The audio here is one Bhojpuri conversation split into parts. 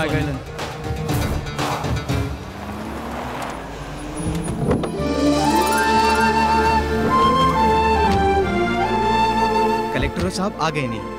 आ गए कलेक्टर साहब आ गए नहीं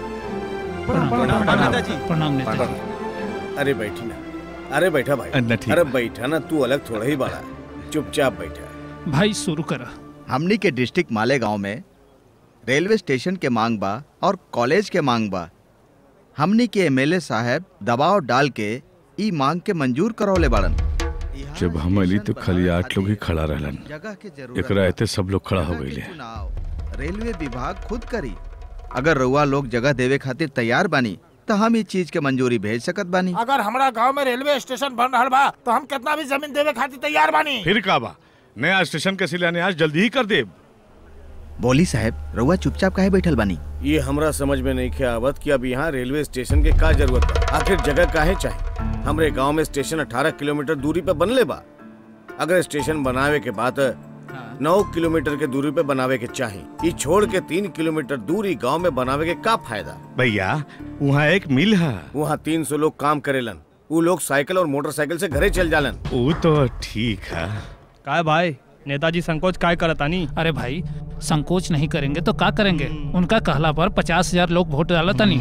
प्रणाम नेताजी अरे बैठी ना अरे बैठा भाई अन्ना ठीक अरे बा। बैठा ना तू अलग थोड़ा ही बड़ा चुपचाप बैठा भाई शुरू करा हमनी के डिस्ट्रिक्ट मालेगांव में रेलवे स्टेशन के मांग बा और कॉलेज के मांग बा हमनी के एमएलए साहब दबाव डाल के ई मांग के मंजूर करौले बाड़न जब हम अली तो खाली आठ लोग ही खड़ा रहलन जगह के जरूरत एकरा बा। एते सब लोग खड़ा हो जगह के गईले चुनाव रेलवे विभाग खुद करी अगर रउआ लोग जगह देवे खातिर तैयार बानी तो हम इस चीज के मंजूरी भेज सकत बानी अगर हमरा गांव में रेलवे स्टेशन बन रहल बा तो हम कितना भी जमीन देवे खातिर तैयार बानी फिर का बा नया स्टेशन के शिलान्यास जल्दी ही कर देब बोली साहब रउआ चुपचाप काहे बैठल बानी ये हमरा समझ में नहीं खे आवत कि अब यहाँ रेलवे स्टेशन के का जरूरत बा आखिर जगह काहे चाहिए हमरे गांव में स्टेशन 18 किलोमीटर दूरी पे बनले बा अगर स्टेशन बनावे के बाद नौ किलोमीटर के दूरी पे बनावे के चाही ई छोड़ के तीन किलोमीटर दूरी गांव में बनावे के का फायदा भैया वहाँ एक मिल है वहाँ तीन सौ लोग काम करेलन वो लोग साइकिल और मोटरसाइकिल से घरे चल जालन वो तो ठीक है काय भाई नेताजी संकोच काय करतानी अरे भाई संकोच नहीं करेंगे तो क्या करेंगे उनका कहला पर पचास हजार लोग वोट डाला तनी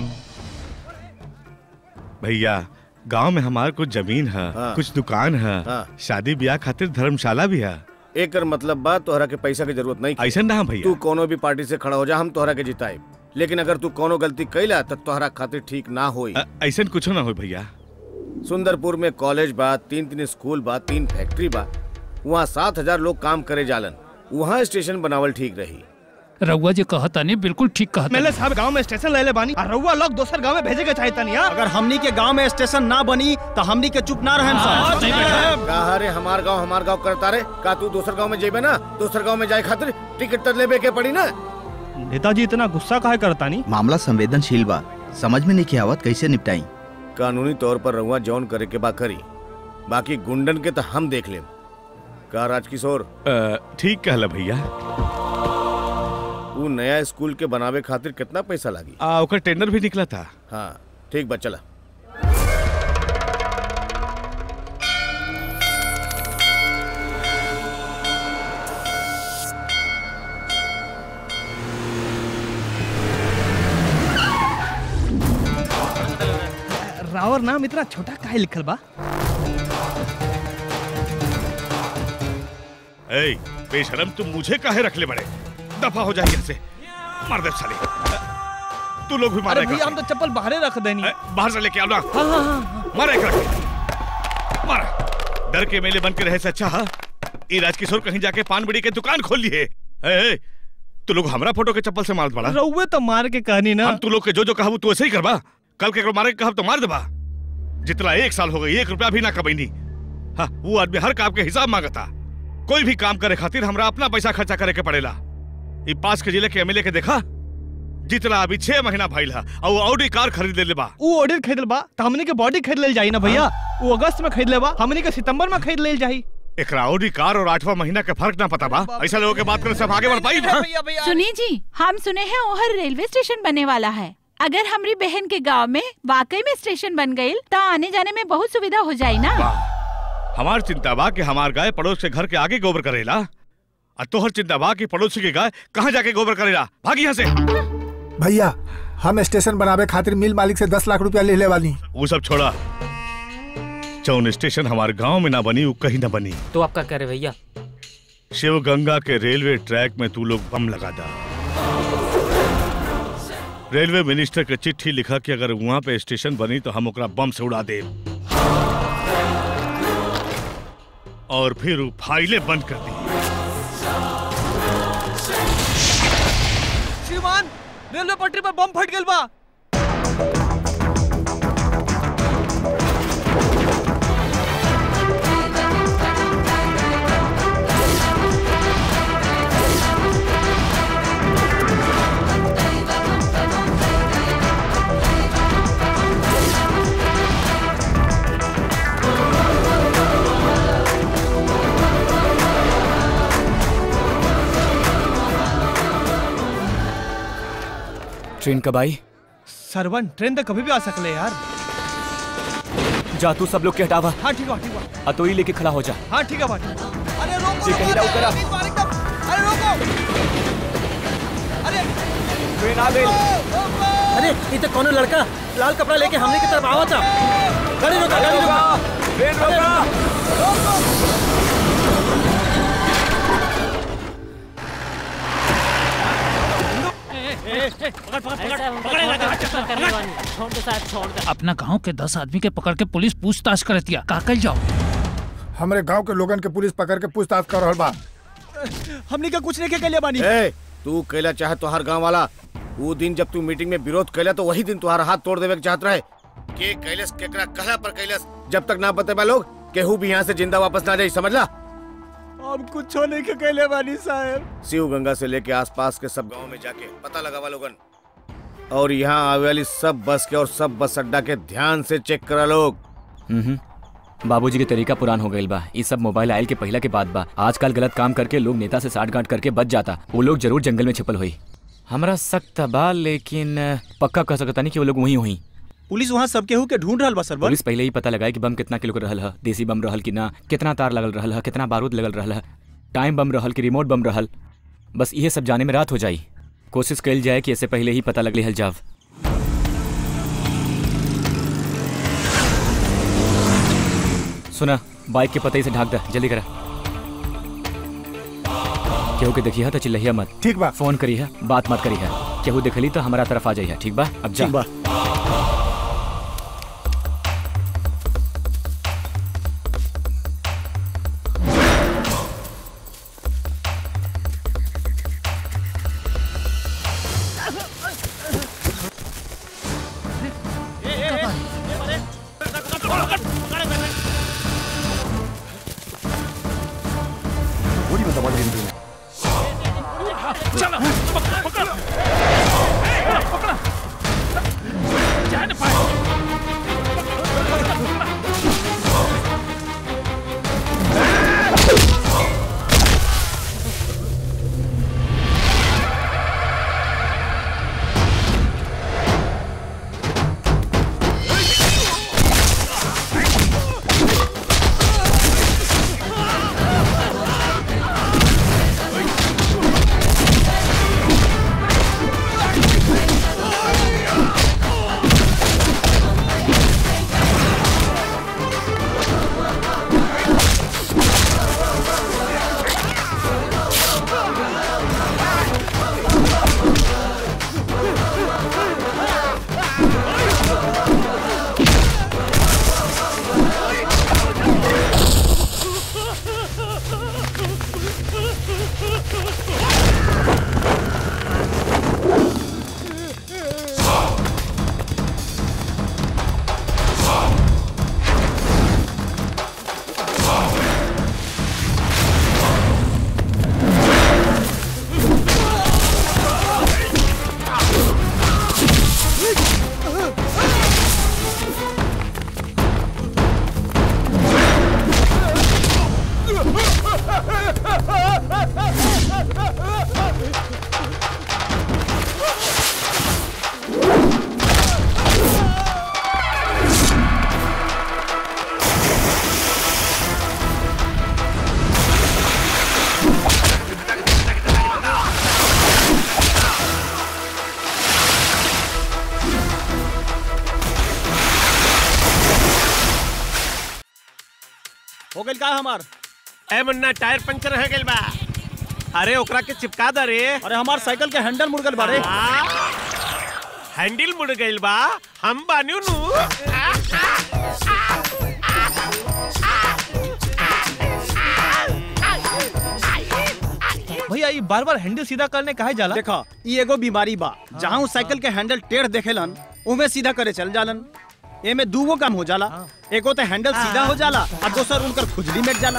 भैया गांव में हमार कुछ जमीन है हाँ। कुछ दुकान है हाँ। शादी ब्याह खातिर धर्मशाला भी है एकर मतलब बा तोहरा के पैसा की जरूरत नहीं ऐसा ना भैया तू कोनो भी पार्टी से खड़ा हो जा हम तोहरा के जिताए लेकिन अगर तू कोनो गलती कैला तो तोहरा खातिर ठीक ना होई अ- ऐसा कुछ ना हो भैया सुंदरपुर में कॉलेज बा तीन तीन स्कूल बा तीन फैक्ट्री बा वहाँ सात हजार लोग काम करे जालन वहाँ स्टेशन बनावल ठीक रही रउआ जो कहता नहीं बिल्कुल ठीक कहता मेले साहब गांव में स्टेशन ले ले बानी और रउआ लोग दोसर गांव में भेजे के चाहता नहीं अगर हमनी के गांव में स्टेशन ना बनी तो हमनी के चुप ना रहन सन कहा रे हमार गांव हमार गांव करता रे का तू दूसर गांव में जेबे ना दूसर गांव में जाए खातिर टिकट तो लेबे के पड़ी ना नेताजी इतना गुस्सा काहे करतानी मामला संवेदनशील बा समझ में नहीं आवत कैसे निपटाई कानूनी तौर पर रहुआ जौन करे के बा करी बाकी गुंडन के तो हम देख लेम का राजकिशोर अ, ठीक कहला भैया वो नया स्कूल के बनावे खातिर कितना पैसा लागी आ, ओकर टेंडर भी निकला था हाँ ठीक बा चला रावर नाम इतना छोटा काहे लिखल बा ए बेशरम तुम मुझे काहे रख ले बड़े दफा हो जाए यहाँ से मार दे साले तू लोग भी मार अरे भैया हम तो चप्पल बाहर रख देनी बाहर से लेके आओ ना हाँ हाँ हाँ मार एक रख मार डर के मेले बन के रहे से अच्छा हा ई राजकिशोर कहीं जाके पान बीड़ी के दुकान खोल लिए ए, ए, तू लोग हमरा फोटो के चप्पल से मारत बड़ा रउए तो मार के कहनी ना हम तू लोग के जो जो कहबू तू ऐसे ही करबा कल के मारे के कहब तो मार देबा जितना एक साल हो गई एक रुपया भी ना कमैनी हाँ वो आदमी हर काम के हिसाब मांगता कोई भी काम करे खातिर हमरा अपना पैसा खर्चा करे के पड़ेला ई पास के जिले के एमएलए के देखा जितना अभी छह महीना भइल है और वो ऑडी कार खरीद ले बा वो ऑर्डर खरीद बा तो हमनी के बॉडी खरीद लेल जाई ना भैया वो अगस्त में खरीद लेबा हमनी के सितंबर में खरीद लेल जाई एकरा ऑडी कार और आठवां महीना के फर्क ना पता बा ऐसा लोगों के बात करे सब आगे बढ़ पाई हाँ? सुनिए जी हम सुने हैं ओहर रेलवे स्टेशन बनने वाला है अगर हमारी बहन के गांव में वाकई में स्टेशन बन गई तो आने जाने में बहुत सुविधा हो जाए ना वाह हमार चिंता बा कि हमार गाय पड़ोस के घर के आगे गोबर करेला और तोहर चिंता बा कि पड़ोसी के गाय कहाँ जाके गोबर करेला भागी यहाँ से भैया हम स्टेशन बनावे खातिर मिल मालिक से दस लाख रुपया ले ले वाली वो सब छोड़ा जौन स्टेशन हमारे गांव में ना बनी वो कहीं ना बनी तो आप क्या कह रहे भैया शिव गंगा के रेलवे ट्रैक में तू लोग बम लगा दा रेलवे मिनिस्टर के चिट्ठी लिखा कि अगर वहां पे स्टेशन बनी तो हम ओकरा बम से उड़ा दे और फिर वो फाइलें बंद कर दी श्रीमान रेलवे पटरी पर बम फट गेल बा ट्रेन कब आई सरवन ट्रेन तो कभी भी आ सकले यार जा तू सब लोग के हटावा हाँ ठीक है ठीक है अतोई लेके खड़ा हो जा हाँ ठीक है भाई अरे रोको जे कहीं ना करा अरे रोको अरे ट्रेन आ गई अरे ये तो कोनो लड़का लाल कपड़ा लेके हमने की तरफ आवा था गाड़ी रोका गाड़ी रोका ट्रेन रोका अपना गांव के दस आदमी के पकड़ के पुलिस पूछताछ कर दिया का कल जाओ हमारे गांव के लोगन के पुलिस पकड़ के पूछताछ कर रहल बा हमने का कुछ नहीं के कलिया बानी ए तू कैला चाहे तोहार गांव वाला वो दिन जब तू मीटिंग में विरोध कैला तो वही दिन तुम्हारा हाथ तोड़ देवे के चाहत रहे के कैलस केकरा कहला पर कैलस जब तक ना बतेबा लोग केहू भी यहाँ से जिंदा वापस ना जाई समझला अब कुछ नहीं के कलिया बानी साहब शिव गंगा से लेके आसपास के सब गांव में जाके पता लगावा लोगन और यहाँ आवे वाली सब बस के और सब बस अड्डा के ध्यान से चेक करा लोग हम्म बाबूजी के तरीका पुरान हो गईल बा ये सब मोबाइल आयल के पहला के बाद बा आजकल गलत काम करके लोग नेता से साठ गांठ करके बच जाता वो लोग जरूर जंगल में छिपल हुई हमरा सख्त बा लेकिन पक्का कह सकता नहीं कि वो लोग वहीं हुई पुलिस वहाँ सब केहू के ढूंढ रहल बा सर पुलिस पहले ही पता लगाए कि बम कितना किलो के रहल है देसी बम रहल कि ना कितना तार लगल रहल है कितना बारूद लगल रहल है टाइम बम रहल कि रिमोट बम रहल बस ये सब जाने में रात हो जाई कोशिश कल जाए कि इससे पहले ही पता लग हल जाव सुना बाइक के पतई से ढाक दे जल्दी करा केहू के देखिए तो चिल्लहिया मत ठीक बा फोन करी है बात मत करी है केहू देखली तो हमारा तरफ आ जाइए ठीक बा अब जा ठीक बा हो गइल का हमार ए मुन्ना टायर पंचर हो गइल बा अरे ओकरा के चिपका द रे अरे हमार साइकिल के हैंडल मुड़ गइल बारे हैंडल मुड़ गइल बा हम बान्यू नु भैया ये बार बार हैंडल सीधा करने काहे जाला देखा ई एगो बीमारी बा जहाँ उ साइकिल के हैंडल टेढ़ देखेलन उमे सीधा करे चल जालन एमे दूगो काम हो जाला एगो तो हैंडल सीधा हो जाला और दोसर उनकर खुजली मिट जाला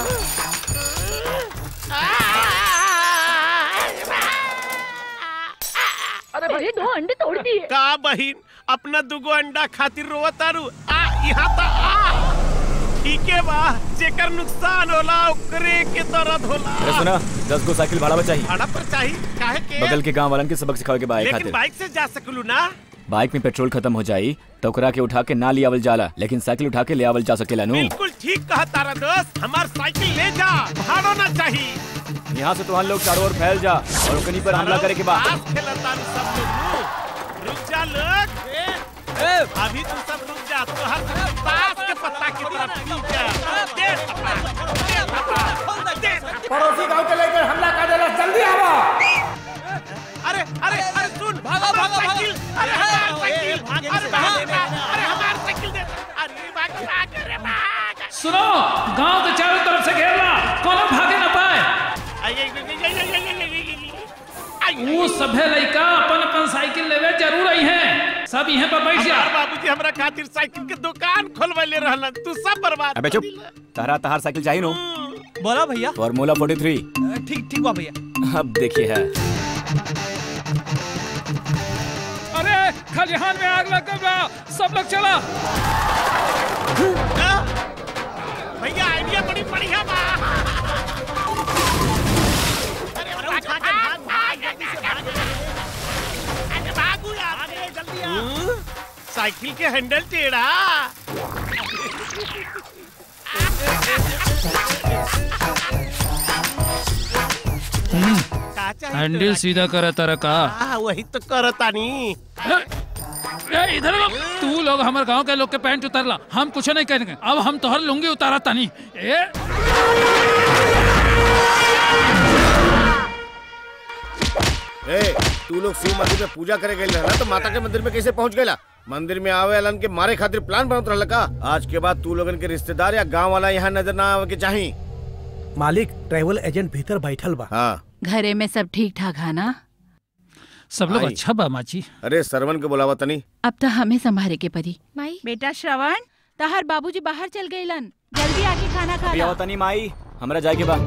अरे भाई दो अंडे तोड़ दिए का बहिन अपना दुगो अंडा खातिर रोवा तारू आ यहाँ ता आ ठीक है बा जेकर नुकसान होला ओकरे के दर्द होला अरे सुना दस गो साइकिल भाड़ा बचाई भाड़ा पर चाहिए काहे के बगल के गांव वालन के सबक सिखावे के बाए लेकिन खातिर बाइक से जा सकलू ना बाइक में पेट्रोल खत्म हो जाई तो ओकरा के उठा के ना लियावल जाला लेकिन साइकिल उठा के ले आवल जा सकेला नु बिल्कुल ठीक कहा तारा दोस्त हमार साइकिल ले जा भाड़ो ना चाहिए यहाँ से तुहान लोग चारों ओर फैल जा और ओकनी पर हमला करे के बाद ताश खेलता नु सब लोग रुक जा लोग ए, अभी तू सब रुक जा तो हर ताश के पत्ता की तरफ रुक जा दे थप्पा, दे थप्पा, दे थप्पा। पड़ोसी गांव के लेकर हमला कर देला जल्दी आवो अरे अरे अरे सुन भागो भागो साइकिल अरे हमार साइकिल अरे भाग अरे हमार साइकिल दे अरे भाग भाग अरे भाग सुनो गांव के चारों तरफ से घेरला कोनो भागे ना पाए आइए आइए आइए आइए आइए वो सभे लइका अपन अपन साइकिल लेवे जरूर आई हैं सब यहीं पर बैठ जा हमार बाबूजी हमरा खातिर साइकिल के दुकान खोलवले रहलन तू सब बर्बाद अबे चुप तारा तहार साइकिल चाहिए नो बोला भैया फॉर्मूला 43 ठीक ठीक बा भैया अब देखिए है अरे खलिहान में आग लग गया सब लोग चला भैया आइडिया बड़ी बढ़िया बा अरे भाग भाग भाग जल्दी से भाग अरे भागू यार अरे जल्दी आ साइकिल के हैंडल टेढ़ा का चाहिए हैंडल सीधा करा तारा का हाँ वही तो करतानी ए, इधर लो। तू लोग हमारे गांव के लोग के पैंट उतारला हम कुछ नहीं करेंगे अब हम तोहर लुंगी उतारा तानी ए ए तू लोग शिव मंदिर में पूजा करे गए रहला तो माता के मंदिर में कैसे पहुंच गएला मंदिर में आवे अलन के मारे खातिर प्लान बनत रहला का आज के बाद तू लोगन के रिश्तेदार या गांव वाला यहाँ नजर ना आवे के चाही मालिक ट्रैवल एजेंट भीतर बैठल बा हाँ घरे में सब ठीक ठाक है ना सब लोग आई। अच्छा बा माची अरे सरवन के बुलावा तनी अब तो हमें संभाले के परी माई बेटा श्रवण तहर बाबूजी बाहर चल गईलन जल्दी आके खाना खा अभी ला आओ तनी माई हमरा जाए के बा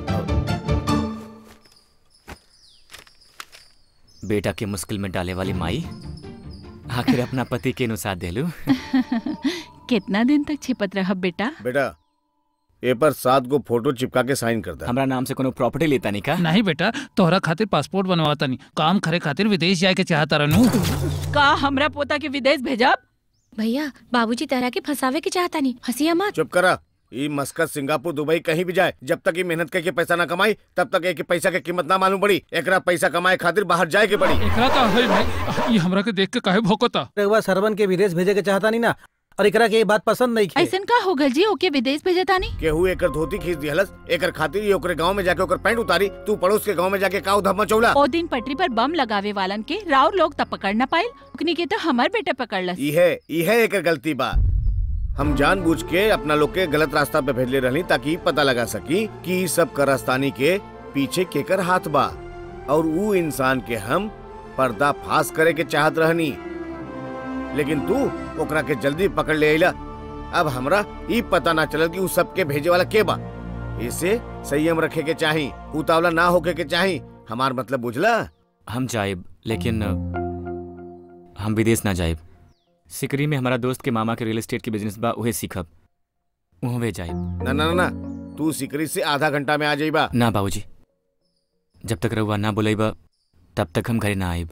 बेटा के मुश्किल में डाले वाली माई आखिर अपना पति के अनुसार देलू कितना दिन तक छिपत रह बेटा बेटा ए पर सात गो फोटो चिपका के साइन कर दे हमरा नाम से कोनो प्रॉपर्टी लेता नहीं का नहीं बेटा तोहरा खातिर पासपोर्ट बनवाता नहीं काम करे खातिर विदेश जाए के चाहता रहनू का हमरा पोता के विदेश भेजब भैया बाबूजी तरह के फंसावे के चाहता नहीं हंसिया मत चुप करा ई मस्कत सिंगापुर दुबई कहीं भी जाए जब तक ये मेहनत करके पैसा ना कमाई तब तक एक पैसा के कीमत ना मालूम पड़ी एकरा पैसा कमाए खातिर बाहर जाए के पड़ी एकरा का होई भाई ये हमरा के देख के काहे भौंकता रघुआ सरवन के विदेश भेजे के चाहता नहीं ना और एकरा के ये बात पसंद नहीं खे ऐसन का हो गल जी ओके विदेश भेजता नहीं केहू एकर धोती खींच दिहलस एकर खातिर ये ओकरे गांव में जाके ओकर पैंट उतारी तू पड़ोस के गांव में जाके का धब्बा चौला ओ दिन पटरी पर बम लगावे वालन के राउर लोग तब पकड़ न पाइल उकनी के तो हमार बेटा पकड़लस इहे इहे एकर गलती बा हम जानबूझ के अपना लोग के गलत रास्ता पे भेजले रहनी ताकि पता लगा सकी कि ई सब करस्तानी के पीछे केकर हाथ बा और ऊ इंसान के हम पर्दा फास करे के चाहत रहनी लेकिन तू ओकरा के जल्दी पकड़ ले अइला अब हमरा ई पता ना चलल कि ऊ सब के भेजे वाला के बा इसे संयम रखे के चाही उतावला ना होके के चाही हमार मतलब बुझला हम जाएब लेकिन अ, हम विदेश ना जाएब सिकरी में हमारा दोस्त के मामा के रियल एस्टेट के बिजनेस बा उहे सीखब उहवे जाएब ना ना ना ना तू सिकरी से आधा घंटा में आ जाइबा ना बाबूजी जब तक रहुआ ना बुलाइबा तब तक हम घरे ना आइब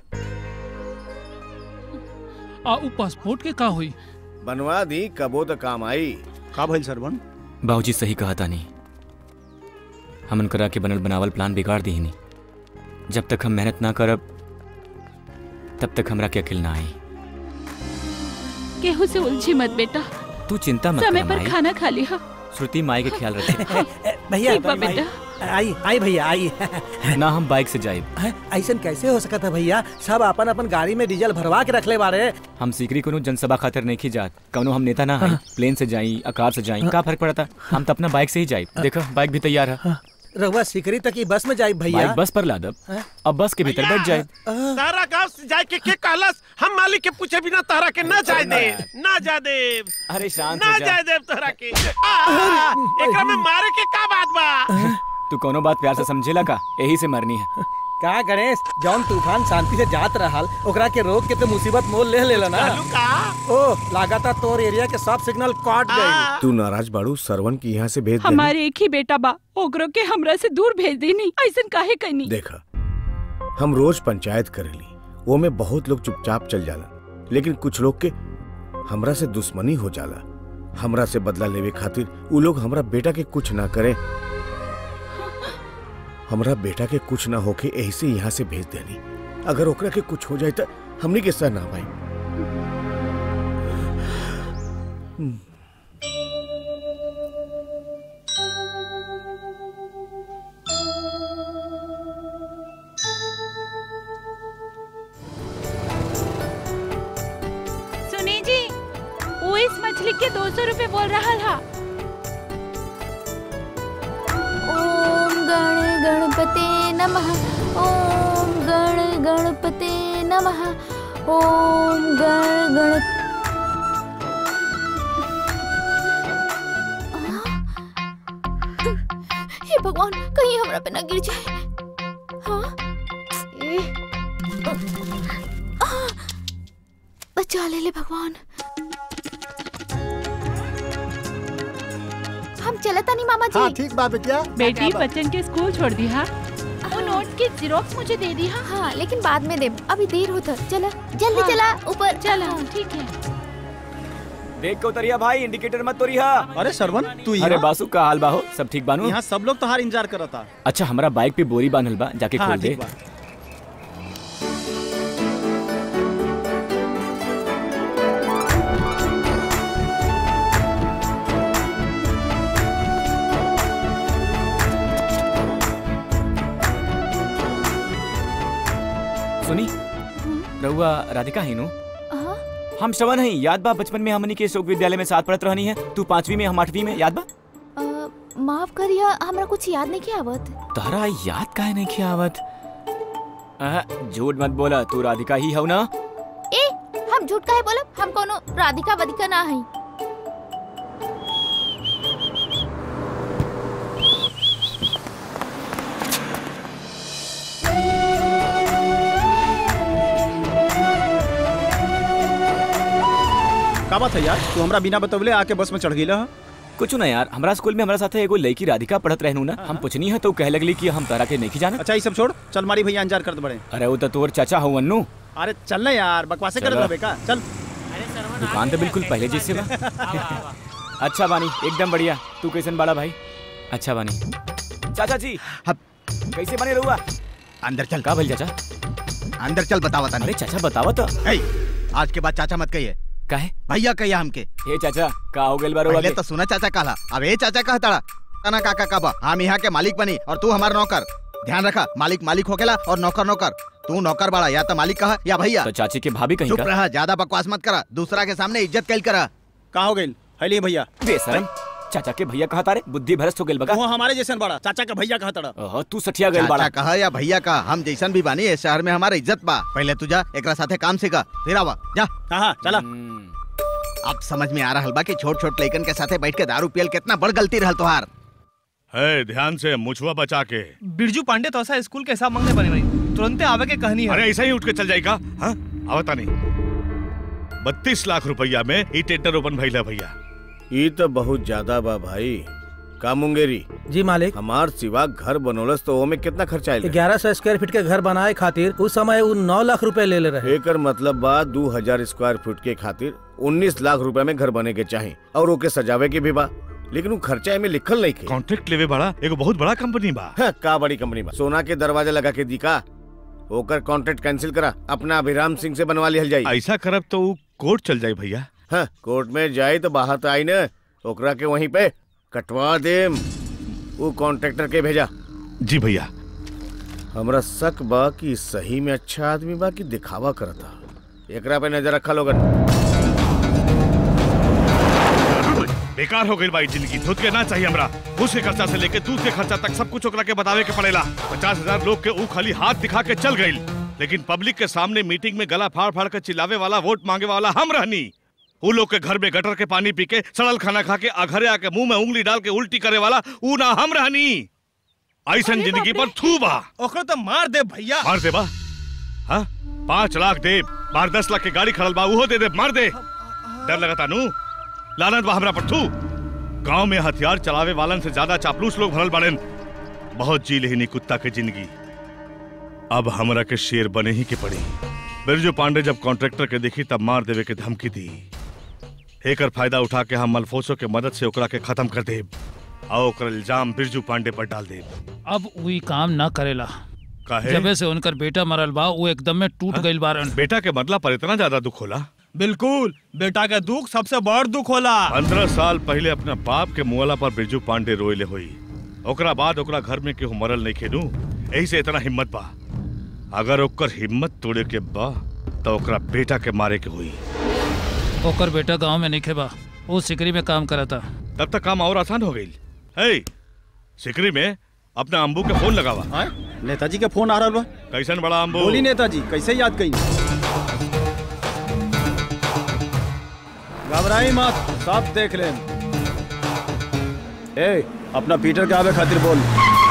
आ उ पासपोर्ट के का हुई बनवा दी कबो तो काम आई का भइल सरवन बाबूजी सही कहा था नहीं हम उनकरा के बनल बनावल प्लान बिगाड़ दी नहीं जब तक हम मेहनत ना करब तब तक हमरा के अकिल ना आई केहू से उलझी मत बेटा तू चिंता मत समय कर पर माई खाना खा लिया श्रुति माई के ख्याल रखे भैया ठीक बा बेटा आई आई भैया आई ना हम बाइक से जाइब ऐसा कैसे हो सकता है भैया सब अपन अपन गाड़ी में डीजल भरवा के रखले बारे हम सीकरी कोनो जनसभा खातिर नहीं जात कौनो हम नेता ना है प्लेन से जाई अकार से जाई का फर्क पड़ता हम तो अपना बाइक से ही जाई देखो बाइक भी तैयार है रघुआ सिकरी तक की बस में जाई भैया बाइक बस पर लादब अब बस के भीतर बैठ जाए तारा गांव से जाए के के कहलस हम मालिक के पूछे बिना तारा के ना जाए दे ना जा दे अरे शांत ना हो जा जाए दे तारा के आ, आ, एकरा में मारे के का बात बा तू कोनो बात प्यार से समझेला का यही से मरनी है का गणेश जौन तूफान शांति से जात रहल ओकरा के रोक के तो मुसीबत मोल ले लेला ना ओ लगातार तोर एरिया के सब सिग्नल काट गई तू नाराज बाड़ू सरवन की यहाँ से भेज देनी हमारे एक ही बेटा बा ओकरो के हमरा से दूर भेज देनी ऐसन काहे कहनी देखा हम रोज पंचायत करेली वो में बहुत लोग चुपचाप चल जाला लेकिन कुछ लोग के हमरा से दुश्मनी हो जाला हमरा से बदला लेवे खातिर उ लोग हमरा बेटा के कुछ ना करें हमरा बेटा के कुछ ना होके यही से यहाँ से भेज देनी अगर ओकरा के कुछ हो जाए तो हमनी के सह ना भाई सुनी जी वो इस मछली के दो सौ रूपए बोल रहा था ओम गण गणपते नमः ओम गण गणपते नमः ओम गण गण हे भगवान कहीं हमरा पे ना गिर जाए हाँ ए, आ, बचा ले ले भगवान हम चलता नहीं मामा जी हाँ ठीक बा बेटिया बेटी बच्चन के स्कूल छोड़ दी हा वो नोट की जीरोक्स मुझे दे दी हा हाँ लेकिन बाद में दे अभी देर होता चला जल्दी हाँ। चला ऊपर चला ठीक है देख के उतरिया भाई इंडिकेटर मत तोरिया अरे सरवन तू अरे बासु का हाल बाहो सब ठीक बानू यहाँ सब लोग तोहार इंतजार करता अच्छा हमारा बाइक पे बोरी बांधल बा जाके हाँ, खोल दे ठीक बा। सुनी रहुआ राधिका ही नु हाँ? हम श्रवण हैं याद बा बचपन में हमनी के शोक विद्यालय में साथ पढ़त रहनी है तू पांचवी में हम आठवीं में याद बा अ, माफ करिया हमरा कुछ याद नहीं किया आवत तारा याद काहे नहीं किया आवत अह, झूठ मत बोला तू राधिका ही हो ना ए हम झूठ काहे बोलब हम कोनो राधिका वधिका ना हई का बात है यार तू हमरा बिना बतवले आके बस में चढ़ गई कुछ ना यार हमारा स्कूल में हमारा साथ एगो लड़की राधिका पढ़त रहनू ना हम पूछनी है तो कह लगली कि हम तारा के नहीं जाना अच्छा ये सब छोड़ चल मारी भैया इंतजार करते बड़े अरे वो तो तोर चाचा हो अन्नू अरे चल ना यार बकवासे कर चलो। रहे का चल दुकान तो बिल्कुल पहले जैसे बा अच्छा बानी एकदम बढ़िया तू कैसन बाड़ा भाई अच्छा बानी चाचा जी कैसे बने रहुआ अंदर चल का भइल चाचा अंदर चल बतावा तनी अरे चाचा बतावा तो ए, आज के बाद चाचा मत कहिए काहे भैया कहिया हमके ए चाचा का हो गेल बारो पहले तो सुना चाचा कहला अब ए चाचा कह तड़ा तना काका का बा हम यहाँ के मालिक बनी और तू हमार नौकर ध्यान रखा मालिक मालिक होकेला और नौकर नौकर तू नौकर बड़ा या तो मालिक कहा या भैया तो चाची के भाभी कहीं चुप का रहा ज्यादा बकवास मत करा दूसरा के सामने इज्जत कैल करा का हो गई है लिए भैया बेशरम चाचा के भैया कहा तारे बुद्धि भ्रष्ट हो गेल बगा वो हमारे जैसन बड़ा चाचा का भैया कहा तड़ा ओहो तू सठिया गेल चाचा बाड़ा कहा या भैया का हम जैसन भी बानी इस शहर में हमारा इज्जत बा पहले तू जा एकरा साथे काम सीखा फिर आवा जा हाँ चला अब समझ में आ रहा बा कि छोट छोट लइकन के साथे बैठ के दारू पियल कितना बड़ गलती रहल तोहार है ध्यान से मुछुआ बचा के बिरजू पांडे तो ऐसा स्कूल के हिसाब मांगने बने भाई तुरंत आवे के कहनी है अरे ऐसा ही उठ के चल जाएगा हाँ आवता नहीं बत्तीस लाख रुपया में ई टेंडर ओपन भइला भैया ये तो बहुत ज्यादा बा भाई का मुंगेरी जी मालिक हमार सिवा घर बनोलस तो ओमे कितना खर्चा आयल ग्यारह सौ स्क्वायर फीट के घर बनाए खातिर उस समय वो नौ लाख रुपए ले ले रहे एकर मतलब बा दू हजार स्क्वायर फीट के खातिर उन्नीस लाख रुपए में घर बने के चाही और ओके सजावे के भी बा लेकिन वो खर्चा में लिखल नहीं के कॉन्ट्रैक्ट लेवे बड़ा एगो बहुत बड़ा कंपनी बा हाँ, का बड़ी कंपनी बा सोना के दरवाजा लगा के दिखा ओकर कॉन्ट्रैक्ट कैंसिल करा अपना अभिराम सिंह से बनवा लिहल जाई ऐसा करब तो ऊ कोर्ट चल जाए भैया हाँ, कोर्ट में जाए तो बाहर तो आई न ओकरा के वहीं पे कटवा दे वो कॉन्ट्रैक्टर के भेजा जी भैया हमरा शक बा कि सही में अच्छा आदमी बा कि दिखावा करता एकरा पे नजर रखा लोगन बेकार हो गई भाई जिंदगी धुत के ना चाहिए हमरा घूस के खर्चा से लेके दूध के खर्चा तक सब कुछ ओकरा के बतावे के पड़ेला पचास हजार लोग के ऊ खाली हाथ दिखा के चल गई लेकिन पब्लिक के सामने मीटिंग में गला फाड़ फाड़ के चिल्लावे वाला वोट मांगे वाला हम रहनी ऊ लोग के घर में गटर के पानी पी के सड़ल खाना खा के अघरे आके मुंह में उंगली डाल के उल्टी करे वाला ऊ ना हम रहनी ऐसन जिंदगी पर थू बा ओकरो तो मार दे भैया मार दे बा हाँ पाँच लाख दे बार दस लाख के गाड़ी खड़ल बा उहो दे दे मार दे डर लगता नू लानत बा हमरा पर थू गांव में हथियार चलावे वालन से ज्यादा चापलूस लोग भरल बाड़ेन बहुत जी लेहिनी कुत्ता के जिंदगी अब हमरा के शेर बने ही के पड़ी बिरजू पांडे जब कॉन्ट्रैक्टर के देखी तब मार देवे के धमकी दी एकर फायदा उठा के हम मलफोसो के मदद से ओकरा के खत्म कर देब और ओकर इल्जाम बिरजू पांडे पर डाल देब अब वही काम ना करेला काहे जबे से उनकर बेटा मरल बा वो एकदम में टूट गइल बारन बेटा के मरला पर इतना ज्यादा दुख होला बिल्कुल बेटा का दुख सबसे बड़ दुख होला पंद्रह साल पहले अपना बाप के मुआला पर बिरजू पांडे रोइले हुई ओकरा बाद ओकरा घर में केहू मरल नहीं खेनू यही से इतना हिम्मत बा अगर ओकर हिम्मत तोड़े के बा तो ओकरा बेटा के मारे के हुई ओकर बेटा गांव में नहीं बा वो सिकरी में काम करा था तब तक काम और आसान हो गई है सिकरी में अपना अम्बू के फोन लगावा नेताजी के फोन आ रहा बा कैसन बड़ा अम्बू बोली नेताजी कैसे याद कई घबराई मत सब देख लें ए अपना पीटर के आवे खातिर बोल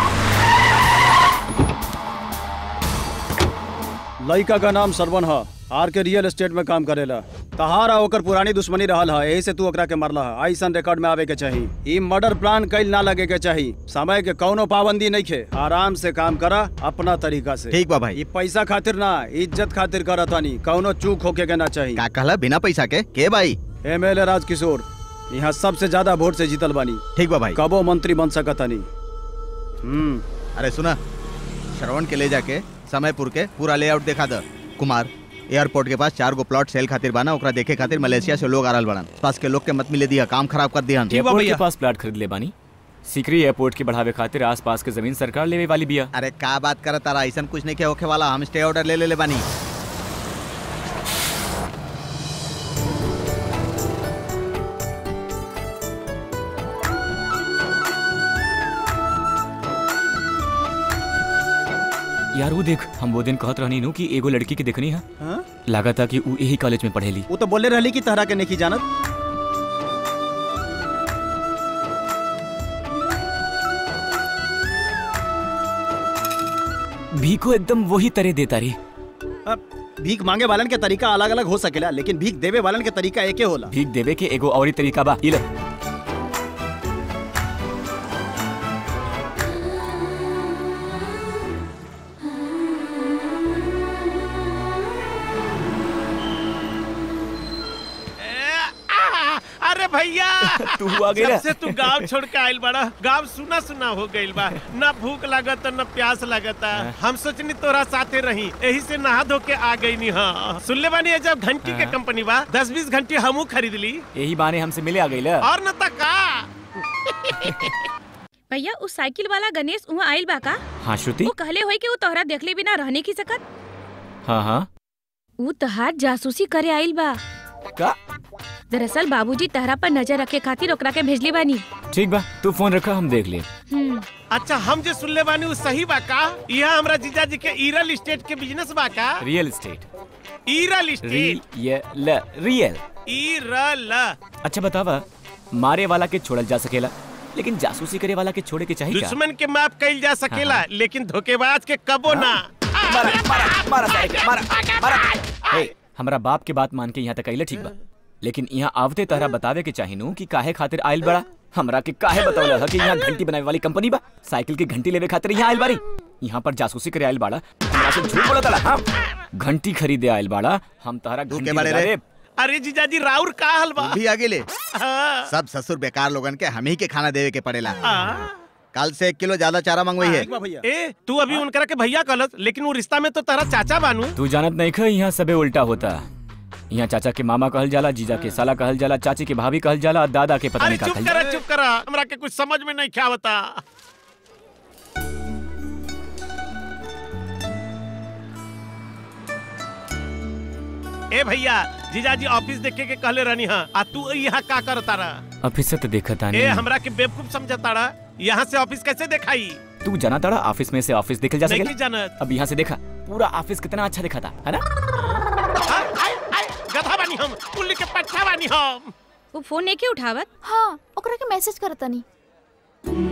लड़का का नाम सरवन है आर के रियल एस्टेट में काम करेला तहारा ओकर पुरानी दुश्मनी रहल है यही से तू ओकरा के मरला है ऐसन रिकॉर्ड में आवे के चाहिए ई मर्डर प्लान कैल ना लगे के चाहिए समय के कौनो पाबंदी नहीं खे आराम से काम करा अपना तरीका से ठीक बा भाई ई पैसा खातिर ना इज्जत खातिर करत तानी कौनो चूक होके के ना चाहिए का कहला बिना पैसा के के भाई एमएलए राजकिशोर यहाँ सबसे ज्यादा वोट से जीतल बानी ठीक बा भाई कबो मंत्री बन सकत नहीं हम्म अरे सुना श्रवण के ले जाके समयपुर के पूरा लेआउट देखा द कुमार एयरपोर्ट के पास चार गो प्लॉट सेल खातिर बाना ओकरा देखे खातिर मलेशिया से लोग आरल बड़न पास के लोग के मत मिले दिया काम खराब कर दिया एयरपोर्ट के पास प्लाट खरीद ले बानी सिकरी एयरपोर्ट के बढ़ावे खातिर आस पास के जमीन सरकार लेवे वाली बिया अरे का बात कर तारा ऐसा कुछ नहीं के होखे वाला हम स्टे ऑर्डर ले ले ले बानी यार वो देख हम वो दिन कहत रहनी नु कि एगो लड़की के देखनी है हाँ? लगा था कि वो यही कॉलेज में पढ़ेली वो तो बोले रहली कि तहरा के नहीं जानत भीखो एकदम वही तरह देता रही अब भीख मांगे वालन के तरीका अलग अलग हो सकेला लेकिन भीख देवे वालन के तरीका एके होला भीख देवे के एगो और ही तरीका बा इले अरे भैया तू आ गइला? जब से तू गांव छोड़ के आइल बड़ा गांव सुना सुना हो गइल बा न भूख लागत न प्यास लागत हम सोचनी तोरा साथे रही यही से नहा धो के आ गई नी हाँ सुन ले बानी ये जब घंटी के हाँ। कंपनी बा दस बीस घंटी हमू खरीद ली यही बहाने हमसे मिले आ गई ला और न तक का भैया उस साइकिल वाला गणेश वहाँ आइल बा का हाँ श्रुति वो कहले होई कि वो तोहरा देखले बिना रहने की सकत हाँ हाँ वो तहार जासूसी करे आइल बा का दरअसल बाबूजी तहरा पर नजर रखे खातिर ओकरा के भेजली बानी ठीक बा तू फोन रखा हम देख ले हम्म अच्छा हम जो सुन ले बानी वो सही बा का यहाँ हमरा जीजा जी के ईरल स्टेट के बिजनेस बा का real estate real state real real real अच्छा बतावा मारे वाला के छोड़ल जा सकेला लेकिन जासूसी करे वाला के छोड़े के चाहिए क्या दुश्मन के माफ कइल जा सकेला हाँ। लेकिन धोखेबाज के कबो ना हे, हमरा बाप के बात मान के यहाँ तक आइले ठीक बा लेकिन यहाँ आवते तहरा बतावे के चाहिनू कि काहे खातिर आइल बड़ा हमरा के काहे बतावला था कि यहाँ घंटी बनावे वाली कंपनी बा साइकिल की घंटी लेवे खातिर यहाँ आइल बारी यहाँ पर जासूसी करे आइल बाड़ा हमरा से झूठ बोला तला हाँ घंटी खरीदे आइल बाड़ा हम तहरा घंटी बारे लगा रे? देब। अरे जीजाजी राउर का हलवा भी आगे ले सब ससुर बेकार लोगन के हम ही के खाना देवे के पड़ेला कल से एक किलो ज्यादा चारा मंगवाई है ए तू अभी उनकरा के भैया कहलस लेकिन वो रिश्ता में तो तेरा चाचा बानू तू जानत नहीं ख यहाँ सबे उल्टा होता यहाँ चाचा के मामा कहल जाला जीजा के साला कहल जाला चाची के भाभी कहल जाला और दादा के पता अरे नहीं का चुप कहल करा जाला चुप करा हमरा के कुछ समझ में नहीं क्या बता ए भैया जीजाजी ऑफिस देखे के कहले रहनी हां आ तू यहाँ का करता रहा ऑफिस से तो देखा था ए नहीं हमरा के बेवकूफ समझता रहा यहाँ से ऑफिस कैसे दिखाई तू जाना ताड़ा ऑफिस में से ऑफिस देखल जा नहीं सकेला जानत अब यहाँ से देखा पूरा ऑफिस कितना अच्छा दिखा था है ना गधा बानी हम उल्ली के पट्टा बानी हम वो फोन नहीं के उठावत हाँ ओकरा के मैसेज करता नहीं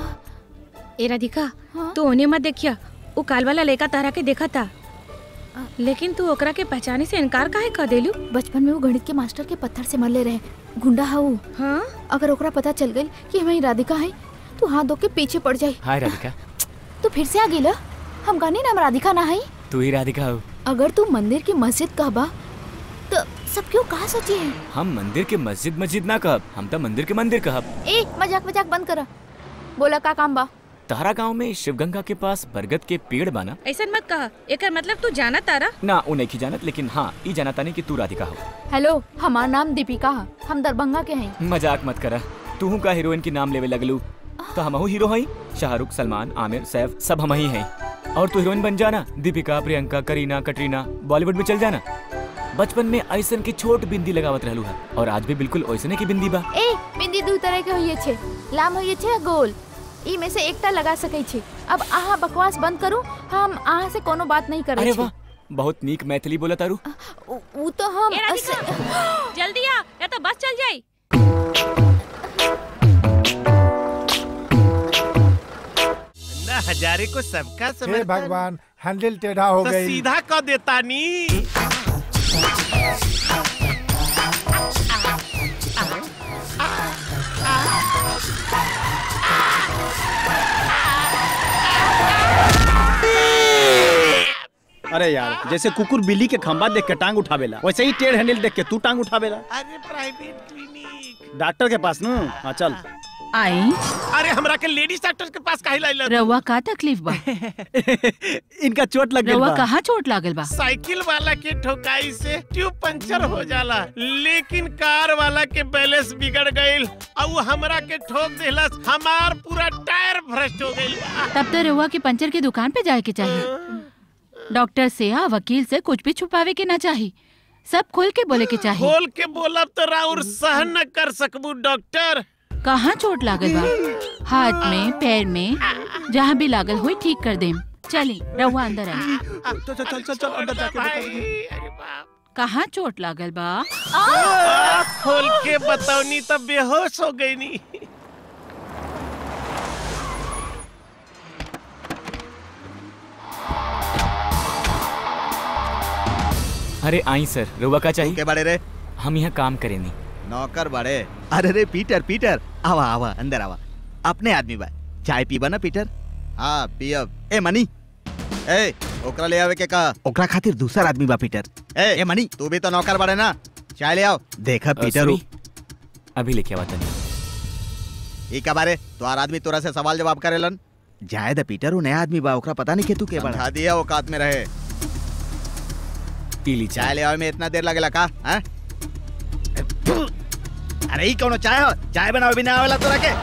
ए राधिका तू ओने मत देखिया वो काल वाला लड़का तारा के देखा था लेकिन तू ओकरा के पहचाने से इनकार काहे कर देलू बचपन में वो गणित के मास्टर के पत्थर से मरले रहे गुंडा है वो हाँ अगर ओकरा पता चल गई कि हमें राधिका है तो हाथ धो के पीछे पड़ जाई हाय राधिका तो फिर से आ गेला हम कहनी नाम राधिका ना है तू ही राधिका हो अगर तू मंदिर की मस्जिद कहबा तो सब क्यों कहा सोची है हम मंदिर के मस्जिद मस्जिद ना कहब हम तो मंदिर के मंदिर कहब ए मजाक मजाक बंद करा बोला का काम बा तहरा गांव में शिवगंगा के पास बरगद के पेड़ बाना ऐसा मत कहा एकर मतलब तू जाना तारा ना उ नहीं जानत लेकिन हाँ ई जाना तानी कि तू राधिका हो हेलो हमार नाम दीपिका है हम दरभंगा के हैं मजाक मत करा तू का हीरोइन की नाम लेवे लगलू तो हम हीरो हई शाहरुख सलमान आमिर सैफ सब हम ही हैं और तू हीरोइन बन जाना दीपिका प्रियंका करीना कटरीना बॉलीवुड में चल जाना बचपन में ऐसन की छोट बिंदी लगावत रहलू है और आज भी बिल्कुल ऐसने की बिंदी बा ए बिंदी दू तरह के होइए छे लाम होइए छे गोल ई में से एकटा लगा सकै छे अब आहा बकवास बंद करू हम आहा से कोनो बात नहीं करे अरे छे वाह बहुत नीक मैथिली बोला तारू उ उ तो हम ए राधिका, जल्दी आ या तो बस चल जाई ना हजारे को सबका हे समझ भगवान हैंडल टेढ़ा हो तो गई सीधा कर देता नी अरे यार जैसे कुकुर बिल्ली के खंबा देख के टांग उठावेला वैसे ही टेढ़ हैंडल देख के तू टांग उठावेला अरे प्राइवेट क्लिनिक डॉक्टर के पास ना हाँ चल आई अरे हमरा के लेडीज डॉक्टर के पास काहे लाइल रउआ का तकलीफ बा इनका चोट लग गई रउआ बा कहाँ चोट लागल बा साइकिल वाला के ठोकाई से ट्यूब पंचर हो जाला लेकिन कार वाला के बैलेंस बिगड़ गईल और वो हमरा के ठोक देलस हमार पूरा टायर भ्रष्ट हो गईल तब तो रउआ के पंचर की दुकान पे जाए के चाहिए डॉक्टर से या वकील से कुछ भी छुपावे के ना चाहिए सब खोल के बोले के चाहिए खोल के बोलब तो राउर सहन न कर सकबू डॉक्टर कहाँ चोट लागल बा हाथ में पैर में जहाँ भी लागल हुई ठीक कर देम चली रहुआ अंदर आई चल चल चल चल अंदर जाके बता कहाँ चोट लागल बा आँख खोल के बताओनी तब बेहोश हो गई नी अरे आई सर रुआ का चाहिए के बारे रे हम यहाँ काम करेनी नौकर बड़े अरे रे पीटर पीटर आवा आवा अंदर आवा अपने आदमी बा चाय पीबा ना पीटर हाँ पियब ए मनी ए ओकरा ले आवे के का ओकरा खातिर दूसरा आदमी बा पीटर ए ए मनी तू भी तो नौकर बड़े ना चाय ले आओ देखा पीटर उ- अभी लेके आवा तनी ई का बारे तोहार आदमी तोरा से सवाल जवाब करेलन जाए द पीटर उ नया आदमी बा ओकरा पता नहीं के तू के बड़ा दिया औकात में रहे पी ली चाय ले आवे में इतना देर लगेला का हैं? अरे ई कौनो चाय हो चाय बनावे भी ना आवेला तोरा के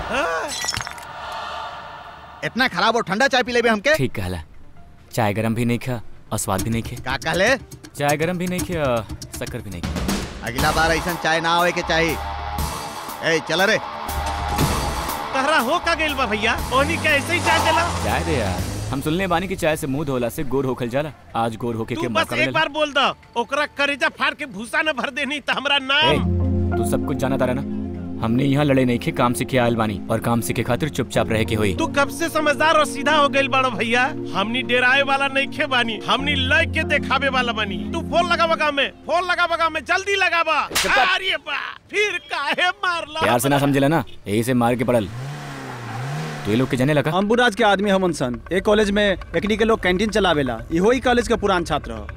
इतना खराब और ठंडा चाय पी लेबे हमके ठीक कहला चाय गरम भी नहीं खा और स्वाद भी नहीं खे का कहले चाय गरम भी नहीं खे और शक्कर भी नहीं खे अगला बार ऐसा चाय ना आवे के चाहिए ए चल रे तहरा हो का गइल बा भैया ओनी के ऐसे ही चाय देला चाय दे यार हम सुनने बानी की चाय से मुंह धोला से गोर होखल जाला आज गोर होके के तू बस मौका एक मिलेला बार बोल दो ओकरा करेजा फाड़ के भूसा न भर देनी त हमरा ए, नाम तू सब कुछ जाना तारा ना हमने यहाँ लड़े नहीं खे काम सीखे आयल बानी और काम सीखे खातिर चुपचाप रह के हुई तू कब से समझदार और सीधा हो गइल बाड़ो भैया हमनी डेराए वाला नहीं खे बानी हमनी लय के देखावे वाला बानी तू फोन लगा बगा में फोन लगा बगा में जल्दी लगाबा अरे बा फिर काहे मारला प्यार से ना समझेला ना यही से मार के पड़ल तू ये लोग के जाने लगा अम्बुराज के आदमी हमन सन एक कॉलेज में एकनी के लोग कैंटीन चलावेला इहो ही कॉलेज के पुरान छात्र हो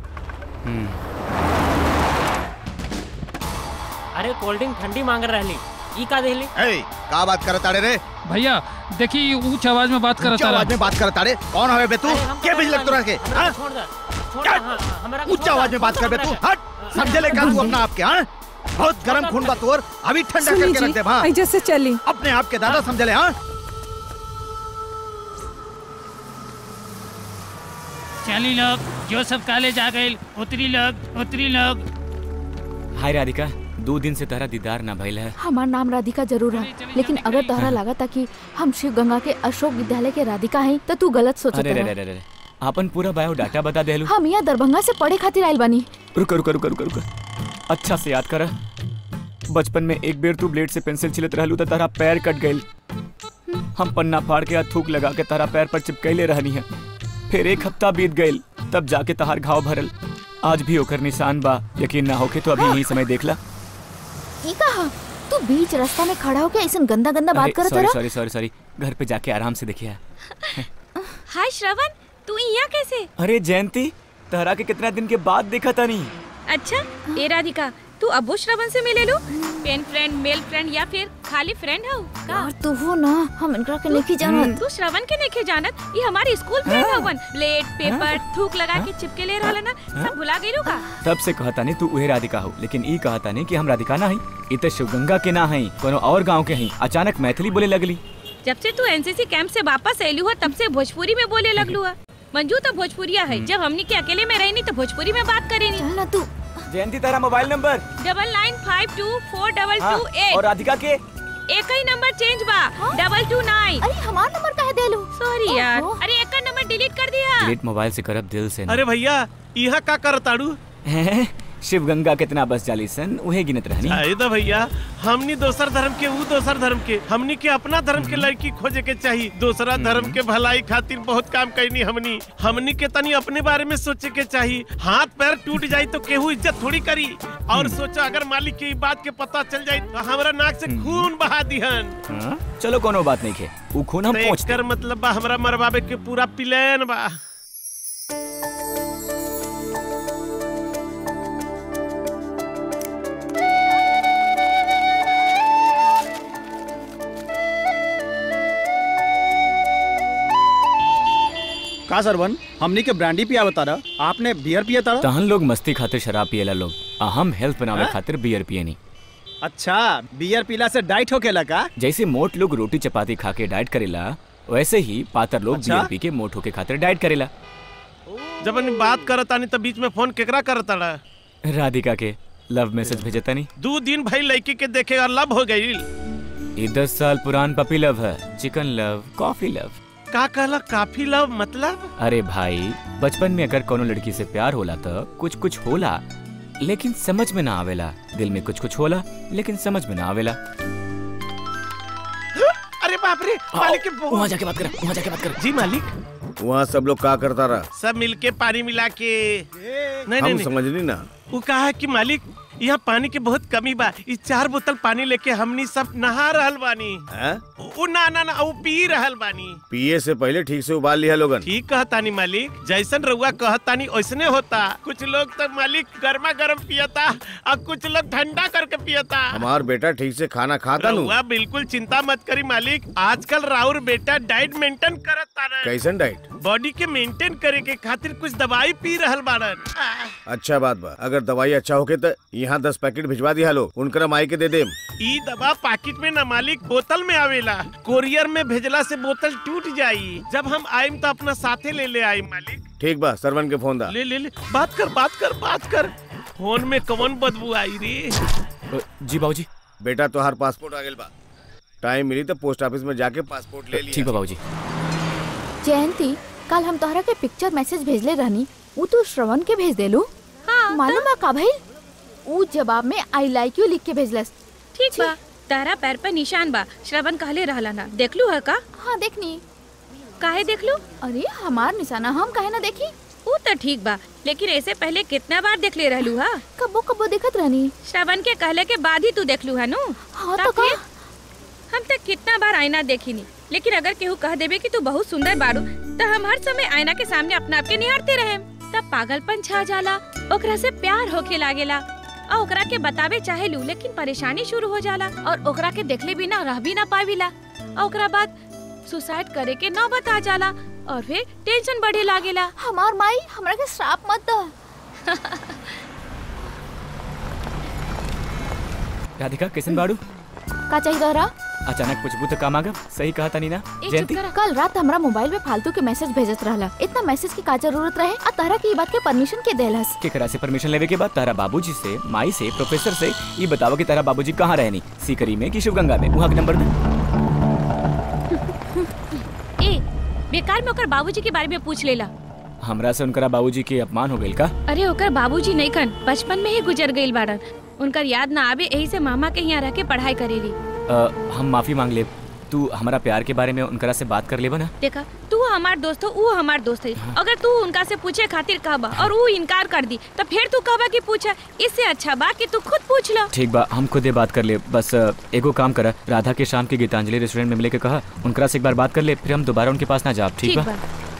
अरे कोल्ड ड्रिंक ठंडी मांग रहली ई का देली ए का बात करत आड़े रे भैया देखी ऊंच आवाज में बात करत ऊंचा आवाज में बात करत आड़े कौन हवे बे तू के बिजलक तोरा के हाँ? छोड़ दे छोड़ दे हाँ, हमरा के ऊंचा छोड़ आवाज दे। में बात कर बे तू हट समझे ले का तू अपना आपके हाँ बहुत गरम खून बा तोर अभी ठंडा सुनी करके जी, रख दे हाँ ऐजे से चली अपने आप के दादा समझे ले हाँ चली लोग जो सब कॉलेज आ गए उतरी लोग उतरी लोग हाय राधिका दो दिन से तारा दीदार ना भइल है हमार नाम राधिका जरूर है लेकिन अगर तोहरा लगा था कि हम शिव गंगा के अशोक विद्यालय के राधिका हैं तो तू गलत सोचत अरे रे रे रहा रे रे अपन पूरा बायोडाटा बता देलू हम यहाँ दरभंगा से पढ़े खातिर आयल बानी रुको रुको रुको रुको रुको अच्छा से याद कर बचपन में एक बेर तू ब्लेड से पेंसिल छिलत रहलू तो तारा पैर कट गइल हम पन्ना फाड़ के या थूक लगा के तारा पैर पर चिपकैले रहनी है फिर एक हफ्ता बीत गइल तब जाके तहार घाव भरल आज भी ओकर निशान बा यकीन ना होके तो अभी यही समय देख ला ई कहा तू बीच रास्ता में खड़ा होके ऐसा गंदा गंदा बात करत सॉरी रहा सॉरी सॉरी सॉरी घर पे जाके आराम से देखिए हाय श्रवण तू यहाँ कैसे अरे जयंती तहरा के कितना दिन के बाद देखा था नहीं अच्छा ए राधिका तू अबो श्रवण से मिले लो पेन फ्रेंड मेल फ्रेंड या फिर खाली फ्रेंड हो का यार तू हो ना हम इनकरा के नहीं जानत तू श्रवण के नहीं जानत ये हमारे स्कूल फ्रेंड हवन ब्लेड पेपर थूक लगा के चिपके ले रहल ना सब भुला गइलो का तब से कहता नहीं तू उहे राधिका हो लेकिन ई कहता नहीं कि हम राधिका ना हई ई तो शिवगंगा के ना हई कोनो और गांव के हई अचानक मैथिली बोले लगली जब से तू एनसीसी कैंप से वापस आयलू हो तब से भोजपुरी में बोले लगलू है मंजू तो भोजपुरिया है जब हमनी के अकेले में रही तो भोजपुरी में बात करेनी चल ना तू जयंती तेरा mobile number double nine five two four double हाँ, टू और एट राधिका के एक ही नंबर चेंज बा डबल टू नाइन अरे हमार नंबर काहे देलू सॉरी यार अरे एक का नंबर डिलीट कर दिया डिलीट मोबाइल से करब दिल से ना। अरे भैया यहाँ का करताड़ू हैं? शिवगंगा कितना बस जाली सन उहे गिनत रहनी आए तो भैया हमनी दोसर धर्म के वो दोसर धर्म के हमनी के अपना धर्म के लड़की खोजे के चाहिए दूसरा धर्म के भलाई खातिर बहुत काम करनी हमनी हमनी के तनी अपने बारे में सोचे के चाहिए हाथ पैर टूट जाई तो केहू इज्जत थोड़ी करी और सोचा अगर मालिक के ई बात के पता चल जाई तो हमरा नाक से खून बहा दिहन हाँ? चलो कोनो बात नहीं खे उ खून हम तो पहुँच एकर मतलब बा हमरा मरवावे के पूरा प्लान बा का सरवन हमनी के ब्रांडी पिया बता रहा आपने बियर पिया तारा तहन लोग मस्ती खातिर शराब पियला लोग आ हम हेल्थ बनावे हाँ? खातिर बियर पियनी अच्छा बियर पीला से डाइट होकेला का जैसे मोट लोग रोटी चपाती खा के डाइट करेला वैसे ही पातर लोग अच्छा? बियर पी के मोट होके खातिर डाइट करेला जब हम बात करतानी तो बीच में फोन केकरा करताड़ा राधिका के लव मैसेज भेजता नहीं दो दिन भाई लड़की के देखे और लब हो गई ये दस साल पुरान पपी लव है चिकन लव कॉफी लव का कहला काफी लव मतलब अरे भाई बचपन में अगर कोनो लड़की से प्यार होला तो कुछ कुछ होला लेकिन समझ में ना आवेला दिल में कुछ कुछ होला लेकिन समझ में ना आवेला अरे बाप रे मालिक के बहुत- वहाँ जाके बात कर वहाँ जाके बात कर जी मालिक वहाँ सब लोग का करता रहा सब मिलके पानी मिला के नहीं नहीं हम नहीं समझनी ना वो कहा है कि मालिक यहाँ पानी के बहुत कमी बा इस चार बोतल पानी लेके हमनी सब नहा रहल बानी हैं? वो ना ना ना वो पी रहल बानी पिए से पहले ठीक से उबाल लिया लोगन ठीक कहतानी मालिक जैसन रउआ कहतानी वैसने होता कुछ लोग तो मालिक गर्मा गर्म पियता और कुछ लोग ठंडा करके पियता हमार बेटा ठीक से खाना खाता नू रउआ बिल्कुल चिंता मत करी मालिक आजकल राउर बेटा डाइट मेंटेन करत तारन कैसन डाइट बॉडी के मेंटेन करे के खातिर कुछ दवाई पी रहल बाड़न अच्छा बात बा अगर दवाई अच्छा होके तो यहाँ दस पैकेट भिजवा दिया लो उनकरा माई के दे देम ई दवा पैकेट में न मालिक बोतल में आवेला कोरियर में भेजला से बोतल टूट जाई जब हम आइम तो अपना साथे ले ले आई मालिक ठीक बा सरवन के फोन दा ले ले ले बात कर बात कर बात कर फोन में कौन बदबू आई रे जी बाबूजी बेटा तोहार पासपोर्ट आ गेल बा टाइम मिली तो पोस्ट ऑफिस में जाके पासपोर्ट ले लिया ठीक बा बाबूजी जयंती कल हम तोहरा के पिक्चर मैसेज भेजले रहनी ऊ तू श्रवण के भेज देलू हाँ मालूम बा का भइल ऊ जवाब में आई लाइक यू लिख के भेजलस ठीक बा तारा पैर पर निशान बा श्रवण कहले रहला ना देखलू है का हाँ देखनी काहे देखलू अरे हमार निशाना हम काहे ना देखी वो तो ठीक बा लेकिन ऐसे पहले कितना बार देख ले रहलू हा कबो कबो देखत रहनी श्रवण के कहले के बाद ही तू देखलू है नु हाँ तब तो का फिर? हम तक कितना बार आईना देखी लेकिन अगर केहू कह देबे कि तू बहुत सुंदर बाड़ू तो हम हर समय आईना के सामने अपना आप के निहारते रहे तब पागलपन छा जाला ओकरा से प्यार होके लागेला और ओकरा के बतावे चाहेलू लेकिन परेशानी शुरू हो जाला और ओकरा के देखले बिना रह भी ना पाविला और ओकरा बाद सुसाइड करे के नौबत आ जाला और फिर टेंशन बढ़े लागेला हमार माई हमरा के श्राप मत द राधिका कैसन बाड़ू का चाहिए तोहरा अचानक पूछबू तो काम आगब सही कहा तनी ना जयंती कल रात हमरा मोबाइल पे फालतू के मैसेज भेजत रहला इतना मैसेज की का जरूरत रहे आ तहरा की ई बात के परमिशन के देलस केकरा से परमिशन लेवे के बाद तारा बाबूजी से माई से प्रोफेसर से ये बताओ कि तारा बाबूजी कहाँ रहनी सीकरी में कि शिवगंगा में वहाँ के नंबर दे ए बेकार में ओकर बाबूजी के बारे में पूछ लेला हमरा से उनकरा बाबूजी के अपमान हो गइल का अरे ओकर बाबूजी नहीं कन बचपन में ही गुजर गईल बाड़न उनकर याद ना आवे यही से मामा के यहाँ रह के पढ़ाई करेली अ, हम माफी मांग ले तू हमारा प्यार के बारे में उनकरा से बात कर लेबा ना देखा तू हमार दोस्त हो वो हमार दोस्त है अगर तू उनका से पूछे खातिर कहबा और वो इनकार कर दी तो फिर तू कहबा कि पूछा इससे अच्छा बा कि तू खुद पूछ लो ठीक बा हम खुद ये बात कर ले बस अ, एगो काम करा राधा के शाम की गीतांजलि रेस्टोरेंट में मिले के कहा उनकरा से एक बार बात कर ले फिर हम दोबारा उनके पास ना जाब ठीक बा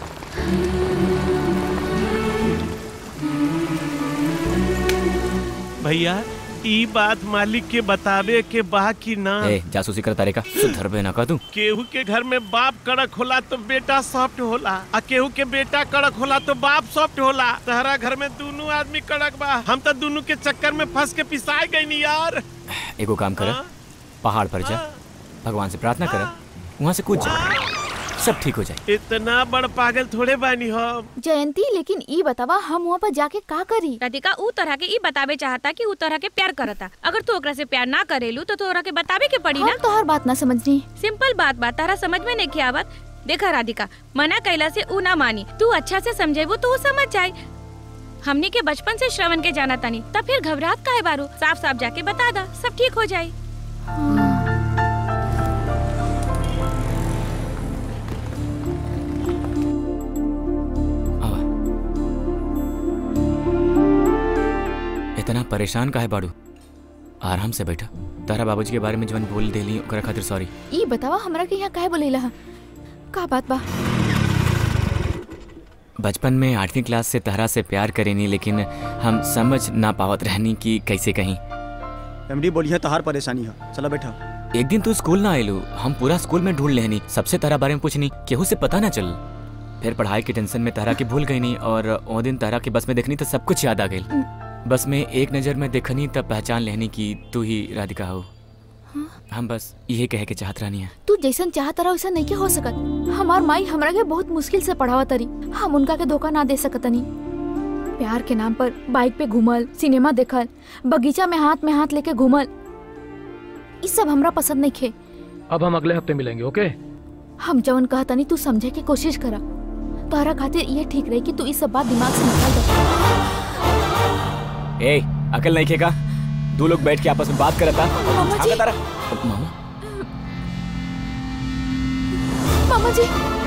भैया ई बात मालिक के बतावे के बा कि ना ए जासूसी कर तारे का सुधर बे ना का तू केहू के घर में बाप कड़क होला तो बेटा सॉफ्ट होला आ केहू के बेटा कड़क होला तो बाप सॉफ्ट होला तहरा घर में दोनों आदमी कड़क बा हम तो दोनों के चक्कर में फंस के पिसाए गई नी यार एगो काम करा पहाड़ पर जा भगवान से प्रार्थना करा वहाँ से कूद जा सब ठीक हो जाए इतना बड़ पागल थोड़े बानी हम जयंती लेकिन ई बतावा हम वहाँ पर जाके का करी राधिका ऊ तरह के ई बतावे चाहता कि ऊ तरह के प्यार करता अगर तू ओकरा से प्यार ना करेलू तो तोरा के बतावे के पड़ी ना हम तोहर बात ना समझनी सिंपल बात बात तारा समझ में नहीं के आवत देखा राधिका मना कैला से ऊ ना मानी तू अच्छा से समझेबू तो ऊ समझ जाए हमनी के बचपन से श्रवण के जाना तानी तब फिर घबराहट काहे बारू साफ साफ जाके बता दा सब ठीक हो जाए इतना परेशान काहे बाड़ू आराम से बैठा तारा बाबूजी के बारे में जवन बोल देली ओकरा खातिर सॉरी ई बतावा हमरा के यहाँ काहे बोलेला का बात बा बचपन में आठवीं क्लास से तहरा से प्यार करेनी लेकिन हम समझ ना पावत रहनी कि कैसे कहीं एमडी बोलिए तहार परेशानी है चला बैठा एक दिन तू स्कूल ना आयलू हम पूरा स्कूल में ढूंढ लेनी सबसे तारा बारे में पूछनी केहू से पता ना चल फिर पढ़ाई के टेंशन में तारा के भूल गई नहीं और वो दिन तारा के बस में देखनी तो सब कुछ याद आ गई बस में एक नजर में देखनी तब पहचान लेनी कि तू ही राधिका हो हम बस यही कहे के चाहत रहनी है तू जैसन चाहत रहा वैसा नहीं के हो सकत हमार माई हमरा के बहुत मुश्किल से पढ़ावा तरी हम उनका के धोखा ना दे सकतनी प्यार के नाम पर बाइक पे घूमल सिनेमा देखल बगीचा में हाथ में हाथ लेके घूमल ई सब हमरा पसंद नहीं खे अब हम अगले हफ्ते मिलेंगे ओके हम जवन कहतनी तू समझे की कोशिश करा तोहरा खातिर ये ठीक रही कि तू ई सब बात दिमाग से निकाल दे ए अकल नहीं खेगा दो लोग बैठ के आपस में बात करता मामा जी तारा मामा मामा जी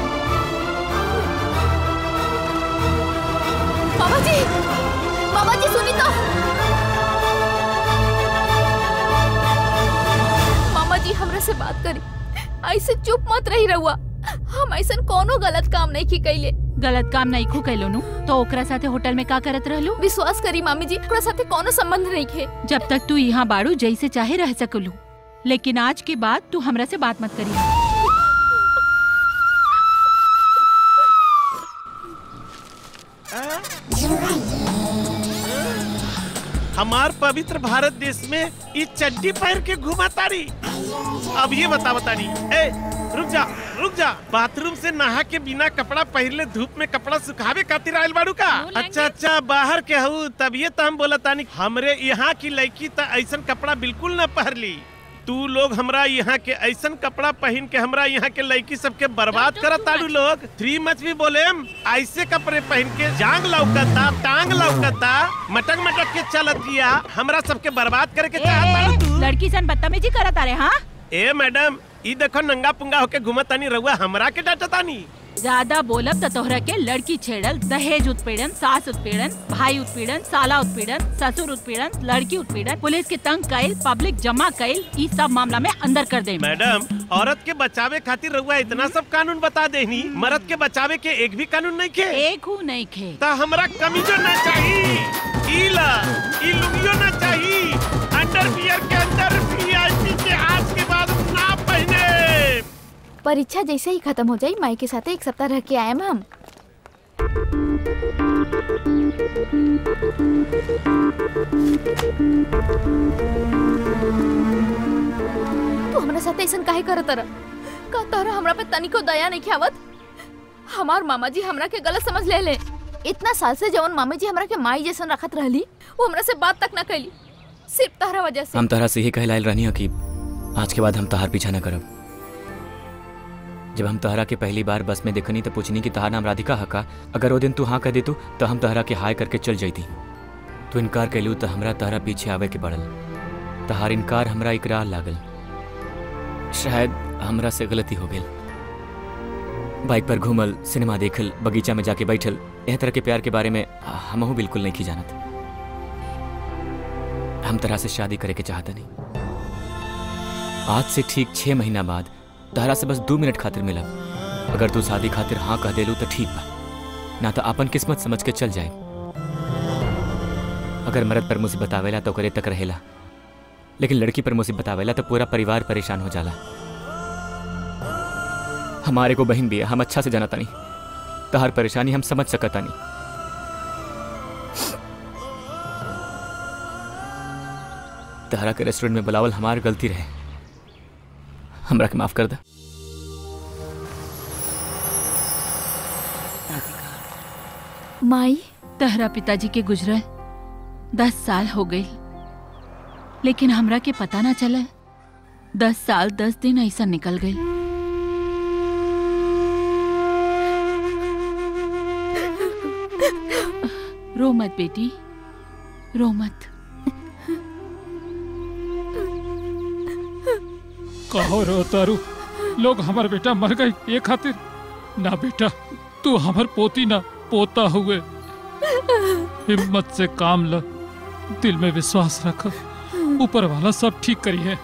मामा जी मामा जी सुनी तो मामा जी हमरा से बात करी ऐसे चुप मत रही रहुआ हम ऐसा कोनो गलत काम नहीं की कैले गलत काम नहीं खू कैलो नु तो ओकरा साथे होटल में का करत रहलू विश्वास करी मामी जी ओकरा साथे कोनो संबंध नहीं खे जब तक तू यहाँ बाड़ू जैसे चाहे रह सकलू लेकिन आज के बाद तू हमरा से बात मत करी हमार पवित्र भारत देश में ई चड्डी पहन के घुमा तारी अब ये बता बतानी ए रुक जा रुक जा बाथरूम से नहा के बिना कपड़ा पहले धूप में कपड़ा सुखावे खातिर आयल बाड़ू का अच्छा अच्छा बाहर के हूँ तबिये तो हम बोला तानी हमरे यहाँ की लड़की तो ऐसा कपड़ा बिल्कुल न पहरली तू लोग हमरा यहाँ के ऐसन कपड़ा पहन के हमरा यहाँ के लड़की सबके बर्बाद करत ताड़ू लोग थ्री मच भी बोले ऐसे कपड़े पहन के जांग लौकता टांग लौकता मटक मटक के चलत दिया हमरा सबके बर्बाद करे के चाहत ताड़ू तू लड़की सन बदतमीजी करत आ रे हाँ ए मैडम ई देखो नंगा पुंगा होके घुमत तानी रहुआ हमरा के डांटतानी ज्यादा बोलब तो तोहरा के लड़की छेड़ल दहेज उत्पीड़न सास उत्पीड़न भाई उत्पीड़न साला उत्पीड़न ससुर उत्पीड़न लड़की उत्पीड़न पुलिस के तंग कैल पब्लिक जमा कैल ई सब मामला में अंदर कर दे मैडम औरत के बचावे खातिर रहुआ इतना सब कानून बता देनी मर्द के बचावे के एक भी कानून नहीं खे एक हूँ नहीं खे ता हमरा कमीजो ना चाहिए ई ला ई लुंगियो ना चाहिए अंडरवियर के अंदर वीआईपी के आज के बाद ना पहने परीक्षा जैसे ही खत्म हो जाई माई के साथ एक सप्ताह रह के आए हम तू हमरा साथ ऐसा काहे करत रह का तोहरा हमरा पे तनिको दया नहीं आवत हमार मामा जी हमरा के गलत समझ ले ले इतना साल से जवन मामा जी हमरा के माई जैसन रखत रहली वो हमरा से बात तक ना कैली सिर्फ तहरा वजह से हम तहरा से ही कहलाइल रहनी कि आज के बाद हम तहार पीछा न करब जब हम तहरा के पहली बार बस में देखनी तो पूछनी कि तहार नाम राधिका हका अगर वो दिन तू हाँ कह देतू तो हम तहरा के हाय करके चल जैती तू इनकार कैलू तो हमरा तहरा पीछे आवे के पड़ल तहार इनकार हमरा इकरार लागल शायद हमरा से गलती हो गई बाइक पर घूमल सिनेमा देखल बगीचा में जाके बैठल एह तरह के प्यार के बारे में हमहू बिल्कुल नहीं की जानत हम तरह से शादी करे के चाहता नहीं आज से ठीक छह महीना बाद तहरा से बस दो मिनट खातिर मिलब अगर तू शादी खातिर हाँ कह देलू तो ठीक बा ना तो अपन किस्मत समझ के चल जाए अगर मर्द पर मुसीबत आवेला तो करे तक रहेला लेकिन लड़की पर मुसीबत आवेला तो पूरा परिवार परेशान हो जाला हमारे को बहन भी है हम अच्छा से जानता नहीं तो हर परेशानी हम समझ सकता नहीं तहरा के रेस्टोरेंट में बुलावल हमार गलती रहे हमरा के माफ कर दे माई तहरा पिताजी के गुजरल दस साल हो गई लेकिन हमरा के पता ना चला दस साल दस दिन ऐसा निकल गई रो मत बेटी रो मत कहो रो तारू लोग हमार बेटा मर गई ये खातिर ना बेटा तू हमार पोती ना पोता हुए हिम्मत से काम ल दिल में विश्वास रख ऊपर वाला सब ठीक करी है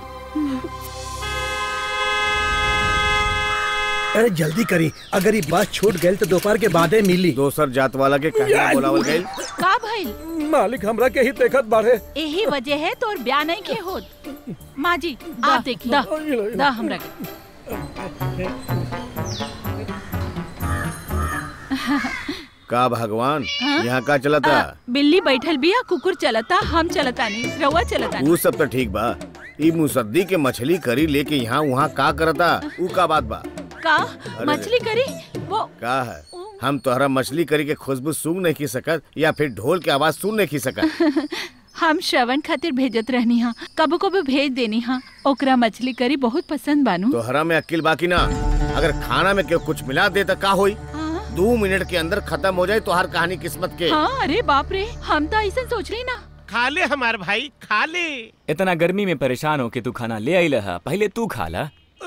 अरे जल्दी करी अगर ये बस छूट गई तो दोपहर के बादे मिली दोसर जात वाला के कहना बोलावल गइल का भइल मालिक हमरा के ही देखत बाढ़े यही वजह है तोर ब्याह नहीं के होत माँ जी आप देखिए दा, दा हमरा के का भगवान हाँ? यहाँ का चलता आ, बिल्ली बैठल बिया कुकुर चलता हम चलता नहीं रउआ चलता वो सब तो ठीक बा ई मुसद्दी के मछली करी लेके यहाँ वहाँ का करता ऊ का बात बा का अरे। मछली करी वो का है हम तोहरा मछली करी के खुशबू सूंघ नहीं की सकत या फिर ढोल के आवाज सुन नहीं की सकत हम श्रवण खातिर भेजत रहनी हा कबो कबो भेज देनी हा ओकरा मछली करी बहुत पसंद बानू तोहरा में अकिल बाकी ना अगर खाना में केहू कुछ मिला दे तो का होई दो मिनट के अंदर खत्म हो जाए तो हर कहानी किस्मत के हाँ अरे बाप रे हम तो ऐसा सोच रही ना खा ले हमार भाई खा ले इतना गर्मी में परेशान हो के तू खाना ले आई हा पहले तू खा ला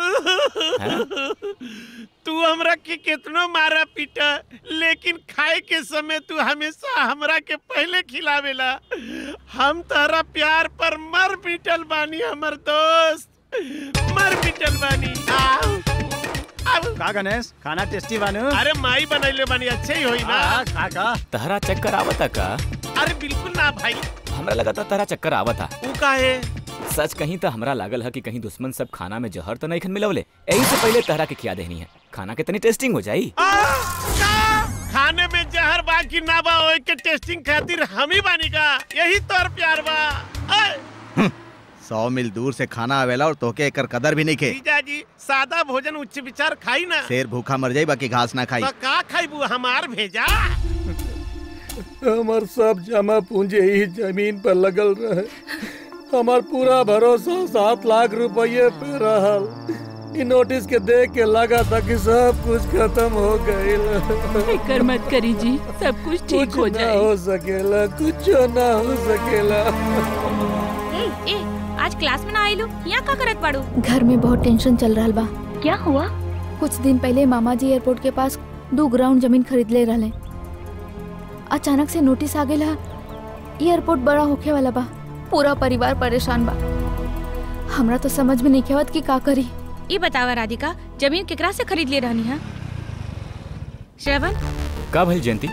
तू हमरा के कितनो मारा पीटा लेकिन खाए के समय तू हमेशा हमरा के पहले खिलावेला हम तारा प्यार पर मर पीटल बानी हमर दोस्त मर पीटल बानी आओ का गणेश खाना टेस्टी बानू अरे माई बनैले बानी अच्छे ही होई ना खा खा तहरा चक्कर आवता का अरे बिल्कुल ना भाई हमरा लगा था तहरा चक्कर आवता ऊ काहे सच कहीं तो हमरा लागल है कि कहीं दुश्मन सब खाना में जहर तो नहीं खन मिलवले यही से पहले तहरा के खिया देनी है खाना के तनी टेस्टिंग हो जाई खाने में जहर बा कि ना बा ओए के टेस्टिंग खातिर हम ही बानी का यही तोर प्यार बा ऐ, सौ मील दूर से खाना आवेला और तोके एकर कदर भी नहीं के जीजा जी सादा भोजन उच्च विचार खाई ना शेर भूखा मर जाई बाकी घास ना खाई तो का खाइबू हमार भेजा हमार सब जमा पूंजी ही जमीन पर लगल रहे हमार पूरा भरोसा सात लाख रुपये पे रहल इ नोटिस के देख के लगा था कि सब कुछ खत्म हो गईल फिकर मत करी जी सब कुछ ठीक कुछ हो ना जाए हो सकेला कुछ ना हो सकेला ए, ए, आज क्लास में ना आइलो यहाँ का करत बाड़ू घर में बहुत टेंशन चल रहा बा क्या हुआ कुछ दिन पहले मामा जी एयरपोर्ट के पास दो ग्राउंड जमीन खरीद ले रहे अचानक से नोटिस आ गया एयरपोर्ट बड़ा होखे वाला बा पूरा परिवार परेशान बा हमरा तो समझ में नहीं आवत कि का करी ये बतावा राधिका जमीन केकरा से खरीद ले रहनी है श्रवण का भइल जयंती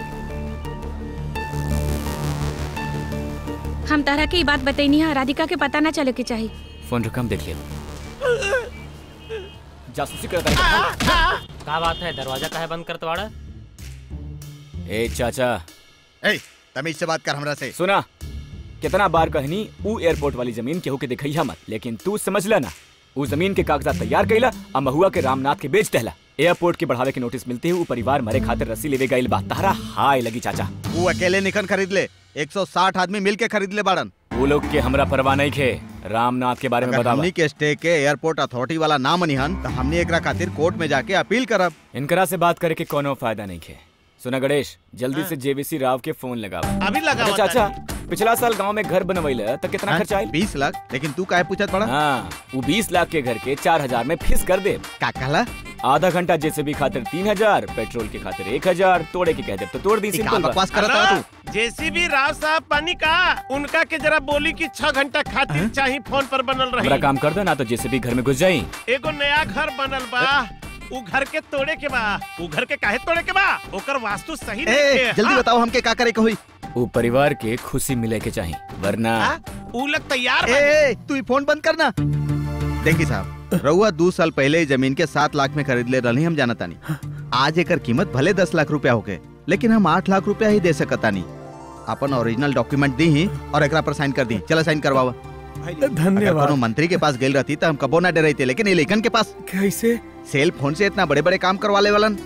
हम तारा के ई बात बतैनी है राधिका के पता ना चले के चाहिए फोन रकम देख लिया जासूसी करता है का बात है दरवाजा काहे बंद करत बाड़ा ए चाचा ए तमीज से बात कर हमरा से सुना कितना बार कहनी ऊ एयरपोर्ट वाली जमीन केहू के दिखैया मत लेकिन तू समझ ला ना ऊ जमीन के कागजात तैयार कैला आ महुआ के रामनाथ के बेच देला एयरपोर्ट के बढ़ावे के नोटिस मिलते ही ऊ परिवार मरे खातिर रस्सी लेवे गइल बा तारा हाय लगी चाचा वो अकेले निकन खरीद ले 160 आदमी मिल के खरीद ले बाड़न वो लोग के हमरा परवाह नहीं खे रामनाथ के बारे में अगर बतावा हमनी के स्टे के एयरपोर्ट अथॉरिटी वाला ना मनिहन तो हमनी एकरा खातिर कोर्ट में जाके अपील करब इनकरा से बात करे के कोनो फायदा नहीं खे सुना गणेश जल्दी से जेवीसी राव के फोन लगावा अभी लगावा अरे चाचा पिछला साल गांव में घर बनवैले तो कितना खर्चा आयल बीस लाख लेकिन तू काहे पूछत पड़ा हाँ वो बीस लाख के घर के चार हजार में फिस कर दे का कहला आधा घंटा जैसे भी खातिर तीन हजार पेट्रोल के खातिर एक हजार तोड़े के कहते तो तोड़ दी सिंपल बा। हेलो, जेसीबी राव साहब पानी का उनका के जरा बोली कि छह घंटा खातिर चाहिए फोन पर बनल मेरा रही काम कर दो ना तो जैसे भी घर में घुस जाई एगो नया घर बनल बा उ घर के तोड़े के बा उ घर के काहे तोड़े के बा ओकर वास्तु सही ए, नहीं जल्दी बताओ हमके का करे के होई वो परिवार के खुशी मिले के चाहिए वरना उ लोग तैयार ए, ए, तू ही फोन बंद करना देखी साहब रउआ दो साल पहले ही जमीन के सात लाख में खरीद ले रही हम जानता नहीं आज एकर कीमत भले दस लाख रुपया होके लेकिन हम आठ लाख रुपया ही दे सकता नहीं अपन ओरिजिनल डॉक्यूमेंट दी ही और एकरा पर साइन कर दी चलो साइन करवावा धन्यवाद। कोनो मंत्री के पास गेल रहती तो हम कबो ना डरे थे लेकिन ये लेखन के पास कैसे सेल फोन से इतना बड़े बड़े काम करवा ले वालन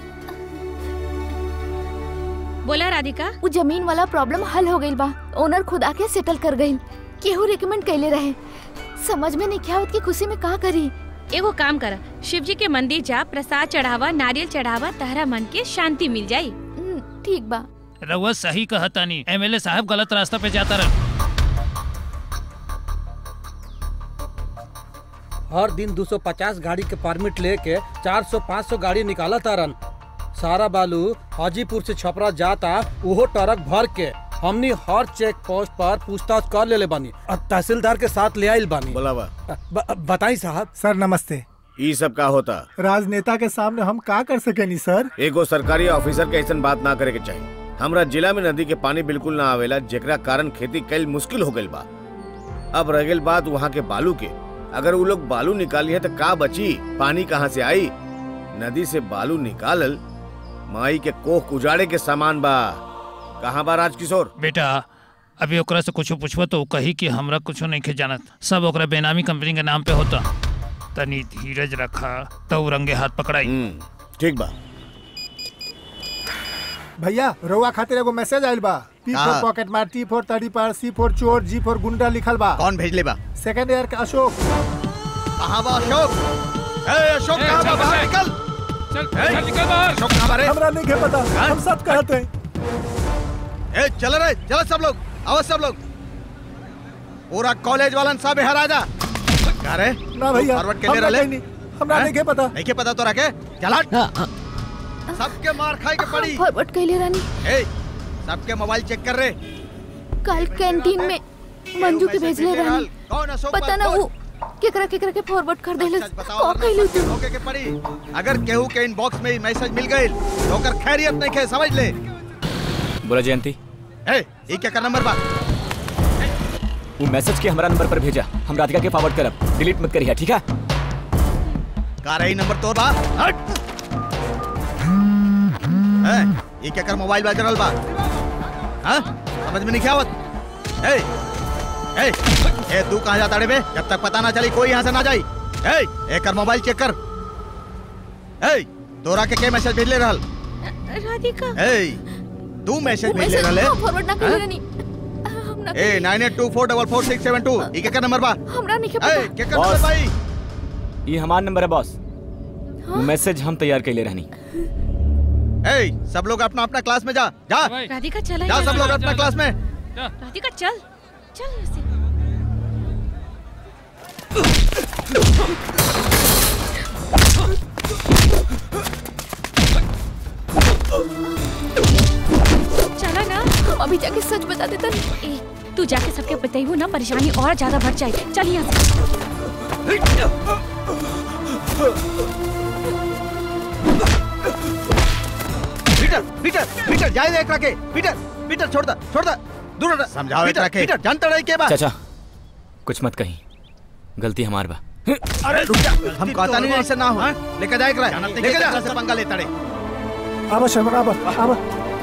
बोला राधिका वो जमीन वाला प्रॉब्लम हल हो गइल बा ओनर खुद आके सेटल कर गइल केहू रिकमेंड कैले रहे समझ में नहीं क्या होत की खुशी में का करी एगो काम कर शिव जी के मंदिर जा प्रसाद चढ़ावा नारियल चढ़ावा तहरा मन के शांति मिल जाई ठीक बा रउआ सही कहतानी एमएलए साहब गलत रास्ता पे जाता रहे हर दिन 250 गाड़ी के परमिट लेके 400-500 गाड़ी निकाला तारन सारा बालू हाजीपुर से छपरा जाता वो ट्रक भर के हमनी हर चेक पोस्ट पर पूछताछ कर लेले बानी और तहसीलदार के साथ ले आइल बानी बोलावा बताई साहब सर नमस्ते ई सब का होता राजनेता के सामने हम का कर सकेनी सर एगो सरकारी ऑफिसर के ऐसा बात ना करे के चाहिए हमरा जिला में नदी के पानी बिल्कुल ना आवेला जेकरा कारण खेती कैल मुश्किल हो गइल बा अब रह गइल बात वहाँ के बालू के अगर वो लोग बालू निकाली है तो का बची पानी कहाँ से आई नदी से बालू निकालल माई के कोख उजाड़े के सामान बा कहाँ बा राजकिशोर बेटा अभी ओकरा से कुछ पूछबो तो उ कही कि हमरा कुछ नहीं के जानत सब ओकरा बेनामी कंपनी के नाम पे होता तनी धीरज रखा तो रंगे हाथ पकड़ाई ठीक बा भैया रउआ खातिर एगो मैसेज आइल बा पी का? फोर पॉकेट मार टी फोर तड़ी पार सी फोर चोर जी फोर गुंडा लिखल बा कौन भेजले बा सेकंड ईयर का अशोक कहाँ बा अशोक ए अशोक कहाँ बा बाहर निकल चल चल निकल बाहर अशोक कहाँ बा रे हमरा नहीं के पता हम सब कहते हैं ए चल रे चलो सब लोग आओ सब लोग पूरा कॉलेज वालन सब यहाँ आ जा क्या रे ना भैया, फॉरवर्ड के लिए हमरा रले कहीं नहीं, हमरा नहीं के पता नहीं के पता तो रखे चला सबके मार खाए के पड़ी फॉरवर्ड कैले रानी ए सबके मोबाइल चेक कर रे कल कैंटीन में मंजू के भेजले रानी कौन अशोक पता ना वो केकरा केकरा के फॉरवर्ड कर देले का कैलू तू ओके के पड़ी अगर केहू के इनबॉक्स में मैसेज मिल गई तो ओकर खैरियत नहीं खे समझ ले बोला जयंती ए ई के का नंबर बा वो मैसेज के हमारा नंबर पर भेजा हम राधिका के फॉरवर्ड करब डिलीट मत करिए ठीक है का रही नंबर तोर बा हट ए ई के कर मोबाइल बाज रहल बा हां समझ में नहीं क्या आवत ए ए ए तू कहां जाता रे बे जब तक पता ना चली कोई यहां से ना जाई ए एकर मोबाइल चेक कर ए तोरा के के मैसेज भेज ले रहल राधिका ए तू मैसेज भेज ले रहल है फॉरवर्ड ना कैले हाँ? रानी हम ना ए nine eight two four double four six seven two ई के का नंबर बा हमरा नहीं के ए पता के का नंबर भाई ये हमारा नंबर है बॉस वो मैसेज हम तैयार कर ले रहनी ए सब लोग अपना अपना क्लास में जा जा राधिका चला जा सब लोग अपना क्लास में राधिका चल चल यहाँ से। चला ना अभी जाके सच बता देता ए, तू जाके सबके बताइयो ना परेशानी और ज्यादा बढ़ जाए चल यहाँ से पीटर पीटर पीटर जाए दे एकरा के पीटर पीटर छोड़ दा छोड़ दा दूर हट समझाओ पीटर एकरा के। पीटर जानता रही के बा चाचा कुछ मत कहीं गलती हमार बा अरे रुक जा हम कहता नहीं ऐसा ना हो लेके जाए एकरा लेके जा से पंगा लेता रे आवा शर्मा आवा आवा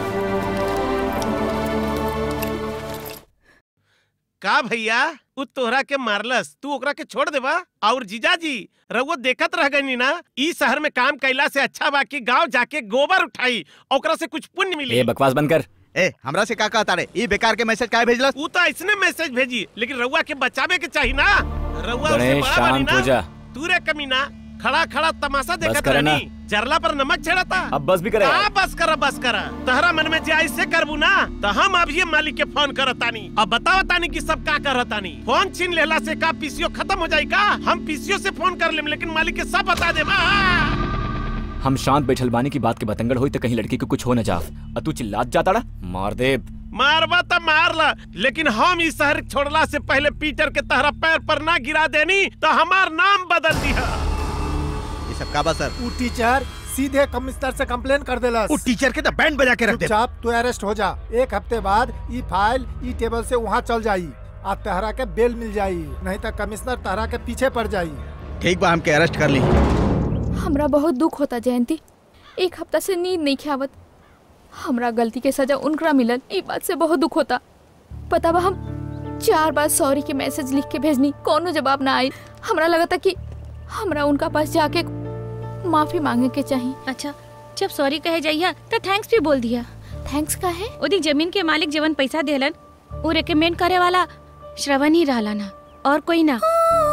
का भैया उ तोहरा के मारलस तू ओकरा के छोड़ देबा और जीजाजी रउआ देखत रह गई ना ई शहर में काम कैला से अच्छा बा कि गांव जाके गोबर उठाई ओकरा से कुछ पुण्य मिली ए बकवास बंद कर ए हमरा से का कहता रे ई बेकार के मैसेज काहे भेजलस उ तो ऐसने मैसेज भेजी लेकिन रउआ के बचावे के चाहिए ना रउआ उससे गणेश, बड़ा बानी शांत ना हो जा। तू रे कमीना खड़ा खड़ा तमाशा देखत करे ना। रहनी जरला पर नमक छेड़ता अब बस भी करे हाँ बस करा बस करा तहरा मन में जे ऐसे करबू ना तो हम अब ये मालिक के फोन करतानी अब बताओ तानी कि सब का करतानी फोन छीन लेला से का पीसीओ खत्म हो जाई का हम पीसीओ से फोन कर लेम लेकिन मालिक के सब बता दे हम शांत बैठल बानी की बात के बतंगड़ होई तो कहीं लड़की को कुछ हो न जाव और तू चिल्लात जाता डा मार दे मारवा तो मार ला लेकिन हम इस शहर छोड़ला से पहले पीटर के तहरा पैर पर ना गिरा देनी तो हमार नाम बदल दिया ये सब का बा सर वो टीचर सीधे कमिश्नर से कंप्लेन कर देला वो टीचर के तो बैंड बजा के रख दे चुपचाप तू अरेस्ट हो जा एक हफ्ते बाद ई फाइल ई टेबल से वहाँ चल जाई आ तहरा के बेल मिल जाई नहीं तो कमिश्नर तहरा के पीछे पड़ जाई ठीक बा हमके अरेस्ट कर ली हमरा बहुत दुख होता जयंती एक हफ्ता से नींद नहीं खावत हमरा गलती के सजा उनकरा मिलल ई बात से बहुत दुख होता पता बा हम चार बार सॉरी के मैसेज लिख के भेजनी कोनो जवाब ना आई हमरा लगा था कि हमरा उनका पास जाके माफी मांगे के चाहिए अच्छा जब सॉरी कहे जाइया तो थैंक्स भी बोल दिया थैंक्स का है ओदी जमीन के मालिक जवन पैसा देलन वो रेकमेंड करे वाला श्रवण ही रहला ना और कोई ना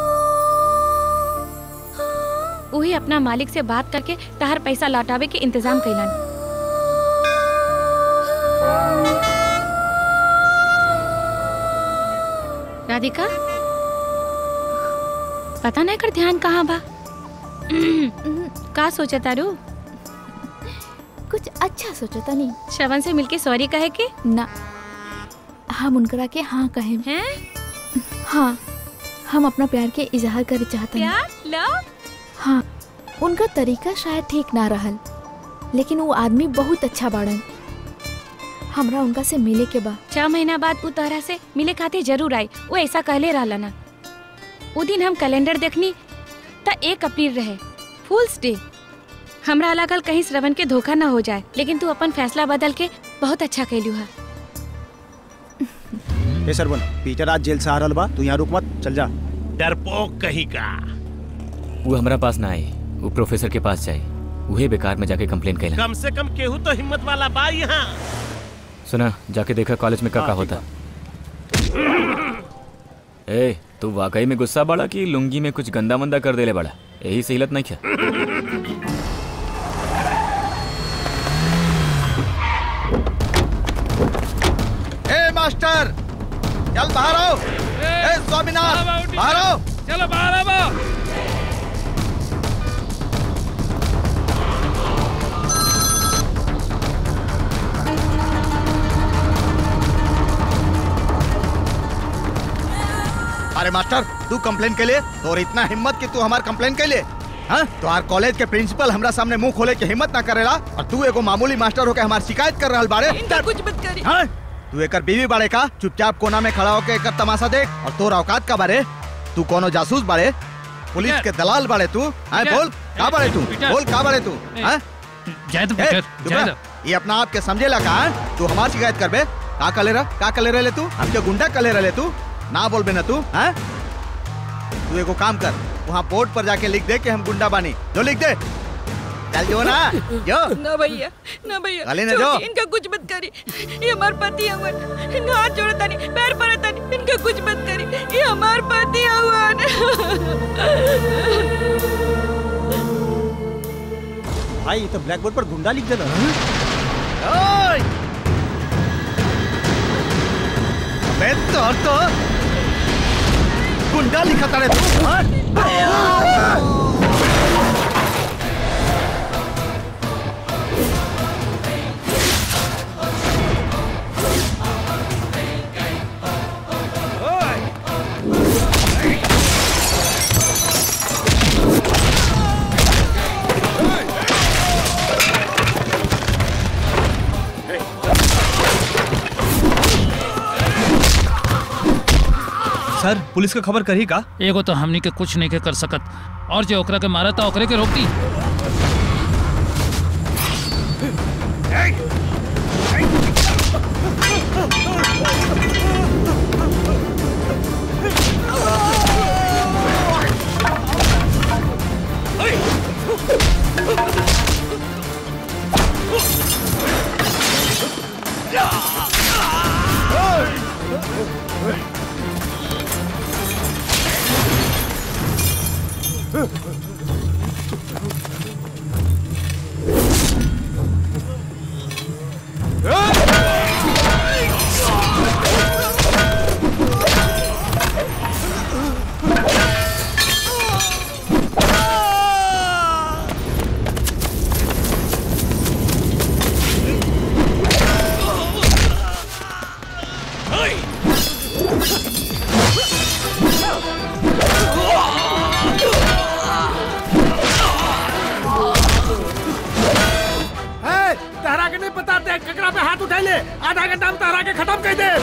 वही अपना मालिक से बात करके तहर पैसा लौटावे के इंतजाम कैलन राधिका पता नहीं कर ध्यान कहाँ बा का सोचा तारू कुछ अच्छा सोचा था नहीं श्रवण से मिलके सॉरी कहे के ना हम उनकरा के हाँ कहे हैं हाँ हम अपना प्यार के इजहार करे चाहते हैं प्यार लव हाँ उनका तरीका शायद ठीक ना रहल लेकिन वो आदमी बहुत अच्छा बाड़न हमरा उनका से मिले के बा छह महीना बाद उ तहरा से मिले खातिर जरूर आई वो ऐसा कहले रहला ना उ दिन हम कैलेंडर देखनी त एक अप्रैल रहे फूल्स डे हमरा लागल कहीं श्रवण के धोखा ना हो जाए लेकिन तू अपन फैसला बदल के बहुत अच्छा कैलू है ए सरवन पीटर आज जेल से आ रहल बा तू यहाँ रुक मत चल जा डरपोक कहीं का वो हमारा पास ना आए वो प्रोफेसर के पास जाए वही बेकार में जाके कंप्लेन कैला कम से कम केहू तो हिम्मत वाला बा यहाँ सुना जाके देखा कॉलेज में का का होता ए तू वाकई में गुस्सा बड़ा कि लुंगी में कुछ गंदा मंदा कर देले बड़ा यही से हिलत नहीं क्या ए मास्टर चल बाहर आओ ए स्वामीनाथ बाहर आओ चलो बाहर आओ अरे मास्टर तू कंप्लेन के लिए और इतना हिम्मत कि तू हमार कंप्लेन के लिए हाँ तुम्हार कॉलेज के प्रिंसिपल हमरा सामने मुंह खोले के हिम्मत ना करेला और तू एगो मामूली मास्टर होके हमार शिकायत कर रहल बारे कुछ मत करी हाँ? तू एकर बीवी बाड़े का चुपचाप कोना में खड़ा होके एकर तमाशा देख और तोर औकात का बारे तू कोनो जासूस बाड़े पुलिस के दलाल बाड़े तू हाँ पीटर, बोल का बाड़े तू पीटर। बोल का बाड़े तू ए, हाँ जाए तो ए, पीटर चुप जाए रह। ये अपना आप के समझे लगा हाँ? तू हमार शिकायत करबे का कले रह का कले रहे तू हमके गुंडा कले रहे तू ना बोलबे ना तू हाँ तू एगो काम कर वहाँ बोर्ड पर जाके लिख दे कि हम गुंडा बानी जो लिख दे चल जो ना जो ना भैया ना भैया गाली ना छोड़िए, दो। इनका कुछ मत करी ये हमार पति हवन इनका हाथ जोड़ता नहीं पैर पड़ता नहीं इनका कुछ मत करी ये हमार पति हवन भाई ये तो ब्लैक बोर्ड पर गुंडा लिख देना ओए! अबे तो तो गुंडा लिखा तारे तू हाँ? सर पुलिस का खबर करी का एगो तो हमनी के कुछ नहीं के कर सकत और जो ओकरा के मारा था ओकरे के रोक दी माफ कर दे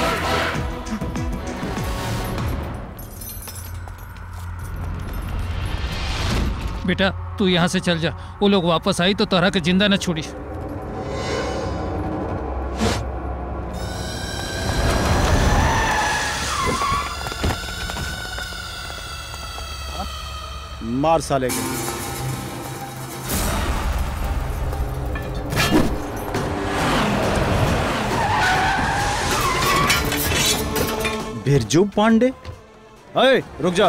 बेटा तू यहाँ से चल जा वो लोग वापस आई तो तोहरा के जिंदा न छोड़ी मार साले के बिरजू पांडे अरे रुक जा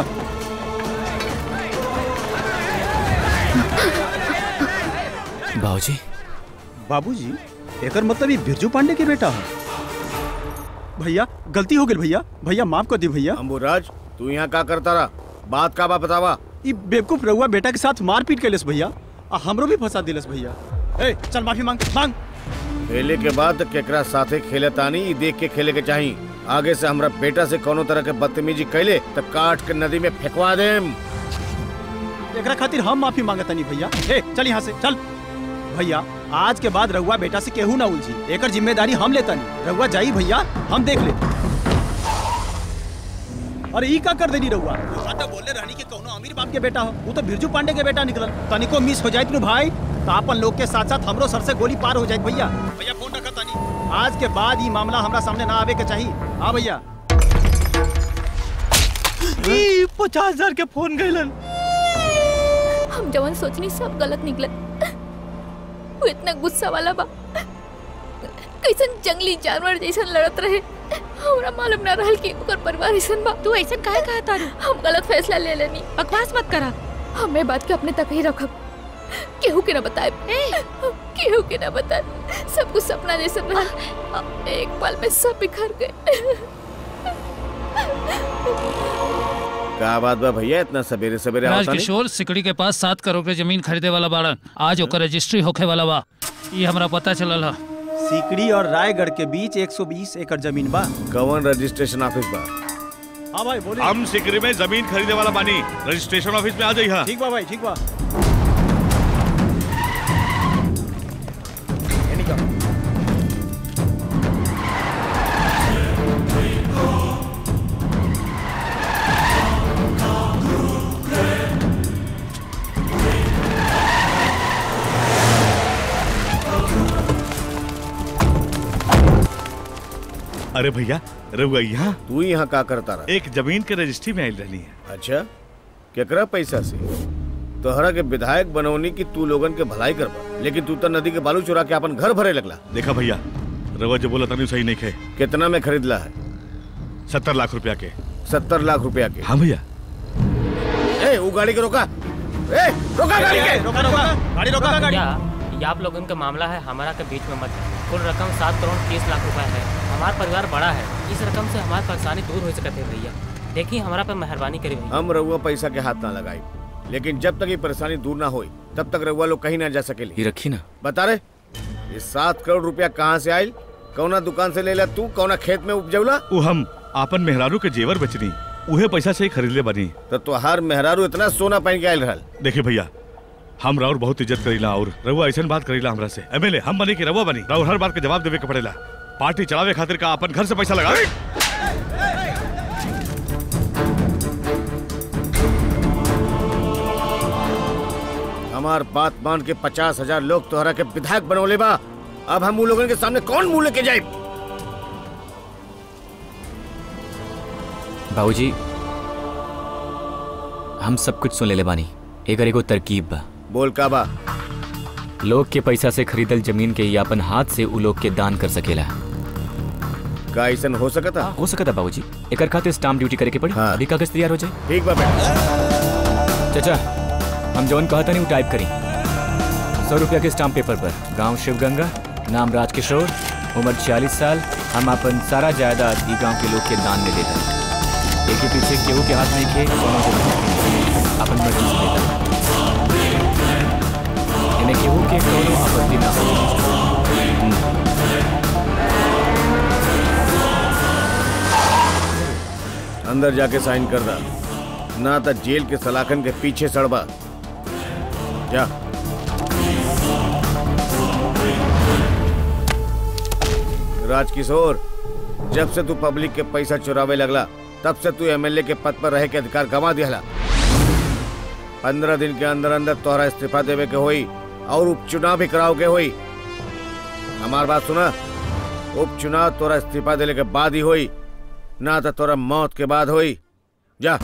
बाबूजी बाबूजी एकर मतलब ये बिरजू पांडे के बेटा है भैया गलती हो गई भैया भैया माफ कर दी भैया अम्बुराज तू यहाँ का करता रहा बात का बा बतावा ये बेवकूफ रहुआ बेटा के साथ मारपीट कैलस भैया आ हमरो भी फंसा दिलस भैया ए चल माफी मांग मांग खेले के बाद केकरा साथे खेले तानी ई देख के खेले के चाही आगे से हमरा बेटा से कोनो तरह के बदतमीजी कैले तो काट के नदी में फेंकवा देम एकरा खातिर हम माफी मांगता नहीं भैया ए चल यहाँ से चल भैया आज के बाद रहुआ बेटा से केहू ना उलझी एकर जिम्मेदारी हम लेता नहीं रहुआ जाई भैया हम देख ले अरे ई का कर देनी रहुआ रहुआ तो बोले रहनी कि कौनो अमीर बाप के बेटा हो वो तो बिरजू पांडे के बेटा निकलल तनिको मिस हो जाए भाई तो अपन लोग के साथ साथ हमरो सर से गोली पार हो जाए भैया भैया फोन रखा तानी आज के बाद ये मामला हमरा सामने ना आवे के चाहिए हाँ भैया ई पचास हजार के फोन गइलन हम जवन सोचनी सब गलत निकले वो इतना गुस्सा वाला बा कैसन जंगली जानवर जैसन लड़त रहे हमरा मालूम ना रहल कि ओकर परिवार ऐसन बा तू ऐसा काहे कहा तारू हम गलत फैसला ले लेनी बकवास मत करा हमें बात के अपने तक ही रखब केहू के ना बताए केहू के ना बताए सब कुछ सपना जैसा रहा एक पल में सब बिखर गए का बात बा भैया इतना सवेरे सवेरे आवता नहीं राजकिशोर सिकड़ी के पास सात करोड़ के जमीन खरीदे वाला बाड़न आज ओकर रजिस्ट्री होखे वाला बा ये हमरा पता चलल है सीकड़ी और रायगढ़ के बीच 120 एकड़ जमीन बा कवन रजिस्ट्रेशन ऑफिस बा हाँ भाई बोलिए हम सिकरी में जमीन खरीदे वाला बानी रजिस्ट्रेशन ऑफिस में आ जाइए ठीक बा भाई ठीक बा अरे भैया रहुआ यहाँ तू यहाँ का करता रहा एक जमीन के रजिस्ट्री में आयल रहनी है अच्छा केकरा पैसा से तोहरा के विधायक बनौनी की तू लोगन के भलाई करबा लेकिन तू तो नदी के बालू चुरा के अपन घर भरे लगला देखा भैया रहुआ जो बोला तनी सही नहीं खे कितना में खरीदला है सत्तर लाख रुपया के सत्तर लाख रुपया के हाँ भैया ए वो गाड़ी के रोका ए रोका गाड़ी के रोका रोका गाड़ी रोका गाड़ी या ये आप लोगों का मामला है हमारा के बीच में मत है कुल रकम सात करोड़ तीस लाख रुपए है हमारा परिवार बड़ा है इस रकम से हमारी परेशानी दूर हो सकते है भैया देखिए हमारा पे मेहरबानी करी भैया हम रहुआ पैसा के हाथ ना लगाई लेकिन जब तक ये परेशानी दूर ना होई तब तक रहुआ लोग कहीं ना जा सकेली ये रखी ना बता रहे ये सात करोड़ रुपया कहाँ से आयल कौना दुकान से ले ला तू कौना खेत में उपजौला वो हम आपन मेहरारू के जेवर बेचनी उहे पैसा से ही खरीद ले बनी तो तुहार मेहरारू इतना सोना पहन के आयल रहल देखिए भैया हम राउर बहुत इज्जत करीला और रहुआ ऐसा बात करीला हमरा से एमएलए हम बनी कि रहुआ बनी राउर हर बात के जवाब देवे के पड़ेला पार्टी चलावे खातिर का अपन घर से पैसा लगा हमार बात मान के पचास हजार लोग तोहरा के विधायक बनौले बा अब हम उन लोगन के सामने कौन मुंह लेके जाए बाबूजी हम सब कुछ सुन ले बानी एकर एगो तरकीब बा बोल का बा लोग के पैसा से खरीदल जमीन के या अपन हाथ से उ लोग के दान कर सकेला का ऐसा हो सकता हो सकता बाबूजी एकर खातिर स्टाम्प ड्यूटी करे के पड़ी अभी कागज तैयार हो जाए ठीक बा बेटा चाचा हम जौन कहता नहीं वो टाइप करी सौ रुपया के स्टाम्प पेपर पर गांव शिवगंगा नाम राजकिशोर उम्र छियालीस साल हम अपन सारा जायदाद ई गांव के लोग के दान में देता एक के पीछे केहू के हाथ नहीं खे दोनों के हाथ अपन मर्जी से देता इन्हें केहू के कोनो आपत्ति ना हो अंदर जाके साइन कर दा ना तो जेल के सलाखन के पीछे सड़बा जा राजकिशोर जब से तू पब्लिक के पैसा चुरावे लगला तब से तू एमएलए के पद पर रहे के अधिकार गंवा दिहला पंद्रह दिन के अंदर अंदर तोहरा इस्तीफा देवे के होई और उपचुनाव भी कराओ के होई हमार बात सुना उपचुनाव तोरा इस्तीफा देने के बाद ही होई ना तो तोरा मौत के बाद होई जा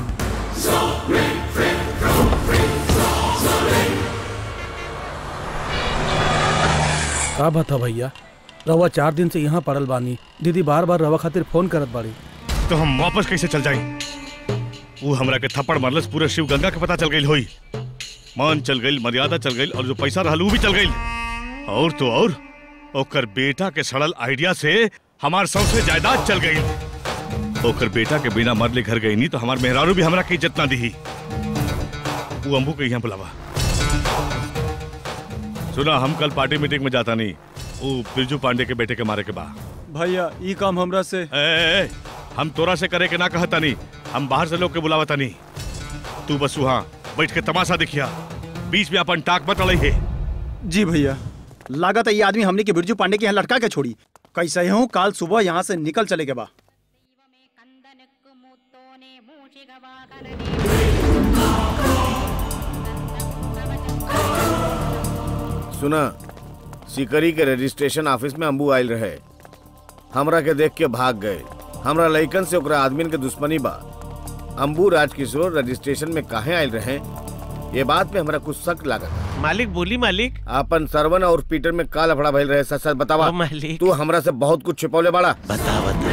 का बता भैया रवा चार दिन से यहाँ पड़ल बानी दीदी बार बार रवा खातिर फोन करत बाड़ी तो हम वापस कैसे चल जाई वो हमरा के थप्पड़ मारलस पूरे शिव गंगा के पता चल गई होई मान चल गई मर्यादा चल गई और जो पैसा रहल ऊ भी चल गई और तो और ओकर बेटा के सड़ल आइडिया से हमार सबसे जायदाद चल गई ओकर बेटा के बिना मरले घर गई नहीं तो हमार मेहरारू भी हमरा की इज्जत ना दी वो अम्बू के यहाँ बुलावा सुना हम कल पार्टी मीटिंग में जाता नहीं वो बिरजू पांडे के बेटे के मारे के बा भैया ई काम हमरा से ए, ए, ए, हम तोरा से करे के ना कहता नहीं हम बाहर से लोग के बुलावता नहीं तू बस वहाँ बैठ के तमाशा दिखिया बीच में अपन टाक मत अड़ई है जी भैया लागत है ये आदमी हमने के बिरजू पांडे के यहाँ लटका के छोड़ी कैसे हूँ काल सुबह यहाँ से निकल चले के बा सुना सिकरी के रजिस्ट्रेशन ऑफिस में अम्बू आयल रहे हमरा के देख के भाग गए हमरा लइकन से ओकरा आदमी के दुश्मनी बा अम्बू राजकिशोर रजिस्ट्रेशन में काहे आयल रहे ये बात में हमरा कुछ शक लागत मालिक बोली मालिक अपन सरवन और पीटर में का लफड़ा भइल रहे सच सच बतावा मालिक तू हमरा से बहुत कुछ छिपौले बाड़ा बता बता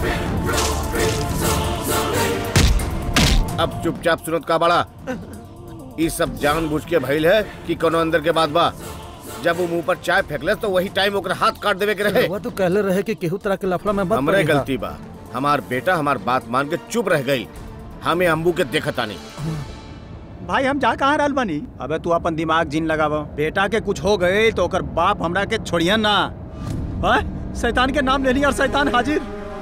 अब चुपचाप सुनत का बाड़ा ई सब जानबूझ के भइल है कि कोनो अंदर के बात बा जब वो मुंह पर चाय फेंकले तो वही टाइम ओकरा हाथ काट देवे के रहे रवा तो कहले रहे कि केहू तरह के लफड़ा में मत हमरे पड़ेगा। गलती बा हमार बेटा हमार बात मान के चुप रह गई हमें अम्बू के देखता नहीं भाई हम जा कहाँ रहल बानी अबे तू अपन दिमाग जीन लगावा बेटा के कुछ हो गए तो ओकर बाप हमरा के छोड़ियन ना हाँ? शैतान के नाम ले लिया और शैतान हाजिर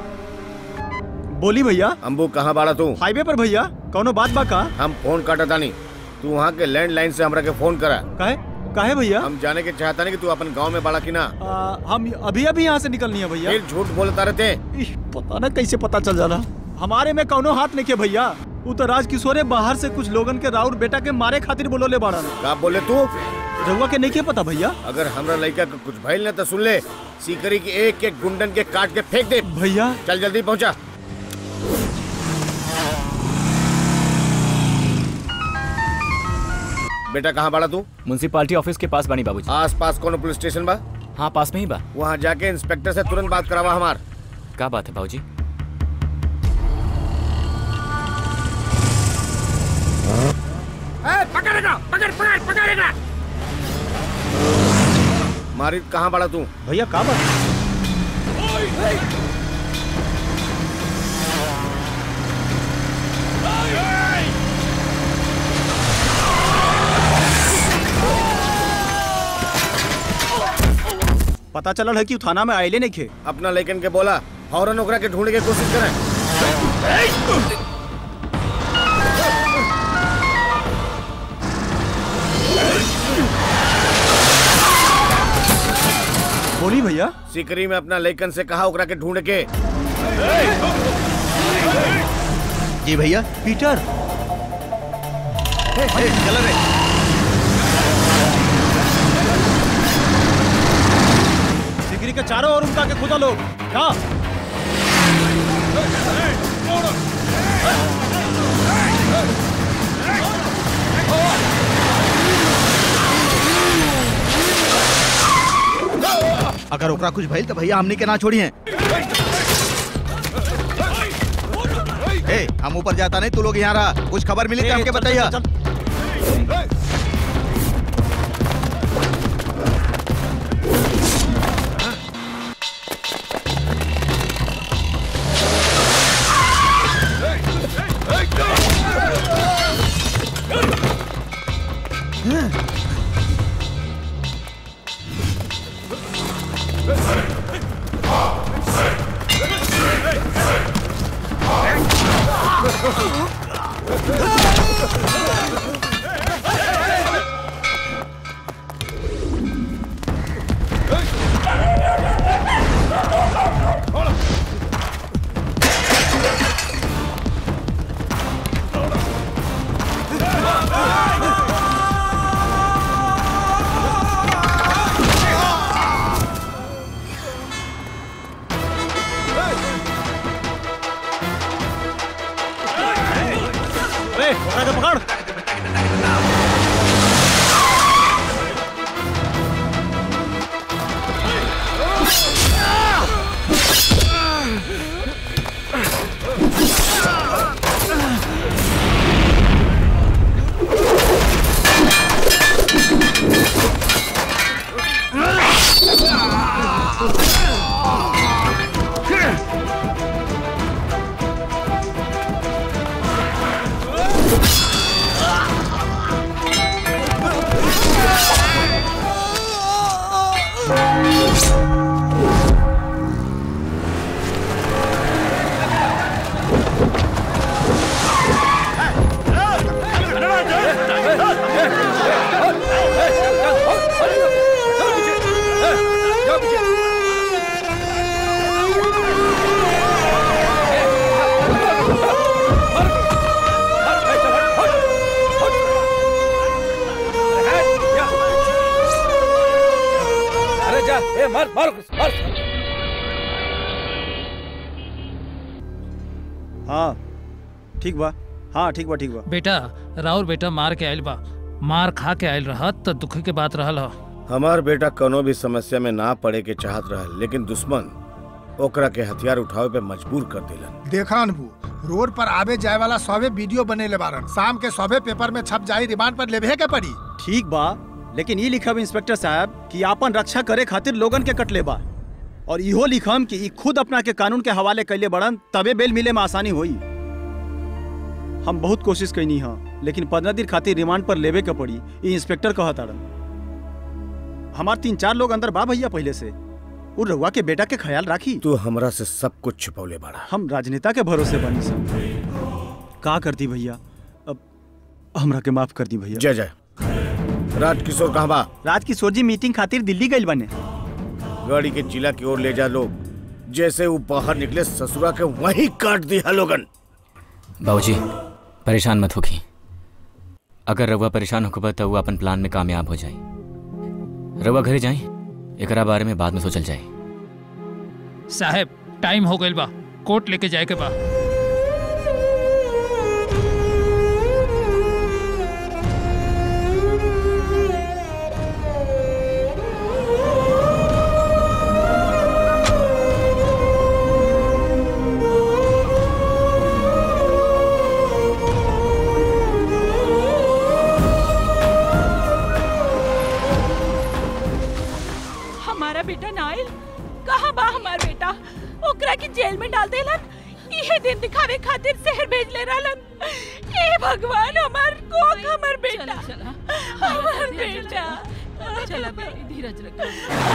बोली भैया अम्बू कहाँ बाड़ा तू हाईवे पर भैया कौनो बात बा का हम फोन काटता नहीं तू वहाँ के लैंडलाइन से हमरा के फोन करा काहे काहे भैया हम जाने के चाहता नहीं कि तू अपन गांव में बाड़ा की ना आ, हम अभी अभी यहाँ से निकलनी है भैया फिर झूठ बोलता रहते इह, पता ना कैसे पता चल जाला हमारे में कौनो हाथ नहीं के भैया वो तो राजकिशोरे बाहर से कुछ लोगन के राउर बेटा के मारे खातिर बोलोले बाड़न का बोले तू रउआ के नहीं के पता भैया अगर हमरा लड़का के कुछ भइल ना तो सुन ले सीकरी के एक एक गुंडन के काट के फेंक दे भैया चल जल्दी पहुंचा बेटा कहाँ बाड़ा तू म्यूनसिपालिटी ऑफिस के पास बानी बाबूजी आस पास कौन पुलिस स्टेशन बा हाँ पास में ही बा वहाँ जाके इंस्पेक्टर से तुरंत बात करावा हमार का बात है बाबूजी पकड़ेगा पकड़ पकड़ पकड़ेगा मारिद कहाँ बाड़ा तू भैया का बात पता चलल है कि उ थाना में आइले नहीं खे अपना लेकिन के बोला फौरन ओकरा के ढूंढने की कोशिश करें बोली भैया सिकरी में अपना लेकिन से कहा ओकरा के ढूंढ के जी भैया पीटर चल रे सिगरी के चारों ओर उनका के खुदा लोग क्या अगर ओकरा कुछ भइल तो भैया हमनी के ना छोड़ी हैं ए, हम ऊपर जाता नहीं तू लोग यहाँ रहा कुछ खबर मिली तो हमके बताइए ओकरा के पकड़ अरे जा ए मार मार मार हाँ ठीक बा हाँ ठीक बा ठीक बा बेटा राउर बेटा मार के आयल बा मार खा के आयल रहत त दुख के बात रहल ह हमार बेटा कोनो भी समस्या में ना पड़े के चाहत रहा लेकिन दुश्मन ओकरा के हथियार उठावे पे मजबूर कर दिलन देखा अनबू रोड पर आवे जाए वाला सौवे वीडियो बनेले बारन शाम के सौवे पेपर में छप जाई रिमांड पर लेबे के पड़ी ठीक बा लेकिन ये लिखब इंस्पेक्टर साहब कि आपन रक्षा करे खातिर लोगन के कटले बा और इहो लिखम कि ई खुद अपना के कानून के हवाले कैले बड़न तबे बेल मिले में आसानी होई हम बहुत कोशिश कैनी हा लेकिन पंद्रह दिन खातिर रिमांड पर लेवे के पड़ी ई इंस्पेक्टर कहत अड़न हमार तीन चार लोग अंदर बा भैया पहले से उ रउआ के बेटा के ख्याल राखी तू हमरा से सब कुछ छिपौले बाड़ा हम राजनेता के भरोसे बनी सब का करती भैया अब हमरा के माफ कर दी भैया जय जय राजकिशोर कहाँ बा राजकिशोर जी मीटिंग खातिर दिल्ली गइल बने गाड़ी के जिला की ओर ले जा लोग जैसे वो बाहर निकले ससुरा के वहीं काट दिया लोगन बाबूजी परेशान मत होखी अगर रउआ परेशान होखबा तो वो अपन प्लान में कामयाब हो जाए रउआ घरे जाए एकरा बारे में बाद में सोचल जाए साहब टाइम हो गइल बा कोर्ट लेके जाए के बा हमारा बेटा नाइल कहाँ बा हमार बेटा ओकरा के जेल में डाल देलन इहे दिन दिखावे खातिर शहर भेज ले रहलन ए भगवान हमार को हमार बेटा हमार बेटा चला बेटी धीरज रखो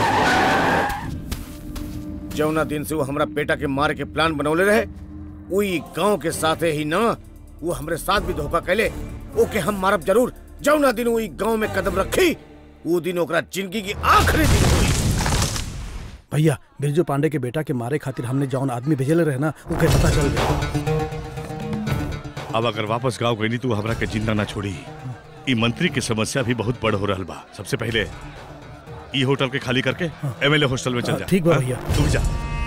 जौना दिन से वो हमरा बेटा के मारे के प्लान बनौले रहे उई गांव के साथे ही ना वो हमरे साथ भी धोखा कैले ओके हम मारब जरूर जौना दिन उई गांव में कदम रखी वो दिन ओकरा जिंदगी की आखिरी दिन हुई भैया बिरजू पांडे के बेटा के मारे खातिर हमने जौन आदमी भेजले रहे ना उके पता चल गया अब अगर वापस गाँव गई तू हमरा के जिंदा ना छोड़ी ई मंत्री की समस्या भी बहुत बड़ हो रहल बा सबसे पहले ई होटल के खाली करके एमएलए हॉस्टल में चल हाँ, जा ठीक बा हाँ? भैया। तू भी जा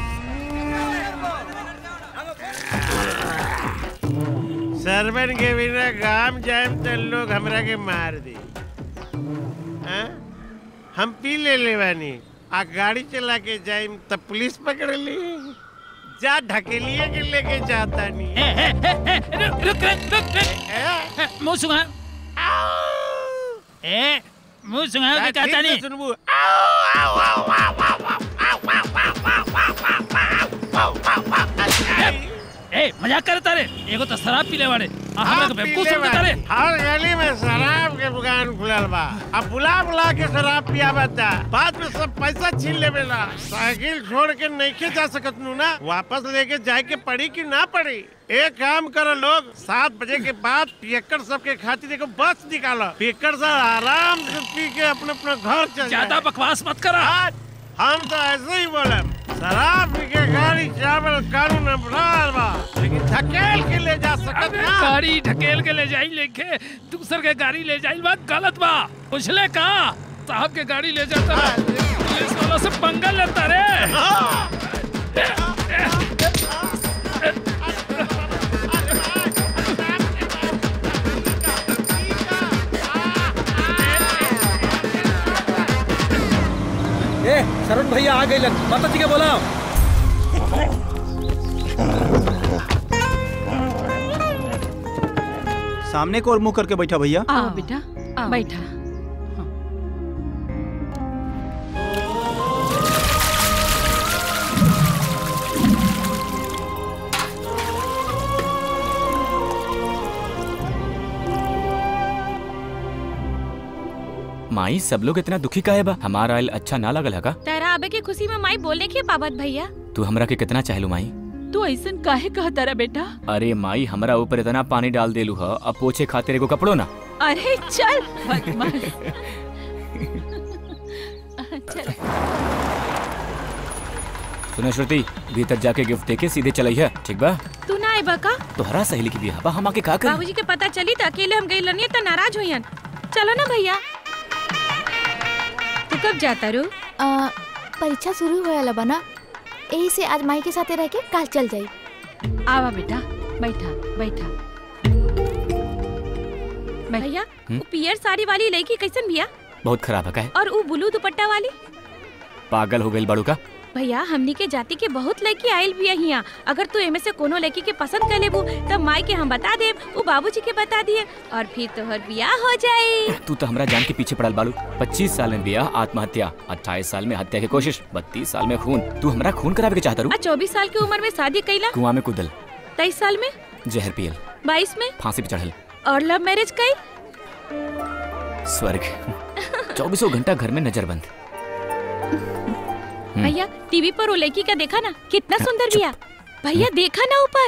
सरवन के बिना गांव जाए तो लोग हमरा के मार दी हाँ? हम पी ले ले बानी आ गाड़ी चला के जाए तब पुलिस पकड़ ली जा ढकेलिए के लेके जाता नहीं रुक रुक रुक रुक मुंह सुंघा ए मुंह सुंघा के कहता नहीं सुनबू ए मजाक करता रे एगो तो शराब पीले वाले आ हमरा के बेवकूफ समझता रे हर गली में शराब के दुकान खुलल बा अब बुला बुला के शराब पियावता बाद में सब पैसा छीन लेवेला साइकिल छोड़ के नहीं जा सकत नू ना वापस लेके जाए के पड़ी कि ना पड़ी एक काम करो लोग सात बजे के बाद पियक्कड़ सबके खातिर एगो बस निकालो पियक्कड़ सब आराम से पी के अपने अपने घर चल ज्यादा बकवास मत करा हम तो ऐसे ही बोले शराब पी के गाड़ी चावल कानून अपराध बा लेकिन धकेल के ले जा सकत अबे ना गाड़ी ढकेल के ले जाई लेके दूसर के गाड़ी ले जाई बात गलत बा पूछले का साहब के गाड़ी ले जाता रे पुलिस वाला से पंगा लेता रे भैया आ गए माता जी के बोला सामने को और मुंह करके बैठा भैया आओ बेटा बैठा माई सब लोग इतना दुखी काहे बा हमारा आयल अच्छा ना लगल है का तेरा आबे के खुशी में माई बोलने के पाबत भैया तू हमरा के कितना चाहलू माई तू ऐसन काहे कहता रा बेटा अरे माई हमरा ऊपर इतना पानी डाल देलू ह अब पोछे खातिर एगो कपड़ो ना अरे चल बदमाश चल सुने श्रुति भीतर जाके गिफ्ट देके सीधे चलई है ठीक बा तू ना आए बका तोहरा सहेली की बियाह बा हम आके का करी बाबूजी के पता चली तो अकेले हम गई लनिए तो नाराज हुईन चलो ना भैया तू कब जाता रू आ, परीक्षा शुरू होए वाला बना यही से आज माई के साथे रह के काल चल जाई आवा बेटा बैठा बैठा भैया हम्म? वो पियर साड़ी वाली लड़की कैसन भैया बहुत खराब है का है और वो ब्लू दुपट्टा वाली पागल हो गई बड़ू का भैया हमनी के जाति के बहुत लड़की आयल भी यहाँ अगर तू एमे से कोनो लड़की के पसंद कर लेबू तब माई के हम बता देब वो बाबूजी के बता दिए और फिर तोहर बियाह हो जाए तू तो हमरा जान के पीछे पड़ल बालू 25 साल में बियाह आत्महत्या 28 साल में हत्या की कोशिश 32 साल में खून तू हमरा खून करावे के चाहता रू आ चौबीस साल की उम्र में शादी कैला कुआं में कूदल तेईस साल में जहर पियल बाईस में फांसी पे चढ़ल और लव मैरिज कई स्वर्ग चौबीसों घंटा घर में नजरबंद हम्म। भैया टीवी पर वो लड़की का देखा ना कितना सुंदर बिया भैया देखा ना ऊपर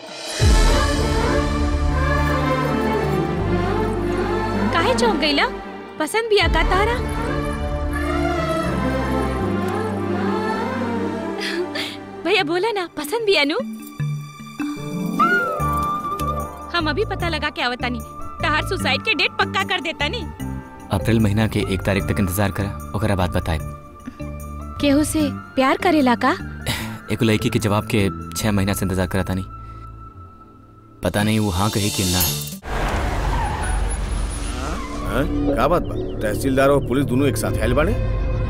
काहे चौंक गईला पसंद बिया का तारा भैया बोला ना पसंद बिया नु हम अभी पता लगा के आवतानी तहार सुसाइड के डेट पक्का कर देता नी अप्रैल महीना के एक तारीख तक इंतजार करा ओकरा बाद बताए केहू से प्यार करेला का एक लड़की के जवाब के छह महीना से इंतजार करा था नहीं पता नहीं वो हाँ कहे कि ना हाँ? का बात बा तहसीलदार और पुलिस दोनों एक साथ हैल बाड़े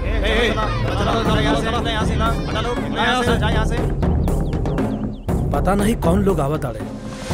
पता नहीं कौन लोग आवत आड़े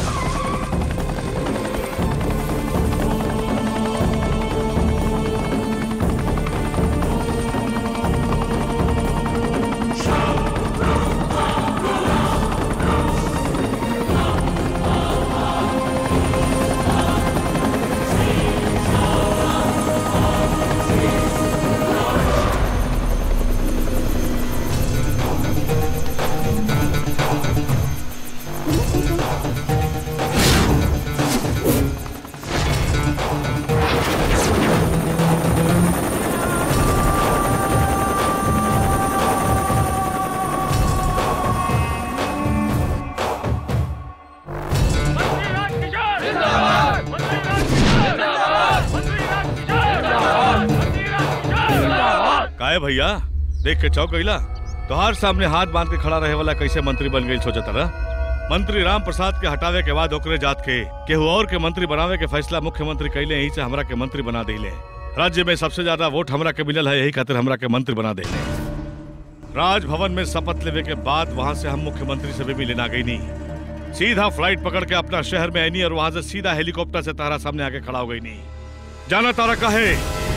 काहे भैया देख के चौक गईला तोहार सामने हाथ बांध के खड़ा रहे वाला कैसे मंत्री बन गई सोचा तारा मंत्री राम प्रसाद के हटावे के बाद ओकरे जात के केहू और के मंत्री बनावे के फैसला मुख्यमंत्री कैले यही से हमरा के मंत्री बना दिले राज्य में सबसे ज्यादा वोट हमरा के मिलल है यही खातिर हमरा के मंत्री बना दिले राजभवन में शपथ लेवे के बाद वहाँ से हम मुख्यमंत्री से भी लेना गई नहीं सीधा फ्लाइट पकड़ के अपना शहर में आई और वहाँ से सीधा हेलीकॉप्टर से तारा सामने आके खड़ा हो गई नहीं जाना तारा काहे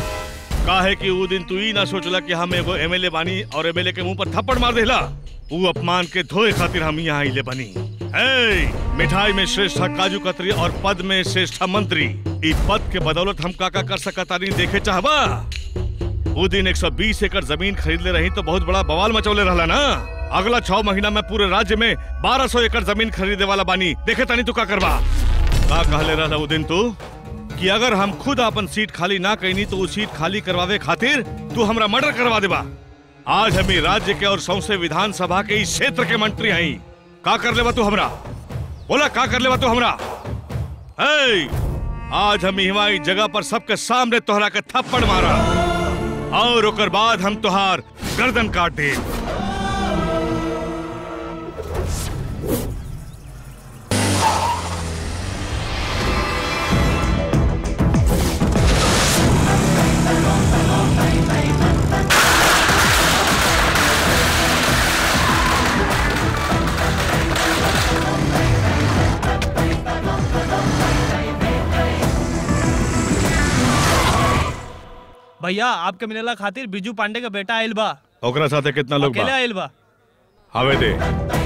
काहे कि ऊ दिन तू ही ना सोचला कि हम एगो एमएलए बानी और एमएलए के मुंह पर थप्पड़ मार देला ऊ अपमान के धोए खातिर हम यहाँ आइले बनी ए, मिठाई में श्रेष्ठ काजू कतरी और पद में श्रेष्ठ मंत्री ई पद के बदौलत हम का का कर सकता नहीं देखे चाहबा ऊ दिन 120 एकड़ जमीन खरीद ले रही तो बहुत बड़ा बवाल मचौले रहला ना अगला छह महीना में पूरे राज्य में 1200 एकड़ जमीन खरीदे वाला बानी देखे तानी तू का करबा का कहले रहला ऊ दिन तू कि अगर हम खुद अपन सीट खाली ना कैनी तो वो सीट खाली करवावे खातिर तू हमरा मर्डर करवा देबा आज हम ई राज्य के और सौसे विधानसभा के इस क्षेत्र के मंत्री हई का कर लेबा तू हमरा बोला का कर लेबा तू हमरा ए, आज हम इहवा ई जगह पर सबके सामने तोहरा के थप्पड़ मारा और ओकर बाद हम तोहार गर्दन काट दे भैया आपके मिलेला खातिर बिजू पांडे का बेटा आइल बा ओकरा साथे कितना लोग अकेले बा आइल बा हवे दे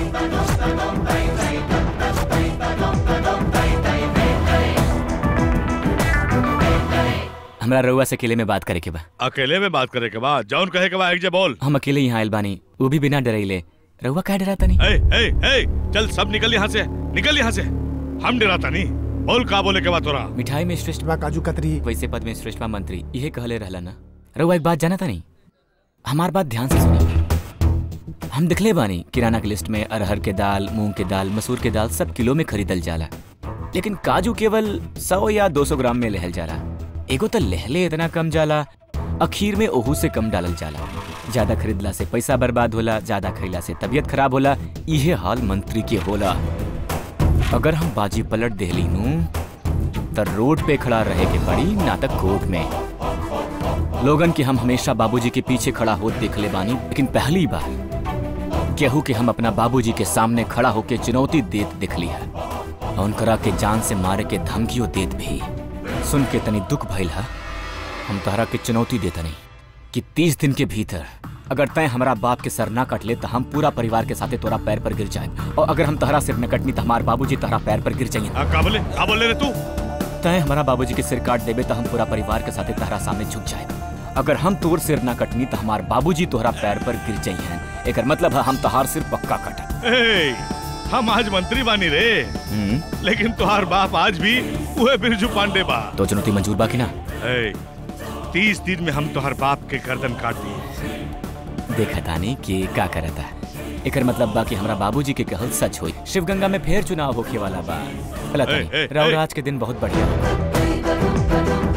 हमरा रउआ से अकेले में बात करे के बा अकेले में बात करे के बाद जौन कहे के बाद एक जे बोल हम अकेले यहाँ आइल बानी वो भी बिना डरैले रउआ का डराता नहीं ए ए ए चल सब निकल यहाँ से निकल यहाँ से हम डराता नहीं बोल का बोले के बाद तोरा मिठाई में श्रेष्ठ बा काजू कतरी वैसे पद में श्रेष्ठ बा मंत्री यही कहले रहला ना रउआ एक बात जाना था नहीं हमार बात ध्यान से सुनी हम दिखले बानी किराना की लिस्ट में अरहर के दाल मूंग के दाल मसूर के दाल सब किलो में खरीदल जाला लेकिन काजू केवल सौ या दो सौ ग्राम में लहल जाला एगो तो लहले इतना कम जाला अखीर में ओहू से कम डालल जाला ज्यादा खरीदला से पैसा बर्बाद होला ज्यादा खरीला से तबीयत खराब होला इहे हाल मंत्री के होला अगर हम बाजी पलट देहली नू तो रोड पे खड़ा रहे के पड़ी ना तक कोर्ट में लोगन के हम हमेशा बाबूजी के पीछे खड़ा होत देखले बानी लेकिन पहली बार केहू के हम अपना बाबूजी के सामने खड़ा होके चुनौती देत दिखली है और उनकरा के जान से मारे के धमकियों देत भी सुन के तनी दुख भइल है हम तहरा के चुनौती देता नहीं कि तीस दिन के भीतर अगर तय हमारा बाप के सर ना कट ले तो हम पूरा परिवार के साथे तोरा पैर पर गिर जाए और अगर हम तहरा सिर न कटनी तो हमारे बाबूजी तहरा पैर पर गिर जाइए का बोले का बोले रे तू तय हमारा बाबूजी के सिर काट देबे तो हम पूरा परिवार के साथे तहरा सामने झुक जाए अगर हम तोर सिर ना कटनी तो हमार बाबूजी तोहरा पैर पर गिर जाइए एकर मतलब है हम तहार सिर पक्का कट ए हम आज मंत्री बानी रे लेकिन तुहार बाप आज भी उहे बिरजू पांडे बा तो चुनौती मंजूर बा कि ना ए तीस दिन में हम तुहार बाप के गर्दन काट दिए देखा तानी कि का करता एकर मतलब बा कि हमरा बाबूजी के कहल सच होई शिवगंगा में फिर चुनाव होखे वाला बा भला ए, तानी ए, राव ए। आज के दिन बहुत बढ़िया होगा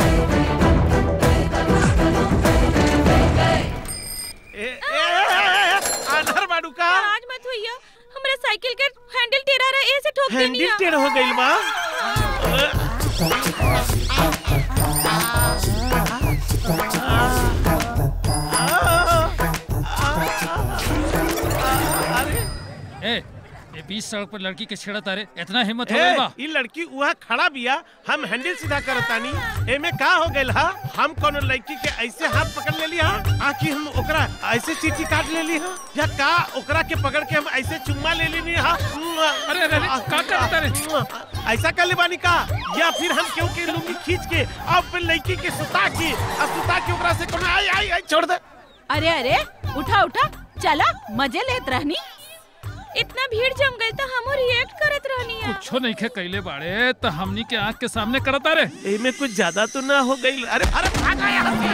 आधार बाड़ू का आज मत होइया हमरा साइकिल के हैंडल टेढ़ा रहा ऐसे ठोक देनी हैंडल टेढ़ हो गइल बा ए ये बीच सड़क पर लड़की के छेड़ा तारे इतना हिम्मत हो ए, गई बा ई लड़की वहाँ खड़ा बिया हम हैंडल सीधा करतानी एमे का हो गइल हा हम कोनो लड़की के ऐसे हाथ पकड़ लेली हा आकि हम ओकरा ऐसे चीटी काट लेली हा या का ओकरा के पकड़ के हम ऐसे चुम्मा ले लेनी हा अरे अरे अरे, का करता रे ऐसा कर ले बानी का या फिर हम क्यों के लुंगी खींच के अब फिर लड़की के सुता के और सुता के ओकरा से कोनो आई आई आई छोड़ दे अरे अरे उठा उठा चला मजे लेत रहनी इतना भीड़ जम गई तो हम रिएक्ट करत रहनी है कुछो नहीं खे कैले बाड़े तो हमनी के आंख के सामने करता रे एमे कुछ ज्यादा तो ना हो गई अरे अरे भागा यहाँ से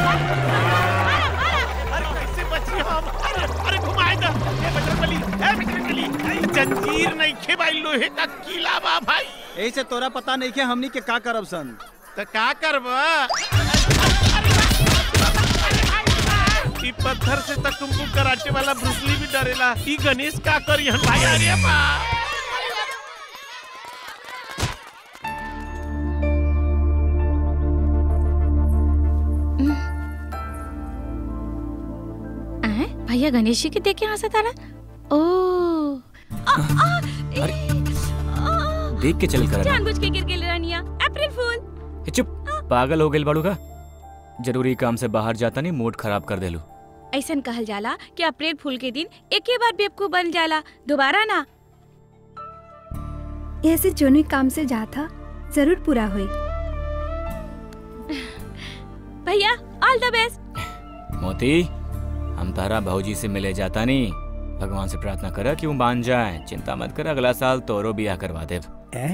अरे कैसे बची हम अरे अरे घुमाए ना ए बजरंगबली ए बजरंगबली ए, जंजीर नहीं खे भाई लोहे का किला बा भाई यही से तोरा पता नहीं के हमनी के का करब सन तो का करबा ई पत्थर से तक तुमको कराटे वाला ब्रुसली भी डरेला ई गणेश का करी हम भाई अरे बा आए? भैया गणेश जी के देख के हंसा तारा ओ आ, आ, देख के चल कर जानबूझ के गिर गेल रानिया अप्रैल फूल चुप पागल हो गइल बाड़ू का जरूरी काम से बाहर जाता नहीं मूड खराब कर देलू ऐसन कहल जाला कि अप्रैल फूल के दिन एक ही बार बेवकूफ बन जाला दोबारा ना ऐसे जोने काम से जा था जरूर पूरा हुई भैया ऑल द बेस्ट मोती हम तारा भाऊजी से मिले जाता नहीं भगवान से प्रार्थना करा कि वो मान जाए चिंता मत कर अगला साल तोरो बियाह करवा दे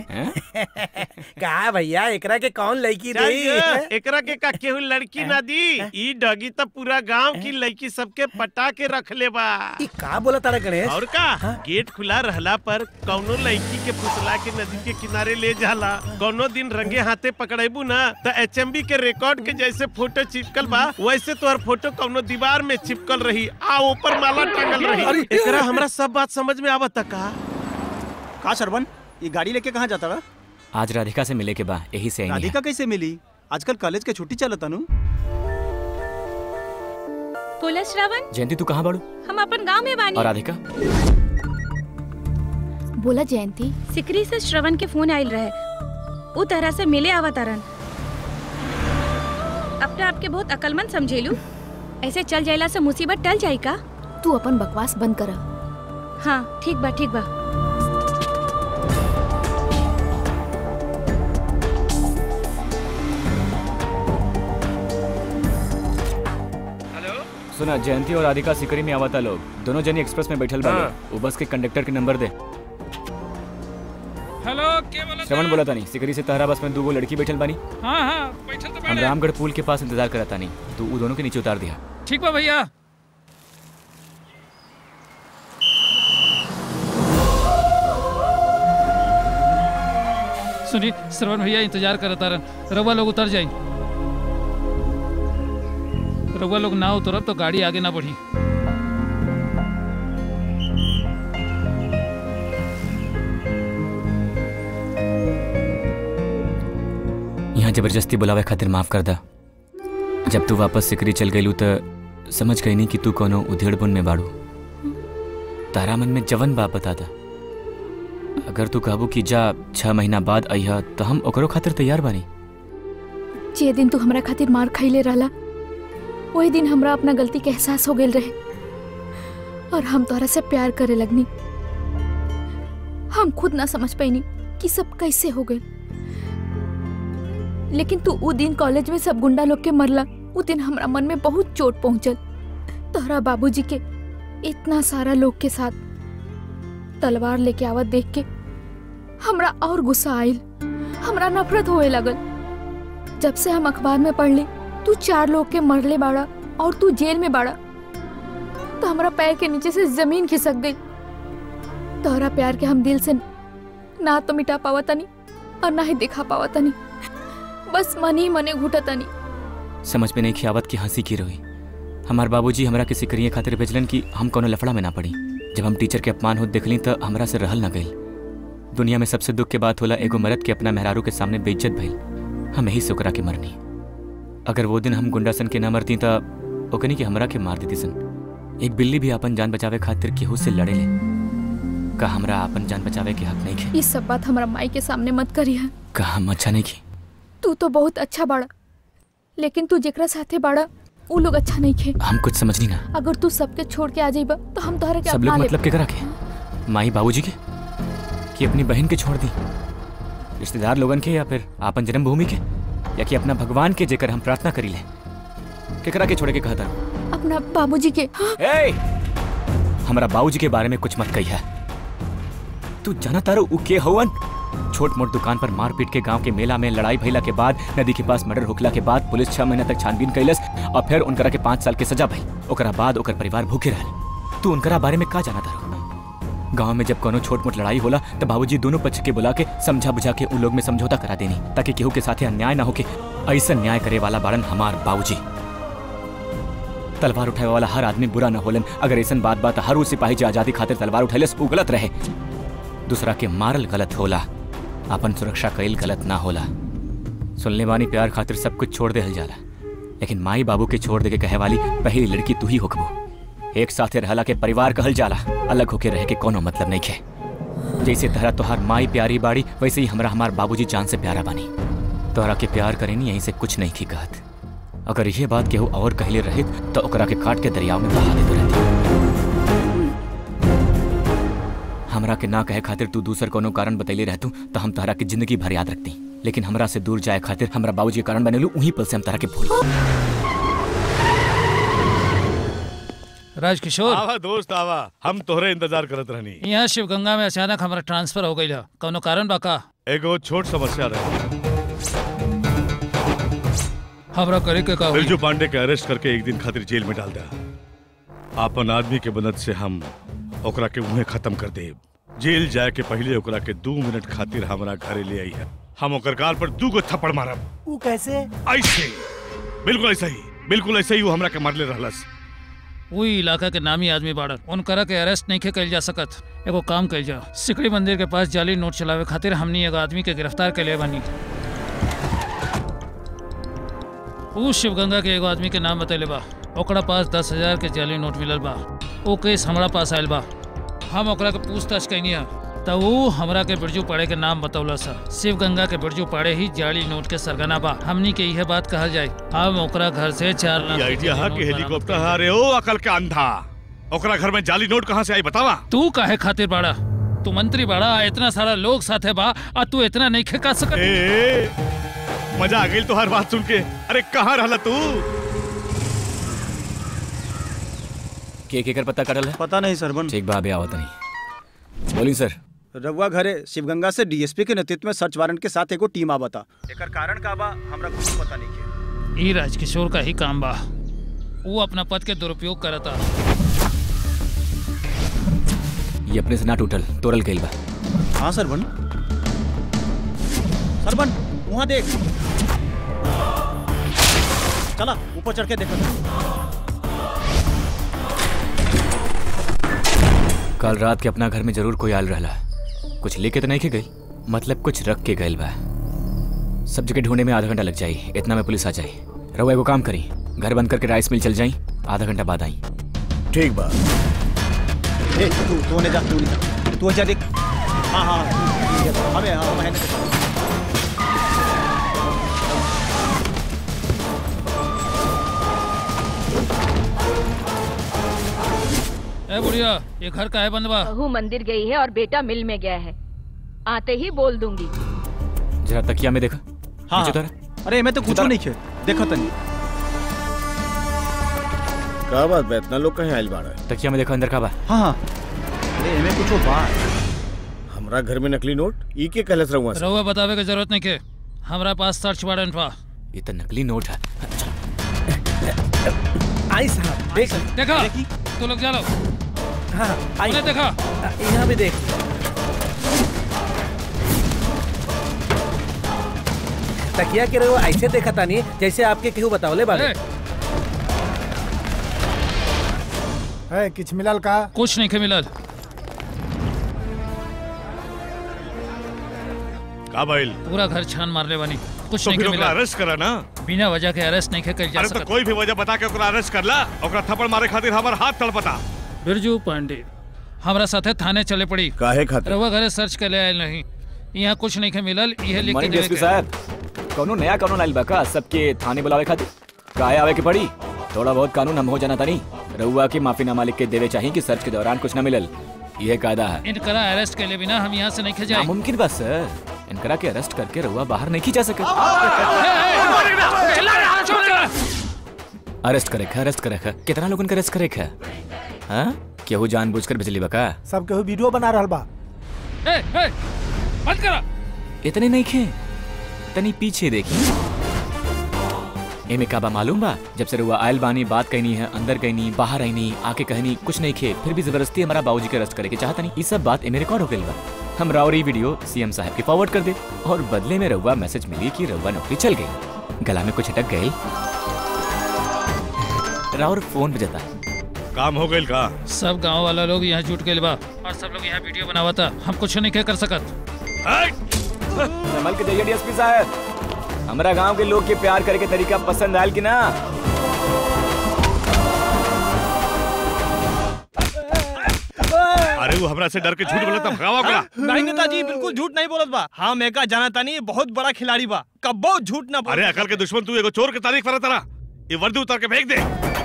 का भैया एकरा के कौन लड़की चल रही गे, एकरा के का केहू लड़की ना दी ई डगी तो पूरा गांव की लड़की सबके पटा के रख ले बा का बोला तारा गणेश और का गेट खुला रहला पर कौनो लड़की के फुसला के नदी के किनारे ले जाला कौनो दिन रंगे हाथे पकड़ेबू ना तो एच के रिकॉर्ड के जैसे फोटो चिपकल बा वैसे तोहर फोटो कौनो दीवार में चिपकल रही आ ऊपर माला टांगल रही अरे, एकरा हमरा सब बात समझ में आवत का का सरवन ये गाड़ी लेके कहाँ जाता रहा आज राधिका से मिले के बा यही से आएंगे राधिका कैसे मिली आजकल कॉलेज के छुट्टी चलता नु बोला श्रावण जयंती तू कहाँ बाड़ू हम अपन गांव में बानी और राधिका बोला जयंती सिकरी से श्रवण के फोन आयल रहे उ तरह से मिले आवा तारन अपने आप के बहुत अकलमंद समझेलू ऐसे चल जाइला से मुसीबत टल जाई का तू अपन बकवास बंद कर हाँ ठीक बा ठीक बा सुना जयंती और राधिका सिकरी में आवता लोग दोनों जनी एक्सप्रेस में बैठल बा हाँ। लोग। वो बस के कंडक्टर के नंबर दे हेलो के बोला श्रवण बोला था नहीं सिकरी से तहरा बस में दो लड़की बैठल बानी हाँ हाँ बैठल तो हम बैठे रामगढ़ पुल के पास इंतजार करता नहीं तो वो दोनों के नीचे उतार दिया ठीक बा भैया सुनी श्रवण भैया इंतजार करता रह रउआ लोग उतर जाई रउआ लोग ना उतरब तो गाड़ी आगे ना बढ़ी यहाँ जबरदस्ती बुलावे खातिर माफ कर दा जब तू वापस सिकरी चल गईलू तो समझ गई नहीं कि तू कोनो उधेड़ बुन में बाड़ू तारा मन में जवन बाप बता दा अगर तू कहबू कि जा छह महीना बाद अइहा तो हम ओकरो खातिर तैयार बानी जे दिन तू हमरा खातिर मार खैले रहला वही दिन हमरा अपना गलती के एहसास हो गेल रहे और हम तोहरा से प्यार करे लगनी हम खुद ना समझ पैनी कि सब कैसे हो गए लेकिन तू उ दिन कॉलेज में सब गुंडा लोग के मरला उ दिन हमरा मन में बहुत चोट पहुंचल तोहरा बाबूजी के इतना सारा लोग के साथ तलवार लेके आवत देख के हमरा और गुस्सा आइल हमरा नफरत होए लगल जब से हम अखबार में पढ़ ली तू चार लोग के मरले बाड़ा और तू जेल में बाड़ा तो हमरा पैर के नीचे से जमीन खिसक गई तोहरा प्यार के हम दिल से ना तो मिटा पावा तनी और ना ही दिखा पावा तनी बस मन ही मने घुटा तनी समझ में नहीं खियावत की हंसी की रही हमार बाबूजी हमरा के सिकरिये खातिर भेजलन कि हम कोनो लफड़ा में ना पड़ी जब हम टीचर के अपमान होत देखली तो हमरा से रहल ना गई दुनिया में सबसे दुख के बात होला एगो मर्द के अपना मेहरारू के सामने बेइज्जत भइल हम यही से ओकरा के मरनी अगर वो दिन हम गुंडासन के ना मरती तो ओकनी के हमरा के मार देती सन एक बिल्ली भी अपन जान बचावे खातिर केहू से लड़े ले का हमरा अपन जान बचावे के हक नहीं के ये सब बात हमरा माई के सामने मत करिया का हम अच्छा नहीं की तू तो बहुत अच्छा बाड़ा लेकिन तू जेकरा साथे बाड़ा उ लोग अच्छा नहीं खे हम कुछ समझनी ना अगर तू सबके छोड़ के आ जाइबा तो हम तोहरा के सब अपना लोग लेब। मतलब के करा के माई बाबूजी के कि अपनी बहन के छोड़ दी रिश्तेदार लोगन के या फिर आपन जन्मभूमि के या कि अपना भगवान के जेकर हम प्रार्थना करी ले केकरा के छोड़े के कहता अपना बाबूजी के ए हमरा बाबूजी के बारे में कुछ मत कही है तू जाना तारो उ के हवन छोट मोट दुकान पर मारपीट के गांव के मेला में लड़ाई भइला के बाद नदी के पास मर्डर होखला के बाद पुलिस छह महीना तक छानबीन कैलस और फिर उनकरा के पाँच साल के सजा भई ओकरा बाद ओकर परिवार भूखे रहल तू उनकरा बारे में का जाना तारो गांव में जब कोनो छोट मोट लड़ाई होला तो बाबूजी दोनों पक्ष के बुला के समझा बुझा के उन लोग में समझौता करा देनी ताकि केहू के साथे अन्याय ना होके ऐसा न्याय करे वाला बाड़न हमार बाबूजी तलवार उठाए वाला हर आदमी बुरा न होलन अगर ऐसा बात बात हर उ सिपाही जो आजादी खातिर तलवार उठैलस उ गलत रहे दूसरा के मारल गलत होला अपन सुरक्षा कईल गलत ना होला सुनले बानी प्यार खातिर सब कुछ छोड़ देहल जाला लेकिन माई बाबू के छोड़ दे के कहे वाली पहली लड़की तू ही होकबो एक साथे रहला के परिवार कहल जाला अलग होके रह के कोनो मतलब नहीं खे जैसे तहरा तोहार माई प्यारी बाड़ी वैसे ही हमरा हमार बाबूजी जान से प्यारा बानी तोहरा के प्यार करेनी यहीं से कुछ नहीं की कहत अगर ये बात केहू और कहले रहित तो ओकरा के काट के दरियाव में बहा देते रहती हमरा के ना कहे खातिर तू दूसर कोनो कारण बतैले रहतू तो हम तहरा के जिंदगी भर याद रखती लेकिन हमरा से दूर जाए खातिर हमरा बाबूजी के कारण बनेलू उही पल से हम तहरा के भूल राजकिशोर आवा दोस्त आवा हम तोहरे इंतजार करत रहनी यहाँ शिवगंगा में अचानक हमारा ट्रांसफर हो गई कौनो कारण बा का एगो छोट समस्या रहे हमरा करे के का होई? बिरजू पांडे के अरेस्ट करके एक दिन खातिर जेल में डाल दिया आपन आदमी के मदद से हम ओकरा के उन्हें खत्म कर दे जेल जाए के पहले ओकरा के दो मिनट खातिर हमारा घरे ले आई है हम ओकर गाल पर दू गो थप्पड़ मारब वो कैसे ऐसे बिल्कुल ऐसा ही बिल्कुल ऐसे ही वो हमरा के मारले रहलस वही इलाका के नामी आदमी बाड़न उनकरा के अरेस्ट नहीं कल जा सकत एगो काम कल जा सिकड़ी मंदिर के पास जाली नोट चलावे खातिर हमनी एगो आदमी के गिरफ्तार के लिए बनी ऊ शिवगंगा के एगो आदमी के नाम बतैले बा ओकरा पास दस हजार के जाली नोट मिलल बा ओ केस हमरा पास आयल बा हम ओकरा के पूछताछ कैनी है तो वो हमरा के बिरजू पाड़े के नाम बतौला सा शिव गंगा के बिरजू पाड़े ही जाली नोट के सरगना बा हमनी के यह बात कहल जाए हम ओकरा घर से चार लाख ये आइडिया है रुपया कि नोट हेलीकॉप्टर हारे हो अकल के अंधा ओकरा घर में जाली नोट कहाँ से आई बतावा तू काहे खातिर बाड़ा तू मंत्री बाड़ा इतना सारा लोग साथे बा आ तू इतना नहीं खेका सकत ए, मजा आ गई तो हर बात सुन के अरे कहाँ रहला तू के केकर पता करल है पता नहीं सरबन ठीक बा अबे आवत नहीं बोली सर रघुआ घरे शिवगंगा से डीएसपी के नेतृत्व में सर्च वारंट के साथ एगो टीम आवता एकर कारण का बा हमरा कुछ पता नहीं के ई राजकिशोर का ही काम बा वो अपना पद के दुरुपयोग करता ये अपने से ना टूटल तोड़ल गइल बा हाँ सरबन सरबन वहाँ देख चला ऊपर चढ़ के देखो कल रात के अपना घर में जरूर कोई आल रहला कुछ लेके तो नहीं के गई मतलब कुछ रख के गइल बा सब जगह ढूंढने में आधा घंटा लग जाई इतना में पुलिस आ जाई रहुआ एगो काम करी घर बंद करके राइस मिल चल जाई आधा घंटा बाद आई ठीक बा ए तू तू ने जा तू ने जा तू जा देख हाँ हाँ तू- तू- अबे हाँ मैंने ए बुढ़िया ये घर का है बंद बा बहू मंदिर गई है और बेटा मिल में गया है आते ही बोल दूंगी जरा तकिया में देखा हाँ नीचे उतारा। अरे मैं तो कुछ नहीं खे देखो तनी का बात बा इतना लोग कहीं आइल बाड़ा तकिया में देखो अंदर का बा हाँ हाँ अरे एमे कुछ बा हमरा घर में नकली नोट ई के कहलस रहुआ से रहुआ बतावे के जरूरत नहीं के हमरा पास सर्च वारंट बा ये तो नकली नोट है आई साहब देख देखा तू लोग जा लो हाँ आई उन्हें देखा यहाँ भी देख तकिया के रहो ऐसे देखा तानी जैसे आपके केहू बतावले बाले है किछ मिलल का कुछ नहीं के मिलल का भाई पूरा घर छान मारले बानी कुछ तो नहीं फिर के ओकरा मिलल अरेस्ट करा ना बिना वजह के अरेस्ट नहीं के कल जा अरे तो सकत कोई भी वजह बता के ओकरा अरेस्ट करला ओकरा थप्पड़ मारे खातिर हमर हाथ तड़पता बिरजू पांडे हमरा साथे थाने चले पड़ी काहे खातिर रहुआ घरे सर्च के ले आयल नहीं यहाँ कुछ नहीं के मिलल यह लिख के मॉर्निंग देवे डीएसपी के। साहब कौनो नया कानून आइल बा का सबके थाने बुलावे खातिर काहे आवे के पड़ी थोड़ा बहुत कानून हम हो जाना तानी रउआ की माफीनामा लिख के देवे चाहिए कि सर्च के दौरान कुछ न मिलल यह कायदा है इनकरा अरेस्ट के लिए बिना हम यहाँ से नहीं जाए नामुमकिन बा सर इनकरा के अरेस्ट करके रउआ बाहर नहीं जा सके अरेस्ट करे खा अरेस्ट करे खा कितना लोगन के अरेस्ट करे खा हाँ केहू जानबूझकर भेजली बा का सब केहू वीडियो बना रहल बा ए, ए, बंद करा इतने नहीं खे तनी पीछे देखी एमे का बा मालूम बा जब से रुआ आयल बानी बात कहनी है अंदर कहनी बाहर आईनी आके कहनी कुछ नहीं खे फिर भी जबरदस्ती हमारा बाबूजी के अरेस्ट करे के चाहता नहीं ये सब बात एमे रिकॉर्ड हो गई बा हम रावरी वीडियो सीएम साहब के फॉरवर्ड कर दे और बदले में रउआ मैसेज मिली कि रउआ नौकरी चल गई गला में कुछ अटक गई रावर फोन पे जाता काम हो गई का सब गांव वाला लोग यहाँ जुट गए बा और सब लोग यहाँ वीडियो बनावा था हम कुछ नहीं के कर सकत संभल के जाइए डीएसपी साहब हमारा गांव के लोग के प्यार करे के तरीका पसंद आयल कि ना अरे वो हमरा से डर के झूठ बोला था भगावा ओकरा नहीं नेताजी बिल्कुल झूठ नहीं बोलत बा हाँ मैं का जाना तानी ये बहुत बड़ा खिलाड़ी बा कब्बो झूठ ना बोल अरे अकल के दुश्मन तू एगो चोर के तारीख पर तारा ये वर्दी उतार के फेंक दे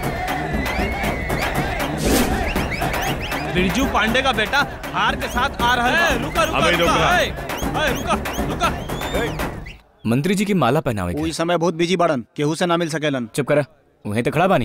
बिरजू पांडे का बेटा हार के साथ आ रहा है रुका रुका अबे रुका रुका। ए, ए, रुका रुका मंत्री जी की माला पहनावे वो इस समय बहुत बिजी बाड़न केहू से ना मिल सकेलन चुप करा वहीं तो खड़ा बानी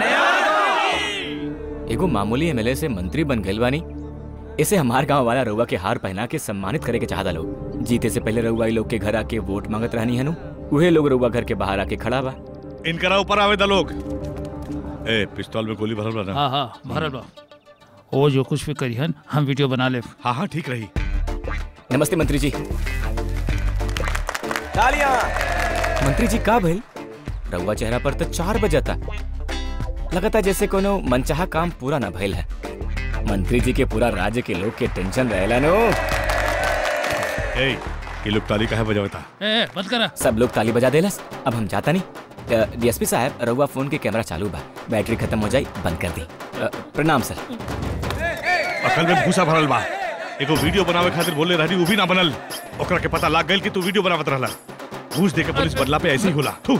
एगो मामूली एमएलए से मंत्री बन गइल बानी इसे हमार गांव वाला रउआ के हार पहना के सम्मानित करे के चाहता लोग जीते से पहले रउआ इ लोग के घर आके वोट मांगत रहनी हनु उहे लोग रउआ घर के बाहर आके खड़ा बा इनकरा ऊपर आवे दा लोग ए पिस्तौल में गोली भरल बा ना हाँ हाँ भरल बा वो जो कुछ भी करिहन हम वीडियो बना ले हाँ हाँ ठीक रही नमस्ते मंत्री जी तालियां मंत्री जी का भइल रउआ चेहरा पर तो चार बजता लगता जैसे कोनो मनचाहा काम पूरा ना भइल है मंत्री जी के पूरा राज्य के लोग के टेंशन रहेला नो ए ये लोग ताली काहे बजावता ए बंद करा सब लोग ताली बजा देलस अब हम जाता नहीं डीएसपी साहब रउआ फोन के कैमरा चालू बा बैटरी खत्म हो जाई बंद कर दी अ, प्रणाम सर अकल में भूसा भरल बा एगो वीडियो बनावे खातिर बोले रहली वो भी ना बनल ओकरा के पता लाग गइल कि तू वीडियो बनावत रहला घूस दे के पुलिस बदला पे ऐसे ही होला थू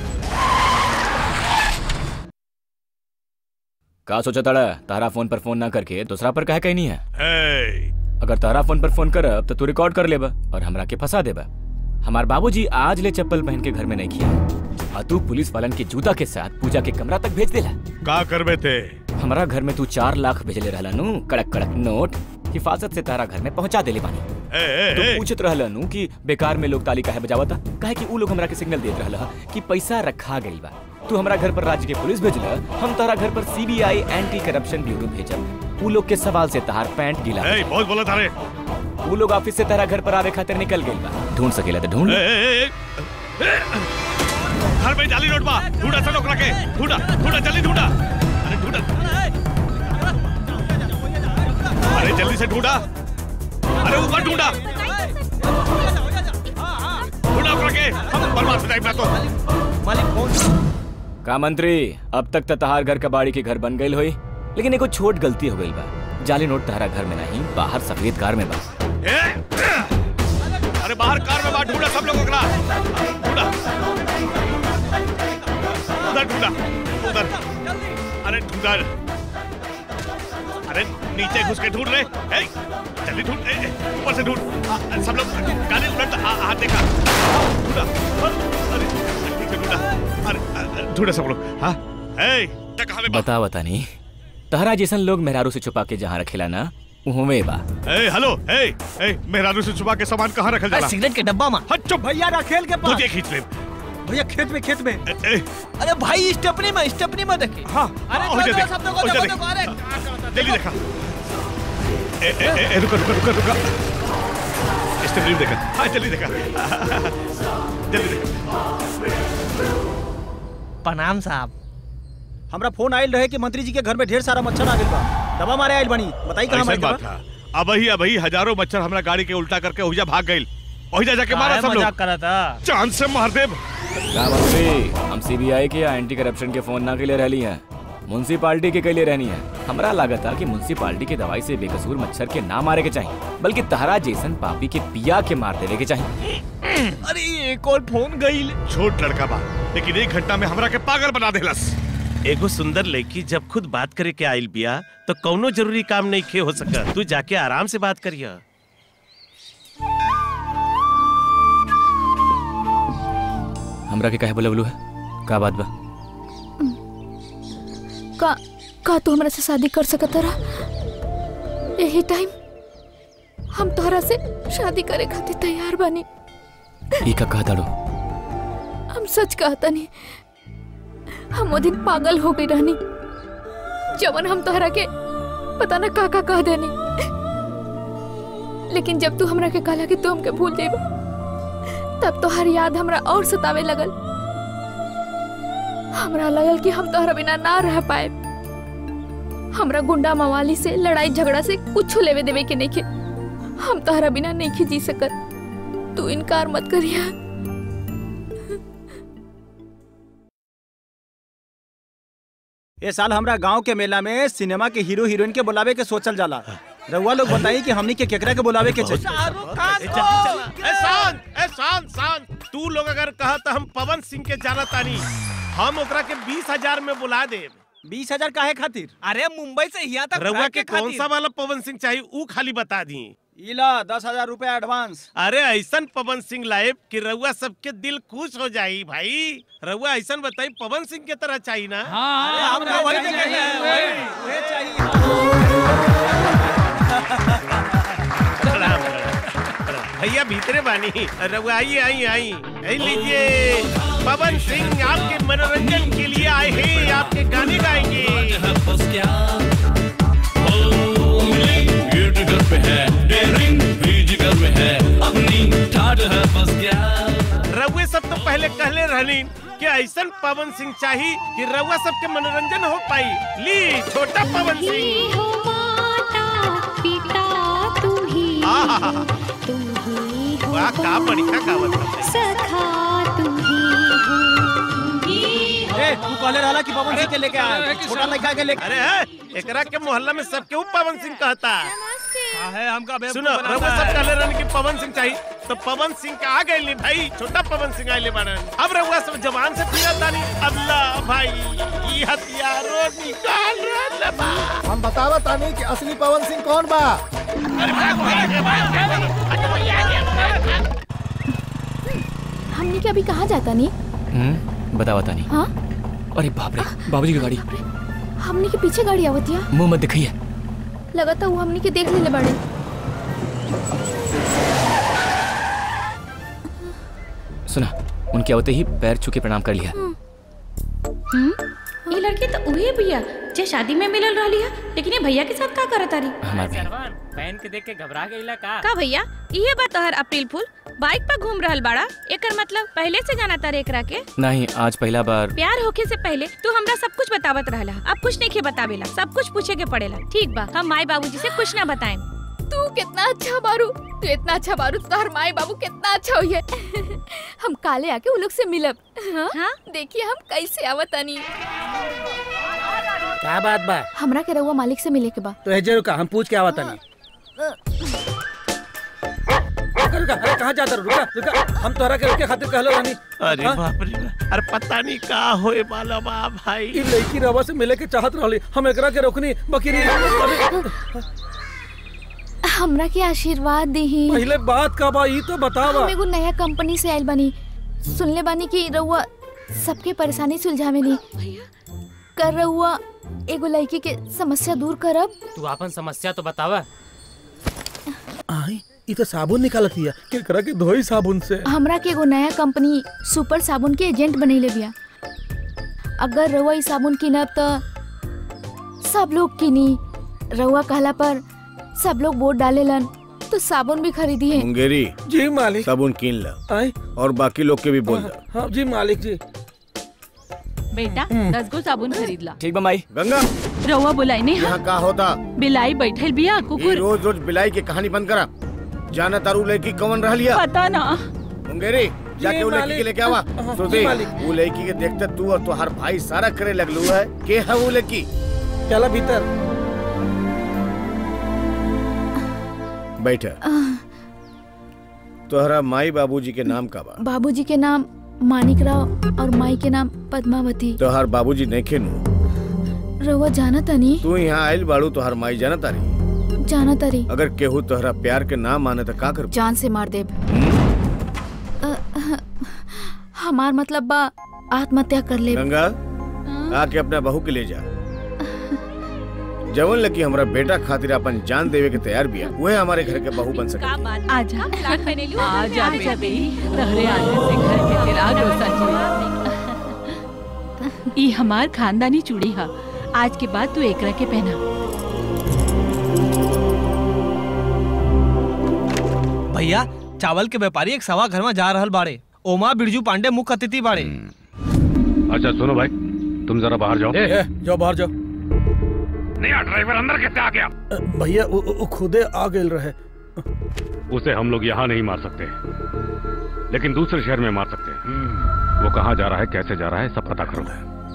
का सोचा तड़ा तारा फोन पर फोन ना करके दूसरा पर कहे कहीं नहीं है ए, अगर तारा फोन पर फोन करब तो तू रिकॉर्ड कर लेबा और हमरा के फंसा देबा हमार बाबूजी आज ले चप्पल पहन के घर में नहीं किया और तू पुलिस वालन के जूता के साथ पूजा के कमरा तक भेज देला का करबे थे हमारा घर में तू चार लाख भेजले रहला नु कड़क कड़क नोट हिफाजत से तारा घर में पहुंचा देले बानी ए, तू ए। पूछत रहला नु कि बेकार में लोग ताली काहे बजावता काहे कि ऊ लोग हमरा के सिग्नल देत रहला कि पैसा रखा गइल बा तू हमरा घर पर राज्य के पुलिस भेजला हम तारा घर पर सीबीआई एंटी करप्शन ब्यूरो भेजब ऊ लोग के सवाल से तहार पैंट गीला ए, बहुत बोला थारे ऊ लोग ऑफिस से तारा घर पर आवे खातिर निकल गइल बा ढूंढ सकेला तो ढूंढ ए, ले। ए, ए, ए, घर में जाली नोट बा ढूंढा सा ओकरा के ढूंढा ढूंढा जल्दी ढूंढा अरे ढूंढा अरे जल्दी से ढूंढा अरे ऊपर ढूंढा ढूंढा ओकरा के हम बर्बाद हो जाएगा मैं तो मालिक फोन का मंत्री अब तक तो तहार घर कबाड़ी के घर बन गई हुई लेकिन एगो छोट गलती हो गई बा जाली नोट तहारा घर में नहीं बाहर सफेद कार में बा ए, अरे बाहर कार में बाहर ढूंढा सब लोग ओकरा ढूंढा उधर ढूंढा उधर अरे ढूंढा अरे नीचे घुस के ढूंढ रहे ए, जल्दी ढूंढ ए, ए, ऊपर से ढूंढ आ, आ, सब लोग गाड़ी उलट आ- हाथ देखा ढूंढा अरे ठीक से ढूंढा अरे आ, आ, ढूंढा सब लोग हाँ ए तक हमें बता बता नहीं तहरा जैसन लोग मेहरारू से छुपा के जहाँ रखेला ना उहवे बा ए हेलो ए ए मेहरारू से छुपा के सामान कहाँ रखल जाला सिगरेट के डब्बा में हट चुप भैया रखेल के पास तुझे खींच ले भैया खेत में खेत में ए, अरे भाई स्टेपनी में स्टेपनी में देखिए हाँ अरे हो जा देखो, देख, सब देखो, हो जा देखो, देख। देखो, अरे जल्दी देखा ए ए ए, ए रुका रुका रुका रुका स्टेपनी देखा हाँ जल्दी देखा जल्दी देखा प्रणाम साहब हमरा फोन आयल रहे कि मंत्री जी के घर में ढेर सारा मच्छर आ गइल बा दवा मारे आयल बनी बताई कहां ऐसा मारे बात था अबही अबही हजारों मच्छर हमरा गाड़ी के उल्टा करके ओहिजा भाग गइल ओहिजा जाके मारा काहे सब मजाक लोग करा था चांद से मार देब का मंत्री हम सीबीआई के या एंटी करप्शन के फोन ना के लिए रहली हैं म्यूनसिपालिटी के के लिए रहनी है हमरा लागत था कि म्यूनसिपालिटी के दवाई से बेकसूर मच्छर के ना मारे के चाहिए बल्कि तहरा जैसन पापी के पिया के मार देवे के चाहिए अरे एक और फोन गई छोट लड़का बा लेकिन एक घंटा में हमरा के पागल बना देलस एगो सुंदर लड़की जब खुद बात करे के आइल बिया तो कौनो जरूरी काम नहीं खे हो सका तू जाके आराम से बात करिया हमरा के काहे बोलवलू है का बात बा का का तू हमरा से शादी कर सकत रहा यही टाइम हम तोहरा से शादी करे खातिर तैयार बानी ई का कहा दाड़ो हम सच कहता नहीं हम वो दिन पागल हो गई रहनी जवन हम तोहरा के पता ना का का कह देनी लेकिन जब तू हमरा के कहला कि तू हमके भूल जाइबा तब तोहर याद हमरा और सतावे लगल हमरा लगल कि हम तोहरा बिना ना रह पाए हमरा गुंडा मवाली से लड़ाई झगड़ा से कुछ लेवे देवे के नहीं के हम तोहरा बिना नहीं जी सकत तू इनकार मत करिया ए साल हमरा गांव के मेला में सिनेमा के हीरो हीरोइन के बुलावे के सोचल जाला रउआ लोग बताई कि हमनी के केकरा के बुलावे के चाहिए ए, जल्दी चला। ए, शांत ए शांत शांत तू लोग अगर कहा तो हम पवन सिंह के जाना तानी हम ओकरा के बीस हजार में बुला दे बीस हजार काहे खातिर अरे मुंबई से यहाँ तक रउआ फ्लाइट के के कौन सा वाला पवन सिंह चाहिए ऊ खाली बता दी इला दस हजार रूपया एडवांस अरे ऐसन पवन सिंह लाइब कि रउआ सबके दिल खुश हो जाई भाई रउआ ऐसन बताई पवन सिंह के तरह चाहिए ना अरे हमरा वही तो कहना है, वही- वही चाहिए प्रणाम, प्रणाम, प्रणाम। भैया भीतरे बानी रउआ आइए आइए आई आई लीजिए पवन सिंह आपके मनोरंजन के लिए आए हैं आपके गाने गाएंगे रउए सब तो पहले कहले रहनी कि ऐसन पवन सिंह चाहिए कि रउआ सबके मनोरंजन हो पाई ली छोटा पवन सिंह आहा, वाह का बढ़िया गावत ए तू कहले रहला कि पवन सिंह के लेके आए छोटा लड़का के लेके अरे है, एकरा के मोहल्ला में सबके ऊ पवन सिंह कहता है हमका बेवकूफ सुनो बनाता रउआ सब है। कहले रहन कि पवन सिंह चाहिए तो पवन सिंह का आ गए भाई छोटा पवन सिंह आइले बाड़न अब रउआ सब जवान से फिरत तानी अल्लाह भाई ई हथियारो निकाल रहल बा हम बतावा तानी कि असली पवन सिंह कौन बा हमने के अभी कहाँ जाता नहीं हम्म बता बता नहीं हाँ अरे बाप रे बाबूजी की गाड़ी हमने के पीछे गाड़ी आवतिया मुंह मत दिखाइए लगता वो हमने के देख लेले बाड़े सुना उनके आवते ही पैर छू के प्रणाम कर लिया हम्म ये लड़की तो उहे भैया जे शादी में मिलल रहली है लेकिन ये भैया के साथ का करत तारी हमार बहन सरवन बहन के देख के घबरा गईला का का भैया ये बात तोहर अप्रैल फूल बाइक पर घूम रहल बाड़ा एकर मतलब पहले से जाना तारे एकरा के नहीं आज पहला बार प्यार होके से पहले तू हमरा सब कुछ बतावत रहला अब कुछ नहीं के बतावेला सब कुछ पूछे के पड़ेला ठीक बा हम माई बाबूजी से कुछ ना बताएं तू कितना अच्छा बारू तू इतना अच्छा बारू तो तार माई बाबू कितना अच्छा हुई है हम काले आके उन लोग से मिलब हाँ, हाँ? देखिए हम कैसे आवतानी क्या बात बा हमरा के रहुआ मालिक से मिले के बा तो हेजे रुका हम पूछ के आवता नहीं रुका रुका अरे कहाँ जाता रहो? रुका रुका हम तोहरा के रुके खातिर कहलो रानी अरे बाप रे बाप। अरे पता नहीं का होए वाला बा भाई ई लड़की रवा से मिले के चाहत रहली हम एकरा के रोकनी बकरी अरे हमरा के आशीर्वाद दही पहले बात का बा ई तो बतावा हम एगो नया कंपनी से आइल बानी सुनले बानी कि रहुआ सबके परेशानी सुलझावे नी कर रहुआ एगो लड़की के समस्या दूर करब तू अपन समस्या तो बतावा आई ई तो साबुन निकालत हिया केकरा के धोई साबुन से हमरा के एगो नया कंपनी सुपर साबुन के एजेंट बनैले बिया अगर रहुआ ई साबुन किनब त सब लोग किनी रहुआ कहला पर सब लोग वोट डालेलन तो साबुन भी खरीदी है मुंगेरी जी मालिक साबुन कीन ला आई और बाकी लोग के भी बोल दो हाँ जी मालिक जी बेटा दस गो साबुन खरीद ला ठीक बा माई गंगा रउआ बुलाई नहीं यहाँ का होता बिलाई बैठल बिया ये कुकुर रोज रोज बिलाई की कहानी बंद करा जाना तारू लड़की कवन रह लिया पता ना मुंगेरी जाके वो लड़की मालिक। के लेके आवा हाँ, सुधी जी, मालिक। वो लड़की के देखते तू और तुहार भाई सारा करे लगलू है के है वो लड़की चला भीतर बैठा तोहरा माई बाबूजी के नाम का बा बाबूजी के नाम मानिक राव और माई के नाम पद्मावती तोहार बाबूजी नहीं खेनू रहुआ जाना तनी तू यहाँ आयल बाड़ू तोहार माई जाना तारी जाना तरी अगर केहू तोहरा प्यार के नाम माने तो का कर जान से मार देब अ, हमार मतलब बा आत्महत्या कर ले गंगा आके अपना बहू के ले जा जवन लकी हमरा बेटा खातिर अपन जान देवे के तैयार बिया वह हमारे घर के बहू बन सके आजा आजा बेटी तहरे आने से घर के चिराग रोशन हुई ई हमार खानदानी चूड़ी हा आज के बाद तू एकरा के पहना भैया चावल के व्यापारी एक सवा घर में जा रहल बाड़े ओमा बिरजू पांडे मुख्य अतिथि बाड़े अच्छा सुनो भाई तुम जरा बाहर जाओ ए, जाओ बाहर जाओ नया ड्राइवर अंदर कैसे आ गया अ, भैया वो, वो खुदे आ गए रहे उसे हम लोग यहाँ नहीं मार सकते लेकिन दूसरे शहर में मार सकते हैं वो कहाँ जा रहा है कैसे जा रहा है सब पता करो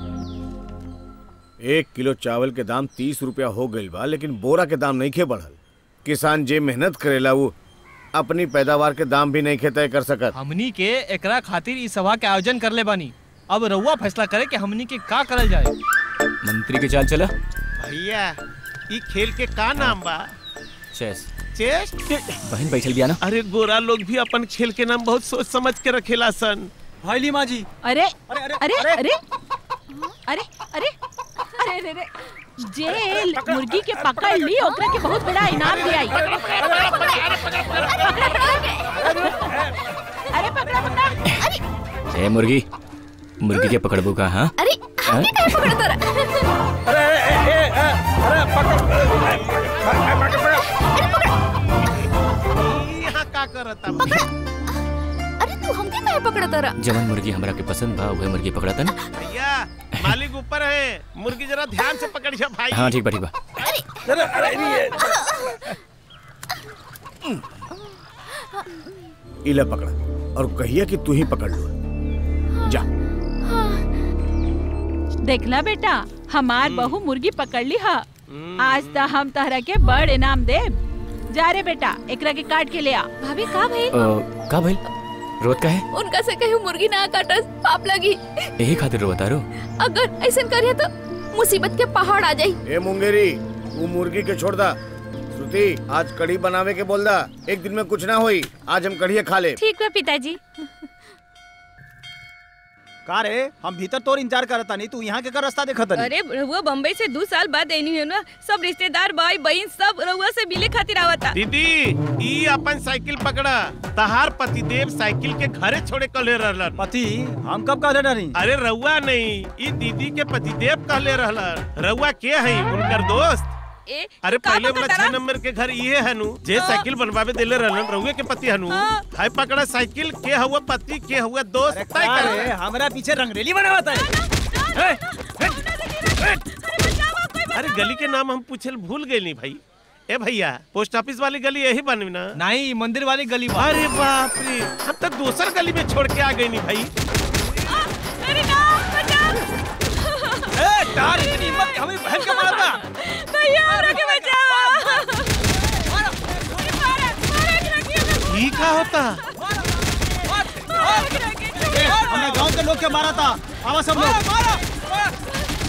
एक किलो चावल के दाम तीस रुपया हो गईल बा लेकिन बोरा के दाम नहीं खे बढ़ल किसान जे मेहनत करेला वो अपनी पैदावार के दाम भी नहीं खे तय कर सकत हमनी के एकरा खातिर इस सभा के आयोजन करले बानी अब रउआ फैसला करे कि हमनी के का करल जाए मंत्री के चाल चला भैया ई खेल के का नाम बा चेस चेस बहन बैठल बिया ना अरे गोरा लोग भी अपन खेल के नाम बहुत सोच समझ के रखेला सन भाई लीमा जी अरे अरे अरे अरे अरे अरे अरे अरे जेल मुर्गी के पकड़ ली ओकरा के बहुत बड़ा इनाम दियाई अरे पकड़ा पकड़ा ए मुर्गी मुर्गी के पकड़बू का हाँ अरे हाँ? अरे ए, ए, ए, अरे पकड़ यहाँ का करता अरे तू हमके काहे पकड़ा तारा जवन मुर्गी हमरा के पसंद बा वह मुर्गी पकड़ा था ना भैया मालिक ऊपर है मुर्गी जरा ध्यान से पकड़िया भाई हाँ ठीक बा ठीक बा अरे अरे ये इला पकड़ा और कहिया कि तू ही पकड़ लो जा देखला बेटा हमार बहू मुर्गी पकड़ ली हा आज तो हम तहरा के बड़ इनाम दे जा रे बेटा एकरा के काट के ले आ भाभी का भइल अ, का भइल रोत का है उनका से कहीं मुर्गी ना काटस पाप लगी यही खातिर रोता रो अगर ऐसा करिए तो मुसीबत के पहाड़ आ जाई ए मुंगेरी तू मुर्गी के छोड़ दा श्रुति आज कढ़ी बनावे के बोल दा एक दिन में कुछ ना होई आज हम कढ़ी खा ले ठीक बा पिताजी का रे हम भीतर तोर इंतजार करता नहीं तू यहाँ के कर रास्ता देखत नहीं अरे रहुआ बम्बई से दो साल बाद आई है ना सब रिश्तेदार भाई बहन सब रहुआ से मिले खातिर आवता दीदी ई अपन साइकिल पकड़ा तहार पतिदेव साइकिल के घरे छोड़े कले रहलन पति हम कब कहले नहीं अरे रउआ नहीं ई दीदी के पतिदेव कहले रहलन रउआ के है उनकर दोस्त ए अरे का पहले पता वाला तारा? छह नंबर के घर ये हनु जे हाँ। साइकिल बनवावे देले रहलन रउए के पति हनु हाँ। हाय पकड़ा साइकिल के हुआ पति के हुआ दोस्त तय का कर रे हमरा पीछे रंगरेली बनावत है अरे गली के नाम हम पूछल भूल गए नहीं भाई ए भैया पोस्ट ऑफिस वाली गली यही बनवी ना नहीं मंदिर वाली गली अरे बाप रे हम तो दूसर गली में छोड़ के आ गए नहीं भाई अरे ना ए तार इतनी हिम्मत कि हमें बहन के मारा था भैया हमरा के बचाओ ये का होता हमने गांव के लोग के मारा था आवा सब लोग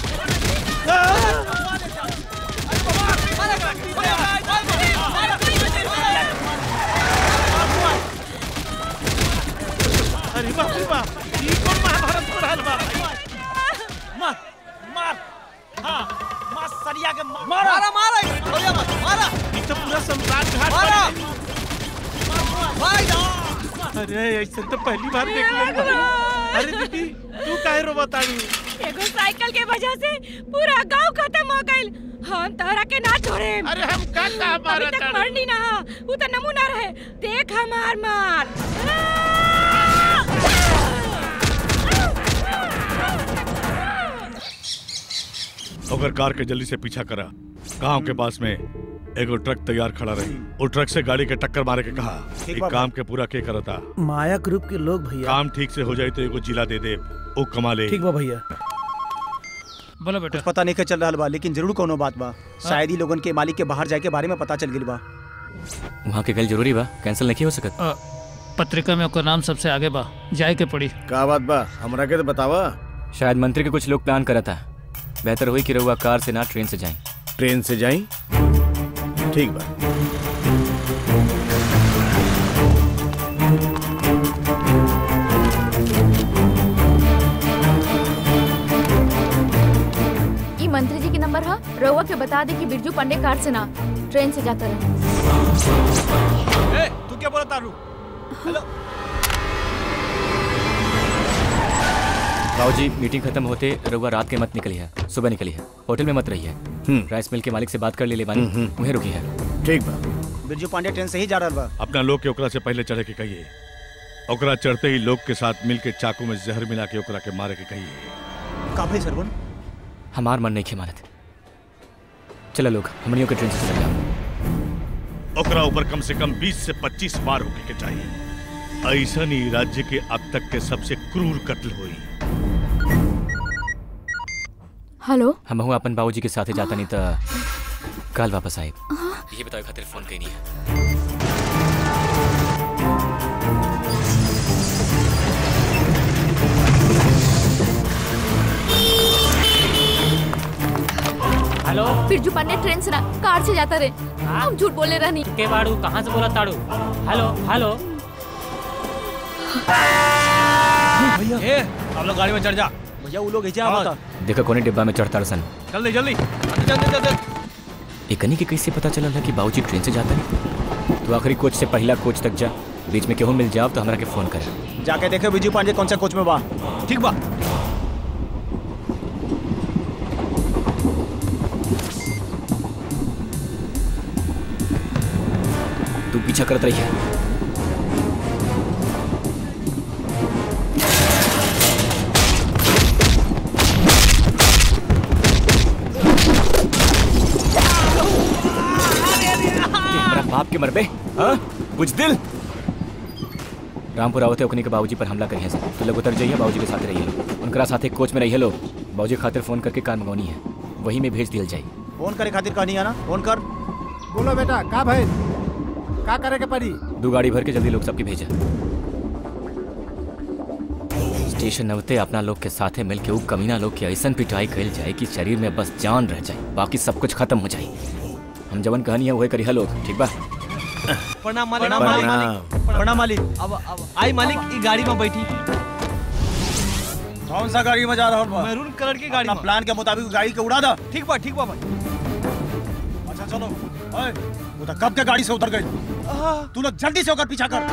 अरे बाप रे बाप ये कौन महाभारत पढ़ल बा मार मार हाँ मार सरिया के मार मारा मारा सरिया मार मारा ये तो पूरा सम्राट घाट मारा भाई अरे ऐसे तो पहली बार देख ले अरे दीदी तू काहे रोबताड़ी एगो साइकिल के वजह से पूरा गांव खत्म हो गइल हम तोहरा के ना छोड़े अरे हम का का अभी मारा तक मरनी ना हा उ त नमूना रहे देख हमार मार अगर कार के जल्दी से पीछा करा गांव के पास में एगो ट्रक तैयार खड़ा रही वो ट्रक से गाड़ी के टक्कर मारे के कहा ठीक एक बा काम के पूरा के करता माया ग्रुप के लोग भैया काम ठीक से हो जाए तो एगो जिला दे दे ओ कमा ले ठीक बा भैया बोलो बेटा पता नहीं के चल रहा बा लेकिन जरूर कोनो बात बा शायद ही लोगन के मालिक के बाहर जाए के बारे में पता चल गइल बा वहाँ के गल जरूरी बा कैंसिल नहीं हो सकत अ, पत्रिका में ओकर नाम सबसे आगे बा जाए के पड़ी का बात बा हमरा के तो बतावा शायद मंत्री के कुछ लोग प्लान करा था बेहतर हुई कि रहुआ कार से ना ट्रेन से जाएं ट्रेन से जाई ठीक बा ई मंत्री जी के नंबर है रउआ के बता दे कि बिरजू पांडे कार से ना ट्रेन से जाता रहे ए तू क्या बोला तारू हेलो बाबूजी मीटिंग खत्म होते रहुआ रात के मत निकली है सुबह निकली है होटल में मत रही है राइस मिल के मालिक से बात कर ले ले बानी वहीं रुकी है ठीक बा बिरजू पांडे ट्रेन से ही जा रहा बा अपना लोग के ओकरा से पहले चढ़े के कहिए ओकरा चढ़ते ही लोग के साथ मिल के चाकू में जहर मिला के ओकरा के मारे के कहिए का भाई सरवन हमार मन नहीं खेमानत चलो लोग हमनियों के ट्रेन से चले जाओ ओकरा ऊपर कम से कम 20 से 25 बार होके के चाहिए ऐसा ही राज्य के अब तक के सबसे क्रूर कत्ल हुई हेलो हम हूँ अपन बाबूजी के साथ जाता नहीं तो कल वापस आए ये बताओ खातिर फोन कहीं नहीं है हेलो बिरजू पांडे ट्रेन से ना कार से जाता रहे हम झूठ बोले रहनी के बाड़ू कहाँ से बोला ताड़ू हेलो हेलो भैया ए आप लोग गाड़ी में चढ़ जा भैया वो लोग ऐसे आवता देखो कोने डिब्बा में चढ़ता सन जल्दी जल्दी जल्दी जल्दी जल्दी एकनी के कैसे पता चलल है कि बाबूजी ट्रेन से जाता नहीं तो आखिरी कोच से पहला कोच तक जा बीच में केहू मिल जाओ तो हमरा के फोन कर जाके देखे बिरजू पांडे कौन सा कोच में बा ठीक बा तू पीछा करत रही है हमरा बाप के मरबे हाँ कुछ दिल रामपुर आवते ओकनी के बाबूजी पर हमला करिए तो लोग उतर जाइए बाबूजी के साथ रहिए लोग उनकरा साथे कोच में रहिए लोग बाबूजी खातिर फोन करके कार मंगवानी है वही में भेज दिया जाए फोन करे खातिर कहनी है ना फोन कर बोलो बेटा का भाई का करे के पड़ी दो गाड़ी भर के जल्दी लोग सबके भेजा स्टेशन नवते अपना लोग के साथे मिलके उ कमीना लोग के ऐसन पिटाई कइल जाए कि शरीर में बस जान रह जाए बाकी सब कुछ खत्म हो जाए हम जवन कहानी है वही करिहा लोग ठीक बा प्रणाम मालिक प्रणाम, मालिक प्रणाम मालिक अब अब आई मालिक ई गाड़ी में बैठी कौन सा गाड़ी में जा रहा हो मैरून कलर की गाड़ी अपना प्लान के मुताबिक गाड़ी के उड़ा दा ठीक बा ठीक बा भाई अच्छा चलो ओए वो तो कब के गाड़ी से उतर गई तू लोग जल्दी से होकर पीछा कर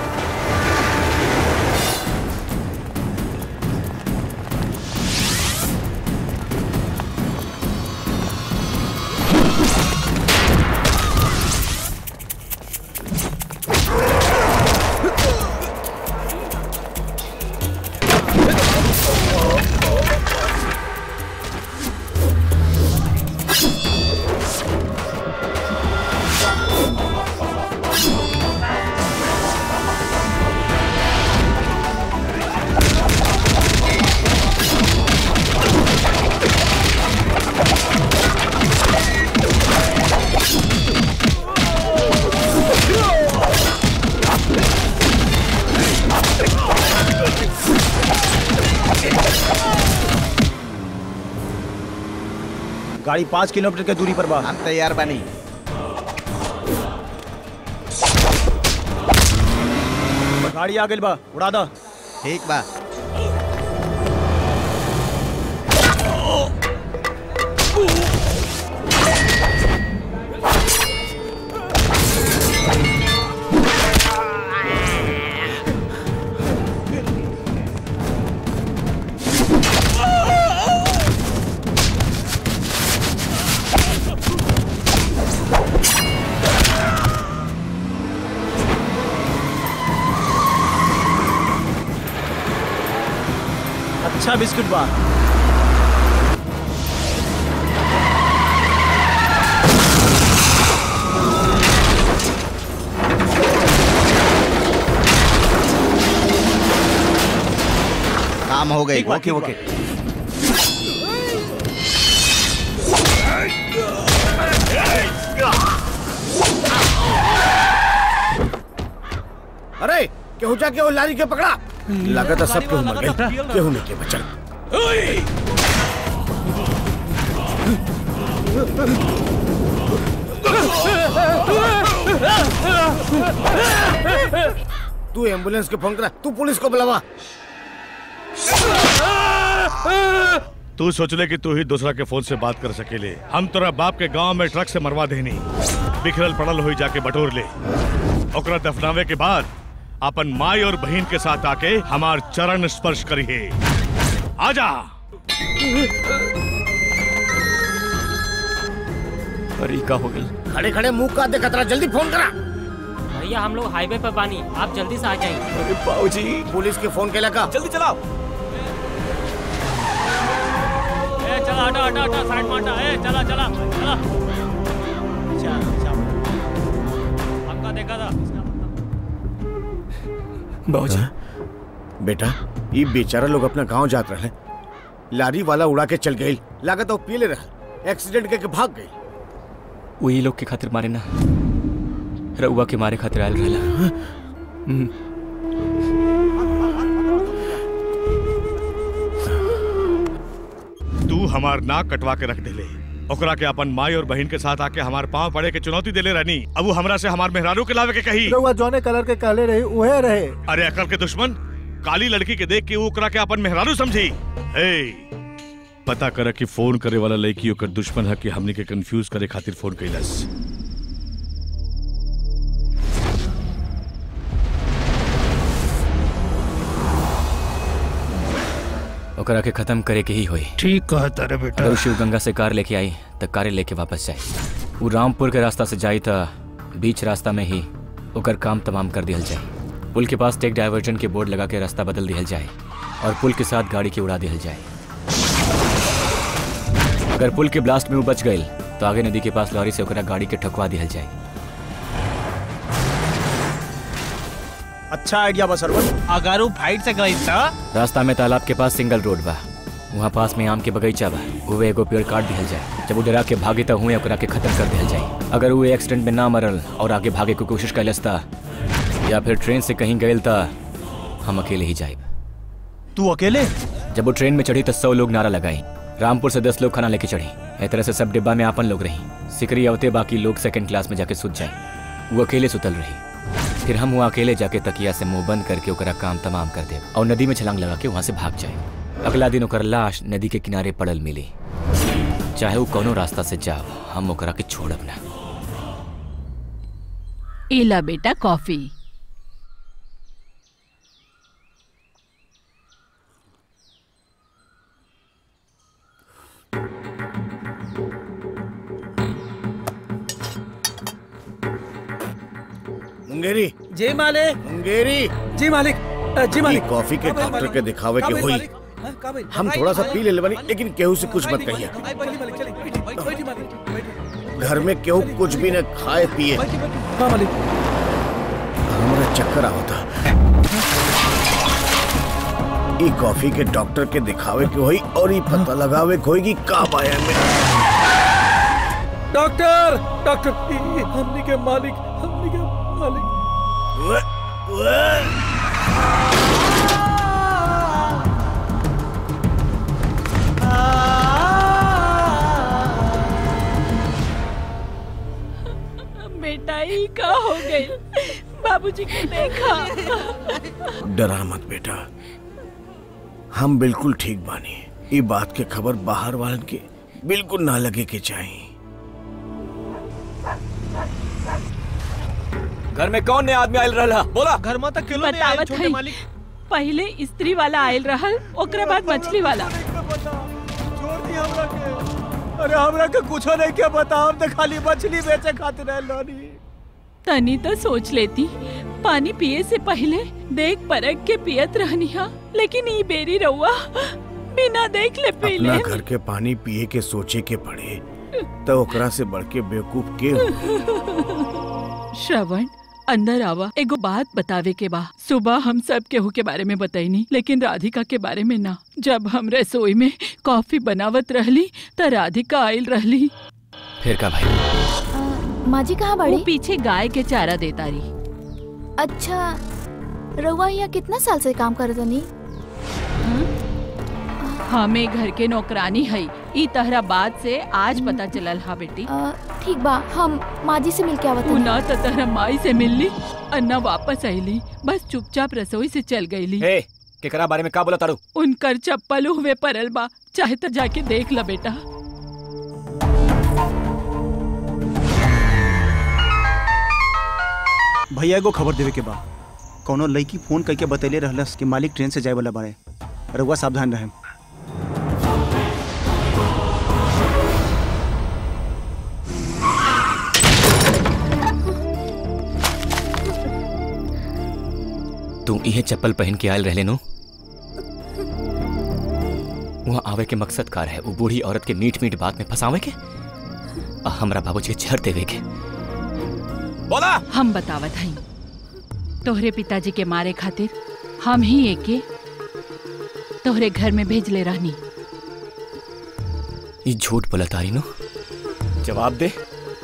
गाड़ी पाँच किलोमीटर के दूरी पर बा हम तैयार बनी गाड़ी आ गई बा उड़ा दा ठीक बा अच्छा बिस्कुट बा काम हो गई ठीक बा, ओके ठीक बा। ओके अरे केहू जाके वो लारी के पकड़ा लगा था सब केहू मर गए केहू नहीं के बचल तू एम्बुलेंस के फोन करा तू पुलिस को बुलावा तू सोचले कि तू ही दूसरा के फोन से बात कर सकेले हम तोरा बाप के गांव में ट्रक से मरवा देनी बिखरल पड़ल हुई जाके बटोर ले ओकरा दफनावे के बाद अपन माई और बहन के साथ आके हमार चरण स्पर्श करिए आजा अरे का हो गई खड़े खड़े मुंह का दे खतरा जल्दी फोन करा भैया हम लोग हाईवे पर बानी आप जल्दी से आ जाएंगे अरे बाबूजी पुलिस के फोन के लगा जल्दी चलाओ ए चला हटा हटा हटा साइड में हटा ए चला चला चला अच्छा अच्छा हमका देखा था बाबूजी बेटा ये बेचारा लोग अपना गांव जात रहे लारी वाला उड़ा के चल गई लागत वो पीले रहा एक्सीडेंट करके भाग गई वही लोग के खातिर मारे ना रउआ के मारे खातिर आयल रहला हम्म। तू हमार नाक कटवा के रख देले ओकरा के अपन माई और बहन के साथ आके हमार पांव पड़े के चुनौती देले रहनी अब वो हमरा से हमार मेहरारू के लावे के कही रउआ जौने कलर के कहले रही उहे रहे अरे अकल के दुश्मन काली लड़की के देख के वो ओकरा के अपन मेहरारू समझी ए पता कर कि फोन करे वाला लड़की ओकर दुश्मन है कि हमनी के कंफ्यूज करे खातिर फोन कैलस ओकरा के खत्म करे के ही होई ठीक कहता रे बेटा अगर उ शिव गंगा से कार लेके आई तो कारे लेके वापस जाए वो रामपुर के रास्ता से जाई तो बीच रास्ता में ही ओकर काम तमाम कर दिया जाए पुल के पास टेक डाइवर्जन के बोर्ड लगा के रास्ता बदल दिया जाए और पुल के साथ गाड़ी के उड़ा दिया जाए अगर पुल के ब्लास्ट में वो बच गई तो आगे नदी के पास लॉरी से ओकरा गाड़ी के ठकवा दिया जाए अच्छा आइडिया बा सरवन अगर वो फाइट से गई तो रास्ता में तालाब के पास सिंगल रोड बा वहाँ पास में आम के बगीचा बा उहे एगो पेड़ काट दिहल जाए जब वो डरा के भागे त हुए ओकरा के खत्म कर दिहल जाए अगर वो एक्सीडेंट में ना मरल और आगे भागे की कोशिश कैलस ता या फिर ट्रेन से कहीं गए ता हम अकेले ही जाए तू अकेले जब वो ट्रेन में चढ़ी तो सौ लोग नारा लगाई रामपुर से दस लोग खाना लेके चढ़ी ए तरह से सब डिब्बा में आपन लोग रही सिकरी अवते बाकी लोग सेकंड क्लास में जाके सुत जाए वो अकेले सुतल रही फिर हम वहाँ अकेले जाके तकिया से मुंह बंद करके ओकरा काम तमाम कर दे और नदी में छलांग लगा के वहाँ से भाग जाए अगला दिन ओकर लाश नदी के किनारे पड़ल मिली चाहे वो कोनो रास्ता से जाओ हम ओकरा के छोड़ब ना एला बेटा कॉफी मुंगेरी जी मालिक मुंगेरी जी मालिक अ, जी ये मालिक कॉफी के का भइल डॉक्टर मालिक? के दिखावे का के भइल होई मालिक? हाँ, का भइल? हम आई, थोड़ा सा आई, पी ले बनी लेकिन केहू से कुछ आई, मत आई, कहिए आई, बैठी मालिक चलिए बैठी बैठी बैठी मालिक बैठी घर में केहू कुछ भी न खाए पिए हाँ मालिक हमरा चक्कर आवता ई कॉफी के डॉक्टर के दिखावे के होई और ई पता लगावे के होई कि का बाया में डॉक्टर डॉक्टर ई- ई हमनी के मालिक हमनी के मालिक बेटा ही का हो गई बाबूजी के देखा डरा मत बेटा हम बिल्कुल ठीक बानी ई बात के खबर बाहर वालन के बिल्कुल ना लगे के चाहिए घर में कौन नया आदमी आयल रहा बोला घर में तक किलो बतावत है पहले स्त्री वाला आयल रहल ओकरा बाद मछली वाला छोड़ दी हमरा के अरे हमरा के कुछो नहीं के बता हम तो खाली मछली बेचे खातिर आइल रहनी तनी तो सोच लेती पानी पिए से पहले देख परख के पियत रहनी हा लेकिन ई बेरी रहुआ बिना देख ले पी अपना ले घर के पानी पिए के सोचे के पड़े तो ओकरा से बढ़ के बेवकूफ के हो श्रवण अंदर आवा एगो बात बतावे के बा सुबह हम सब केहू के बारे में बताईनी लेकिन राधिका के बारे में ना जब हम रसोई में कॉफी बनावत रहली त राधिका आयल रहली फिर का भाई माँ जी कहाँ वो बड़ी पीछे गाय के चारा देता रही अच्छा रउआ यहाँ कितना साल से काम करत तनी हमें घर के नौकरानी है ई तहरा बात से आज पता चलल हा बेटी ठीक बा हम माँ जी से मिल के आवत उ ना त तहरा माई से मिलली और न वापस आईली बस चुपचाप रसोई से चल गईली ए केकरा बारे में का बोला तारू उनकर चप्पल हुए परल बा चाहे तो जाके देख ल बेटा भैया एगो खबर देवे के बा कौनो लड़की फोन करके बतैले रहलस कि मालिक ट्रेन से जाए वाला बारे रउआ सावधान रहे तू इहे चप्पल पहन के आयल रहले नो वहाँ आवे के मकसद कार है वो बूढ़ी औरत के मीठ मीठ बात में फंसावे के आ हमरा बाबूजी के छर देवे के बोला हम बतावत हई तोहरे पिताजी के मारे खातिर हम ही एके तोहरे घर में भेजले रहनी ये झूठ बोला तारी नो जवाब दे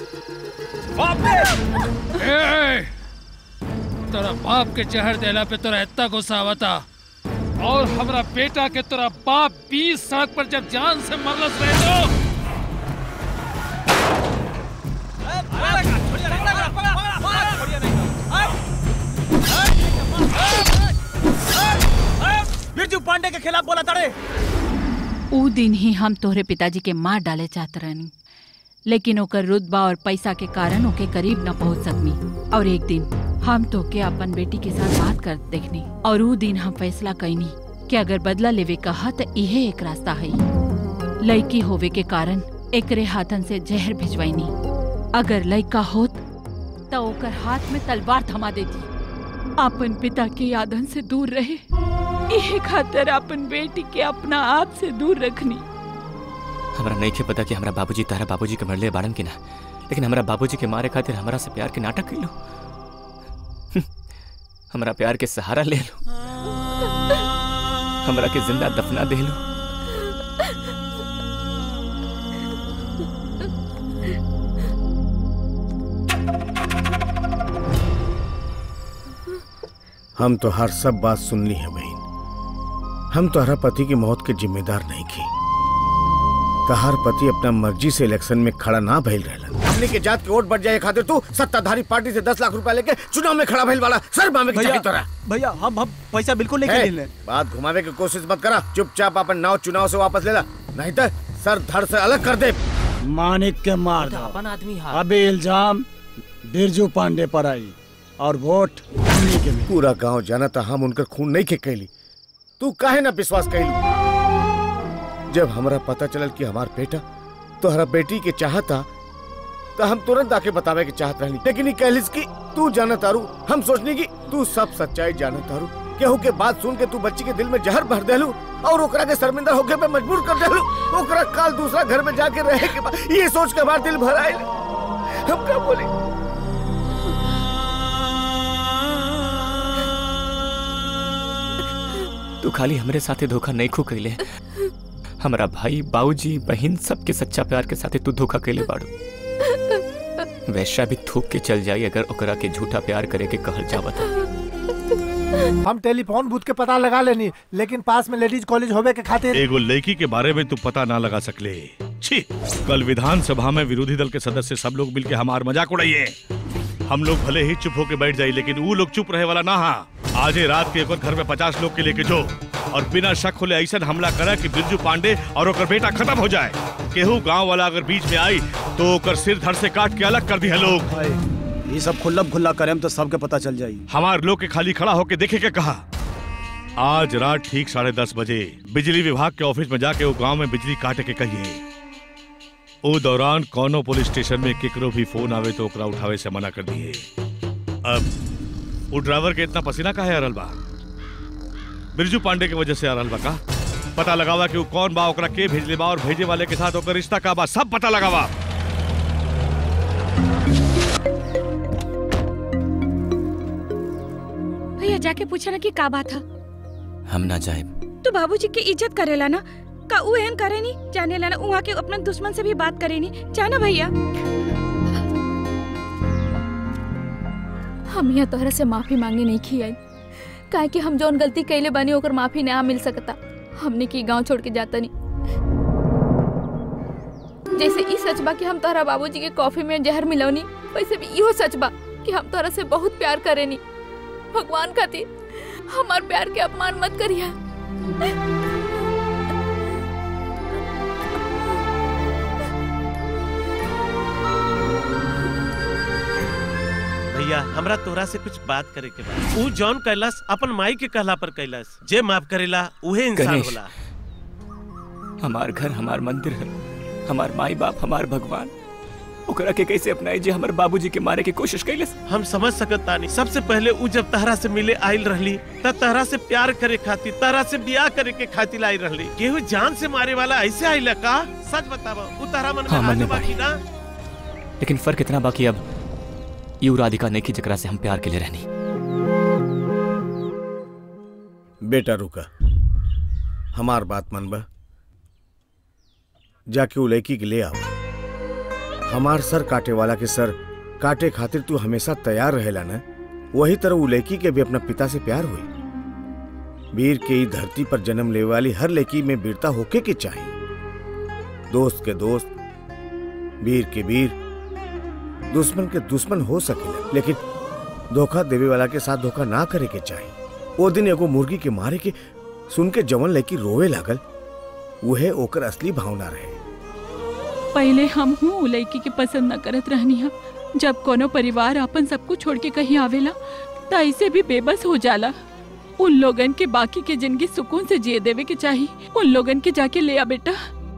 ए, तोरा बाप के जहर देला पे तोरा इतना गुस्सा आवता और हमरा बेटा के तोरा बाप बीस सड़क पर जब जान से मरलस रहे तो बिरजू पांडे के खिलाफ बोला तड़े ऊ दिन ही हम तोहरे पिताजी के मार डाले चाहत रहनी लेकिन ओकर रुतबा और पैसा के कारण ओके करीब न पहुंच सकनी और एक दिन हम तो के अपन बेटी के साथ बात कर देखनी और ऊ दिन हम फैसला कैनी कि अगर बदला लेवे कहा तो इहे एक रास्ता है लड़की होवे के कारण एकरे हाथन से जहर भिजवाईनी अगर लड़का होत तो ओकर हाथ में तलवार थमा देती अपन पिता के यादन से दूर रहे इहे खातिर अपन बेटी के अपना आप से दूर रखनी हमरा नहीं के पता कि हमरा बाबूजी तारा बाबूजी के मरले बाड़न की ना लेकिन हमरा बाबूजी के मारे खातिर हमरा से प्यार के नाटक कैलो हमरा प्यार के सहारा ले लो हमरा के जिंदा दफना दे लो हम तो हर सब बात सुन ली है बहन हम तोहरा पति की मौत के जिम्मेदार नहीं की तहार पति अपना मर्जी से इलेक्शन में खड़ा ना भइल रहलन हमने के जात के वोट बढ़ जाए खातिर तू सत्ताधारी पार्टी से दस लाख रुपया लेके चुनाव में खड़ा भइल वाला सर मामे के भैया चाहिए तोरा भैया हम हम पैसा बिल्कुल नहीं ए, लेने बात घुमावे की कोशिश मत करा चुपचाप अपन नाव चुनाव से वापस ले ला नहीं तो सर धड़ से अलग कर दे मानिक के मार दो अपन आदमी हा अभी इल्जाम बिरजू पांडे पर आई और वोट उन्हीं के मिली। पूरा गांव जाना था हम उनकर खून नहीं के कैली तू काहे ना विश्वास कैली जब हमरा पता चलल कि हमार बेटा तोहरा बेटी के चाहता तो हम तुरंत आके बतावे के चाहत रहनी लेकिन ई कहलिस कि तू जाना तारू हम सोचनी कि तू सब सच्चाई जाना तारू केहू के बात सुन के तू बच्ची के दिल में जहर भर देलू और ओकरा के शर्मिंदा होके पे मजबूर कर देलू ओकरा काल दूसरा घर में जाके रहे के बाद ये सोच के हमार दिल भर आइल हम क्या बोले तू खाली हमरे साथे धोखा नहीं खू कैले हमारा भाई बाबूजी बहन सबके सच्चा प्यार के साथे तू धोखा कैले बाड़ू वैश्या भी थूक के चल जाई अगर ओकरा के झूठा प्यार करे के कहल जावत हम टेलीफोन बूथ के पता लगा लेनी लेकिन पास में लेडीज कॉलेज होवे के खातिर एगो लड़की के बारे में तू पता ना लगा सकले छी कल विधानसभा में विरोधी दल के सदस्य सब लोग मिलके हमार मजाक उड़ाइए हम लोग भले ही चुप होके बैठ जाई लेकिन वो लोग चुप रहे वाला ना हा आजे रात के एक और घर में पचास लोग के लेके जो और बिना शक होले ऐसा हमला करा कि बिरजू पांडे और ओकर बेटा खत्म हो जाए केहू गांव वाला अगर बीच में आई तो ओकर सिर धड़ से काट के अलग कर दिया लोग ये सब खुल्ला खुल्ला करेम तो सबके पता चल जाई हमार लोग के खाली खड़ा होके देखे के कहा आज रात ठीक साढ़े दस बजे बिजली विभाग के ऑफिस में जाके वो गांव में बिजली काटे के कहिए ओ दौरान कोनो पुलिस स्टेशन में केकरो भी फोन आवे तो ओकरा उठावे से मना कर दिए अब वो ड्राइवर के इतना पसीना काहे आ रहल बा बिरजू पांडे के वजह से आ रहल बा का पता लगावा कि वो कौन बा ओकरा के भेजले बा और भेजे वाले के साथ ओकर रिश्ता का बा सब पता लगावा भैया जाके पूछा ना कि का बात था हम ना जाए तू बाबूजी की इज्जत करेला ना का उ एहन करे नी जाने ला ना उहाँ के अपना दुश्मन से भी बात करे नी जाना भैया हम यहाँ तोहरा से माफी मांगे नहीं की आई काहे कि हम जौन गलती कैले बानी ओकर माफी ना मिल सकता हमने की गांव छोड़ के जाता नहीं जैसे ई सच बा कि हम तोहरा बाबूजी के कॉफी में जहर मिलौनी वैसे भी इहो सच बा कि हम तोहरा से बहुत प्यार करेनी भगवान खातिर हमार प्यार के अपमान मत करिया भैया हमरा तोरा से कुछ बात करे के बा ऊ जौन कैलाश अपन माई के कहला पर कैलाश जे माफ करेला उहे इंसान गणेश। होला हमार घर हमार मंदिर है हमार माई बाप हमार भगवान ओकरा के कैसे अपनाई जे हमार बाबूजी के मारे की कोशिश कैले हम समझ सकत तानी सबसे पहले ऊ जब तहरा से मिले आइल रहली त तहरा से प्यार करे खातिर तहरा से ब्याह करे के खातिर आई रहली केहू जान से मारे वाला ऐसे आइला का सच बतावा ऊ तहरा मन में हाँ, मन आगे में बाकी ना लेकिन फर्क इतना बाकी अब यू राधिका नहीं की जकरा से हम प्यार के लिए रहनी बेटा रुका हमार बात मन बा जाके वो लड़की के ले आओ हमार सर काटे वाला के सर काटे खातिर तू हमेशा तैयार रहेला ना वही तरह वो लड़की के भी अपना पिता से प्यार हुई वीर के ई धरती पर जन्म ले वाली हर लड़की में वीरता होके के चाहिए दोस्त के दोस्त वीर के वीर दुश्मन के दुश्मन हो सकेला लेकिन धोखा देवे वाला के साथ धोखा ना करे के चाहिए वो दिन एगो मुर्गी के मारे के सुन के जवन लड़की रोवे लागल वह ओकर असली भावना रहे पहले हम हूँ उ लड़की के पसंद न करत रहनी हा जब कोनो परिवार अपन सब कुछ छोड़ के कहीं आवेला त ऐसे भी बेबस हो जाला उन लोगन के बाकी के जिंदगी सुकून से जिए देवे के चाहिए उन लोगन के जाके ले आ बेटा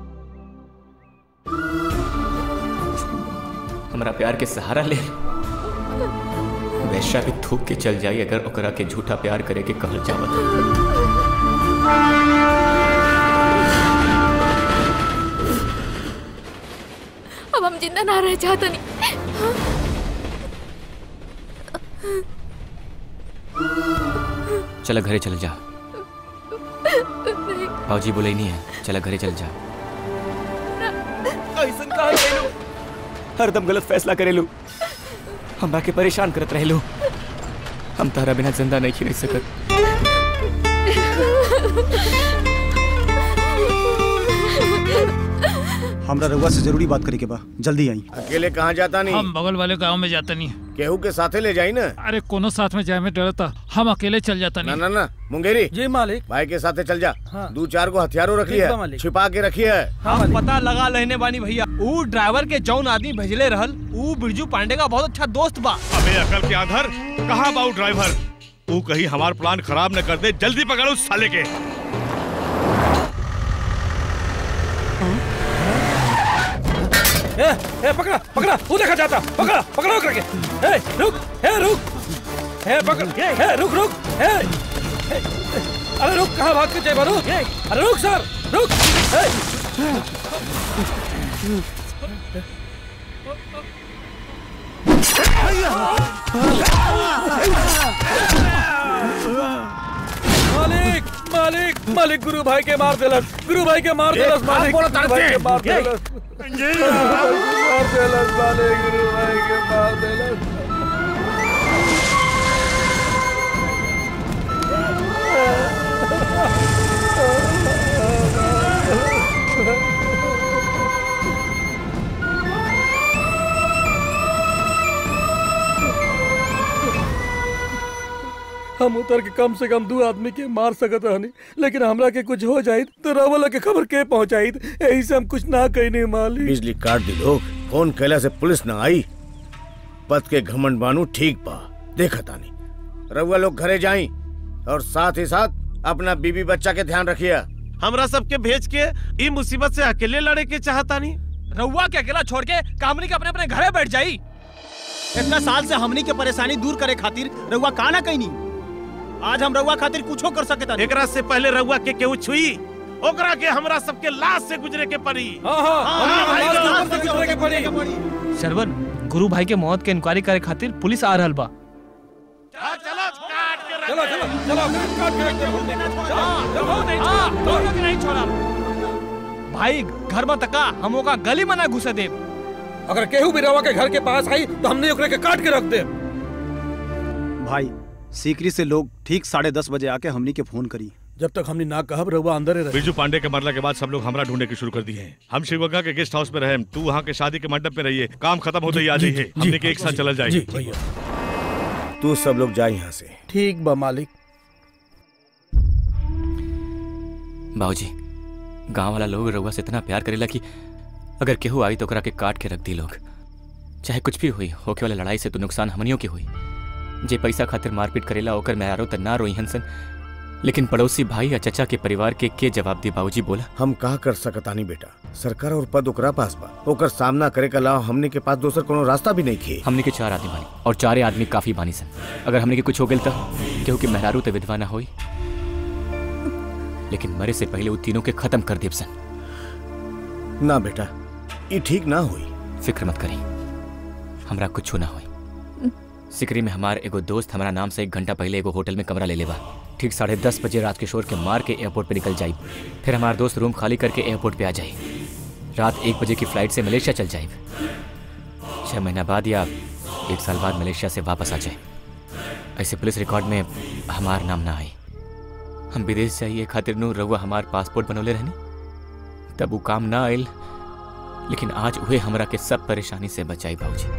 हमारा प्यार के सहारा ले वैश्या भी थूक के चल जाई अगर ओकरा के झूठा प्यार करे के कहल जावत अब हम जिंदा ना रह चाहता नहीं चला घरे चल जा बाबूजी बोले नहीं है चला घरे चल जा ऐसा कहा करेलू हरदम गलत फैसला करेलू हमरा के परेशान करत रहेलू हम तारा बिना जिंदा नहीं रह सकत हमरा रउआ से जरूरी बात करे के बा जल्दी आई अकेले कहाँ जाता नहीं हम बगल वाले गांव में जाता नहीं केहू के साथे ले जाई ना अरे कोनो साथ में जाए में डरता हम अकेले चल जाता ना नहीं ना ना मुंगेरी जी मालिक भाई के साथे चल जा हाँ। दो चार को हथियारों रखी ठीक बा है मालिक। छिपा के रखी है हम पता लगा लेने बानी भैया ऊ ड्राइवर के जौन आदमी भेजले रहल ऊ बिरजू पांडे का बहुत अच्छा दोस्त बा अबे अकल के आधर कहाँ बाऊ ड्राइवर तू कहीं हमार प्लान खराब न कर दे जल्दी पकड़ो उस साले के ए, ए, पकड़ा पकड़ा वो देखा जाता पकड़ा पकड़ो करके ए, रुक ए, रुक ए, पकड़ ए, रुक रुक ए, ए, अरे रुक कहाँ भाग के जाए बारू अरे रुक सर रुक ए, मालिक मालिक मालिक गुरु भाई के मार देलस गुरु भाई के मार ए, देलस कहाँ मालिक बोला गुरु भाई के तारते? मार ए, देलस मार देलस मालिक गुरु भाई के मार देलस हम उतर के कम से कम दो आदमी के मार सकत रहनी लेकिन हमरा के कुछ हो जाई तो रवला के खबर के पहुंचाई यही से हम कुछ ना कहने मालिक बिजली काट दी लोग फोन कैला से पुलिस न आई पद के घमंड बानू ठीक बा देखा तानी रउआ लोग घरे जाई और साथ ही साथ अपना बीबी बच्चा के ध्यान रखिए हमरा सबके भेज के ई मुसीबत से अकेले लड़े के चाहता नहीं रउआ के अकेला छोड़ के कामनी के अपने अपने घरे बैठ जाई इतना साल से हमनी के परेशानी दूर करे खातिर रउआ का ना कहनी आज हम रउआ खातिर कुछो कर सके एकरा से पहले रउआ के केहू छुई ओकरा के हमरा सबके लाश से गुजरे के पड़ी हाँ, हाँ, हाँ, हमनी के भाई, लाश लाश से गुजरे के पड़ी। सरवन गुरु भाई के मौत के इंक्वायरी करे खातिर पुलिस आ रहल बा चलो चलो चलो काट के रख दे दोनों के नहीं छोड़ा भाई घर में तका हम ओका गली में ना घुसे दे अगर केहू भी रवा के घर के पास आई तो हमने ओकरे के काट के रख दे भाई सीकरी से लोग ठीक साढ़े दस बजे आके हमनी के फोन करी जब तक हमने ना कहब रहुआ अंदर ही रहे बिरजू पांडे के मरला के बाद सब लोग हमरा ढूंढने की शुरू कर दिए हैं हम शिवगंगा के गेस्ट हाउस में रहे तू वहाँ के शादी के मंडप में रहिए काम खत्म होते ही आ जाइए हमने के एक साथ चला जी जाए भैया तू सब लोग जा यहाँ से ठीक बा मालिक बाबूजी गांव वाला लोग रउआ से इतना प्यार करेला कि अगर केहू आई तो ओकरा के काट के रख दी लोग चाहे कुछ भी हुई होके वाला लड़ाई से तो नुकसान हमनियों के हुई जे पैसा खातिर मारपीट करेला ओकर मेहरारो त ना रोई हंसन लेकिन पड़ोसी भाई या चचा के परिवार के के जवाब दी बाबूजी बोला हम कहा कर सकतानी बेटा सरकार और पद ओकरा पास बा ओकर सामना करे के अलावा हमने के पास दोसर कोनो रास्ता भी नहीं खे हमने के चार आदमी बानी और चारे आदमी काफी बानी सन अगर हमने के कुछ हो गइल त केहू के मेहरारू ते विधवा ना होई लेकिन मरे से पहले वो तीनों के खत्म कर देब सन ना बेटा ये ठीक ना हुई फिक्र मत करी हमरा कुछ ना होई सिकरी में हमार एगो दोस्त हमारा नाम से एक घंटा पहले एगो होटल में कमरा ले लेबा ठीक साढ़े दस बजे रात किशोर के मार के एयरपोर्ट पे निकल जाई फिर हमारा दोस्त रूम खाली करके एयरपोर्ट पे आ जाए रात एक बजे की फ्लाइट से मलेशिया चल जाए छह महीना बाद या एक साल बाद मलेशिया से वापस आ जाए ऐसे पुलिस रिकॉर्ड में हमार नाम ना आए हम विदेश जाइए खातिर नु रहुआ हमार पासपोर्ट बनौले रहनी तब वो काम ना आयल लेकिन आज उहे हमरा के सब परेशानी से बचाई भाऊजी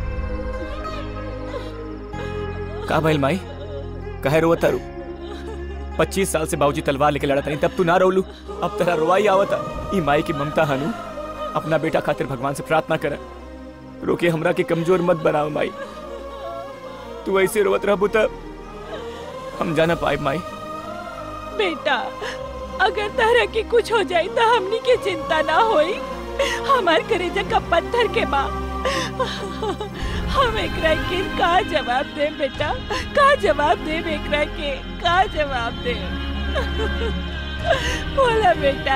का भइल माई कहे रो तारू पच्चीस साल से बाबूजी तलवार लेके लड़ा तनी तब तू ना रोलू अब तेरा रोवाई आवता ई माई की ममता हनु अपना बेटा खातिर भगवान से प्रार्थना कर रोके हमरा के कमजोर मत बनाओ माई तू ऐसे रोवत रहबू तब हम जाना पाए माई बेटा अगर तरह की कुछ हो जाए तो हमनी के चिंता ना होई हमार करेजा का पत्थर के बा हम एकरा के का जवाब दे बेटा का जवाब दे एकरा के का जवाब दे बोला बेटा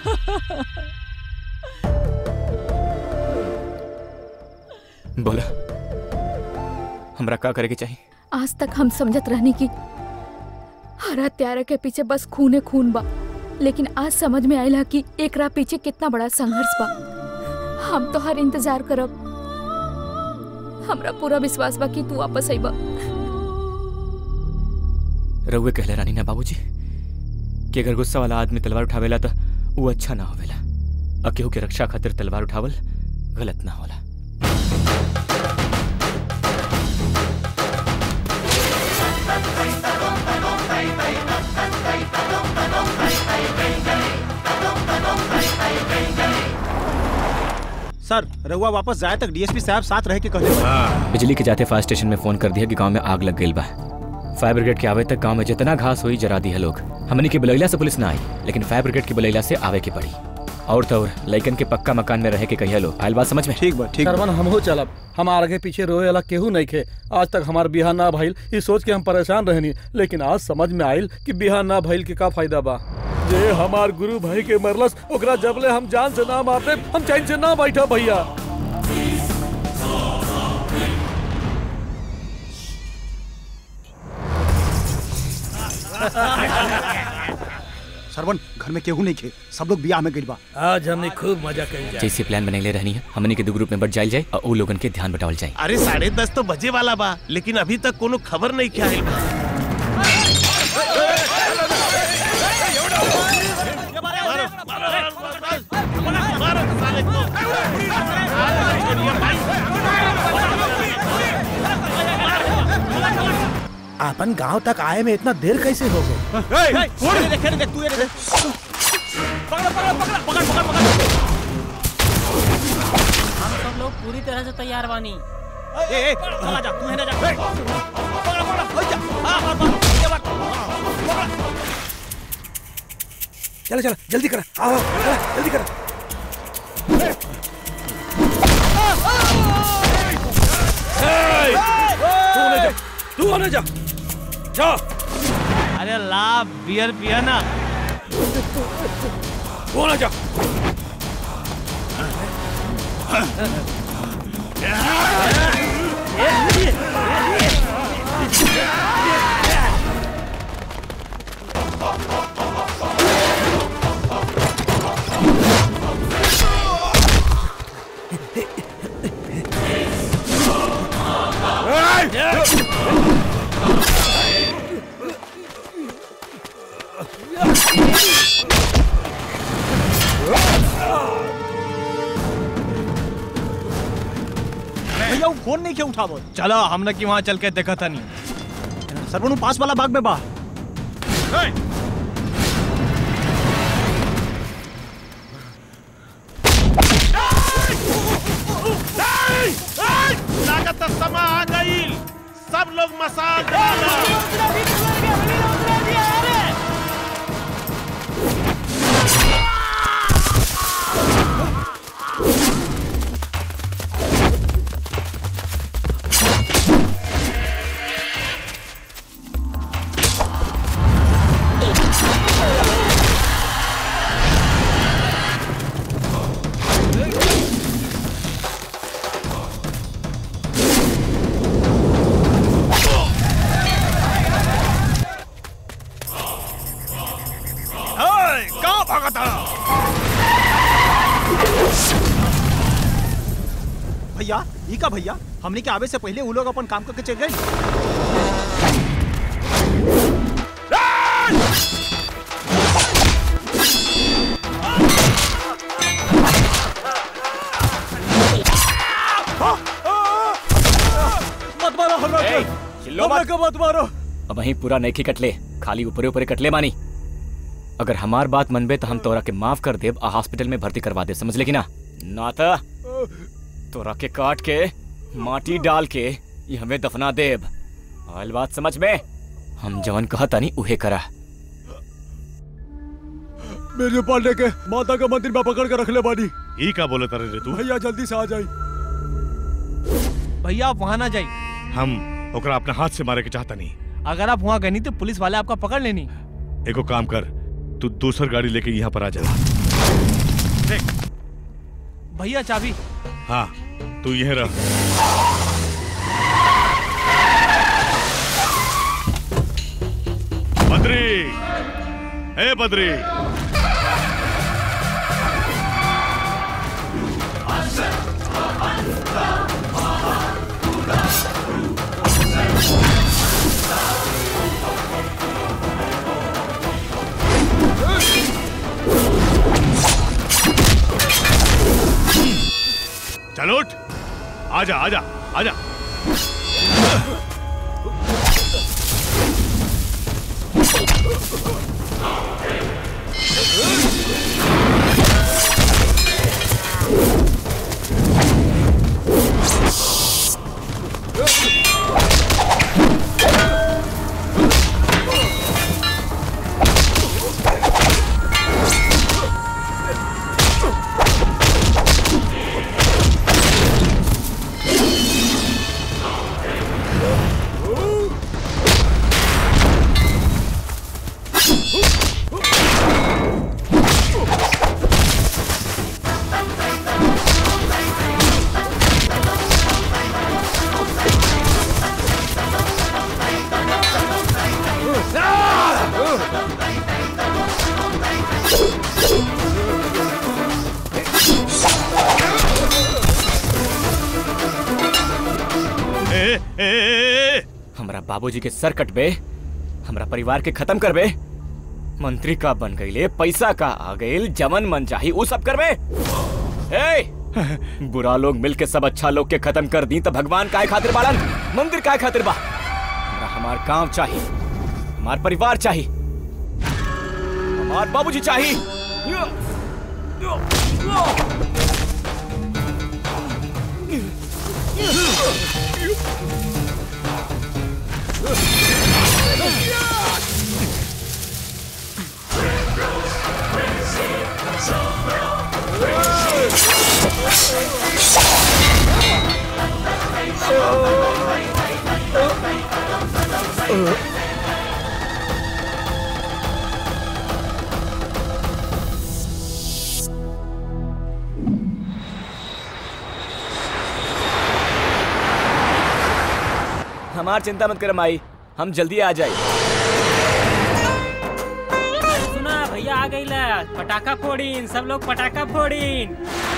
बोला हमरा का करे के चाहिए आज तक हम समझत रहनी कि हरा त्यारा के पीछे बस खूने खून बा लेकिन आज समझ में आयल कि एकरा पीछे कितना बड़ा संघर्ष बा हम तो हर इंतजार करब हमरा पूरा विश्वास बा कि तू वापस आईबा रउए कहले रानी ना बाबूजी कि अगर गुस्सा वाला आदमी तलवार उठावेला तो वो अच्छा ना होवेला और केहू के रक्षा खातिर तलवार उठावल गलत ना होला सर रहुआ वापस जाए तक डीएसपी साहब साथ रह के कहले बिजली के जाते फायर स्टेशन में फोन कर दिया कि गांव में आग लग गई बा फायर ब्रिगेड के आवे तक गांव में जितना घास हुई जरा दी है लोग हमनी के बुलैला से पुलिस ना आई लेकिन फायर ब्रिगेड की बुलैला से आवे की पड़ी और तो और लइकन के पक्का मकान में रहे के कहिया लो आयल बात समझ में ठीक बा सरवन हमहू चलब हमार आगे पीछे रोए वाला केहू नहीं खे आज तक हमार बिहार ना भइल ई सोच के हम परेशान रहनी लेकिन आज समझ में आइल कि बिहार ना भइल के का फायदा बा जे हमार गुरु भाई के मरलस ओकरा जबले हम जान से ना मारते हम चैन से ना बैठा भैया सरवन घर में केहू नहीं खे सब लोग बियाह में गइल बा आज हमने खूब मजा कर जैसे प्लान बनैले रहनी है हमनी के दो ग्रुप में बट जाइल जाए और उ लोगन के ध्यान बटावल जाए अरे साढ़े दस तो बजे वाला बा लेकिन अभी तक कोनो खबर नहीं क्या है अपन गांव तक आए में इतना देर कैसे हो गई हम सब लोग पूरी तरह से तैयार बानी चला जा तू है ना जा चलो चलो जल्दी कर आओ चलो, जल्दी कर तू होने जा तू होने जा जा अरे ला बियर पिया ना तू होने जा भैया वो फोन नहीं के उठावो चलो हमने की वहाँ चल के देखा था नहीं सरवन वो पास वाला बाग में बा लागत समा आ गई सब लोग मसाल डालो कहाँ भागा था भैया ई का भैया हमने के आवे से पहले वो लोग अपन काम करके चल गए मत मारो हमरा के चिल्लो हमरा मत। के मत मारो अब वहीं पूरा नैखी कटले खाली ऊपरे ऊपरे कटले मानी अगर हमार बात मनबे तो हम तोरा के माफ कर देब आ हॉस्पिटल में भर्ती करवा दे समझ ले कि ना ना तो तोरा के काट के माटी डाल के ये हमें दफना देब आयल बात समझ में हम जवन कहता नहीं उहे करा मेरे पांडे के माता के मंदिर में पकड़ के रख ले बानी ई का बोले तारे रे तू भैया जल्दी से आ जाई भैया आप वहाँ ना जाइए हम ओकरा अपने हाथ से मारे के चाहता नहीं अगर आप वहाँ गए नहीं तो पुलिस वाले आपका पकड़ लेनी एगो काम कर तू दूसर गाड़ी लेके यहाँ पर आ जा भैया चाबी हाँ तू यहीं रह बद्री ए बद्री चल उठ आजा आजा आजा ए, ए, ए, ए। हमरा बाबूजी के सर कटबे हमरा परिवार के खत्म करबे मंत्री का बन गईले पैसा का आ गईल जमन मन चाही उ सब करबे ए बुरा लोग मिल के सब अच्छा लोग के खत्म कर दी तो भगवान काय खातिर बाड़न मंदिर काय खातिर बा हमरा हमार गांव चाहिए हमार परिवार चाहिए हमार बाबूजी चाहिए हमार चिंता मत कर माई हम जल्दी आ जाए सुना भैया आ गई ला पटाखा फोड़ीन सब लोग पटाखा फोड़ीन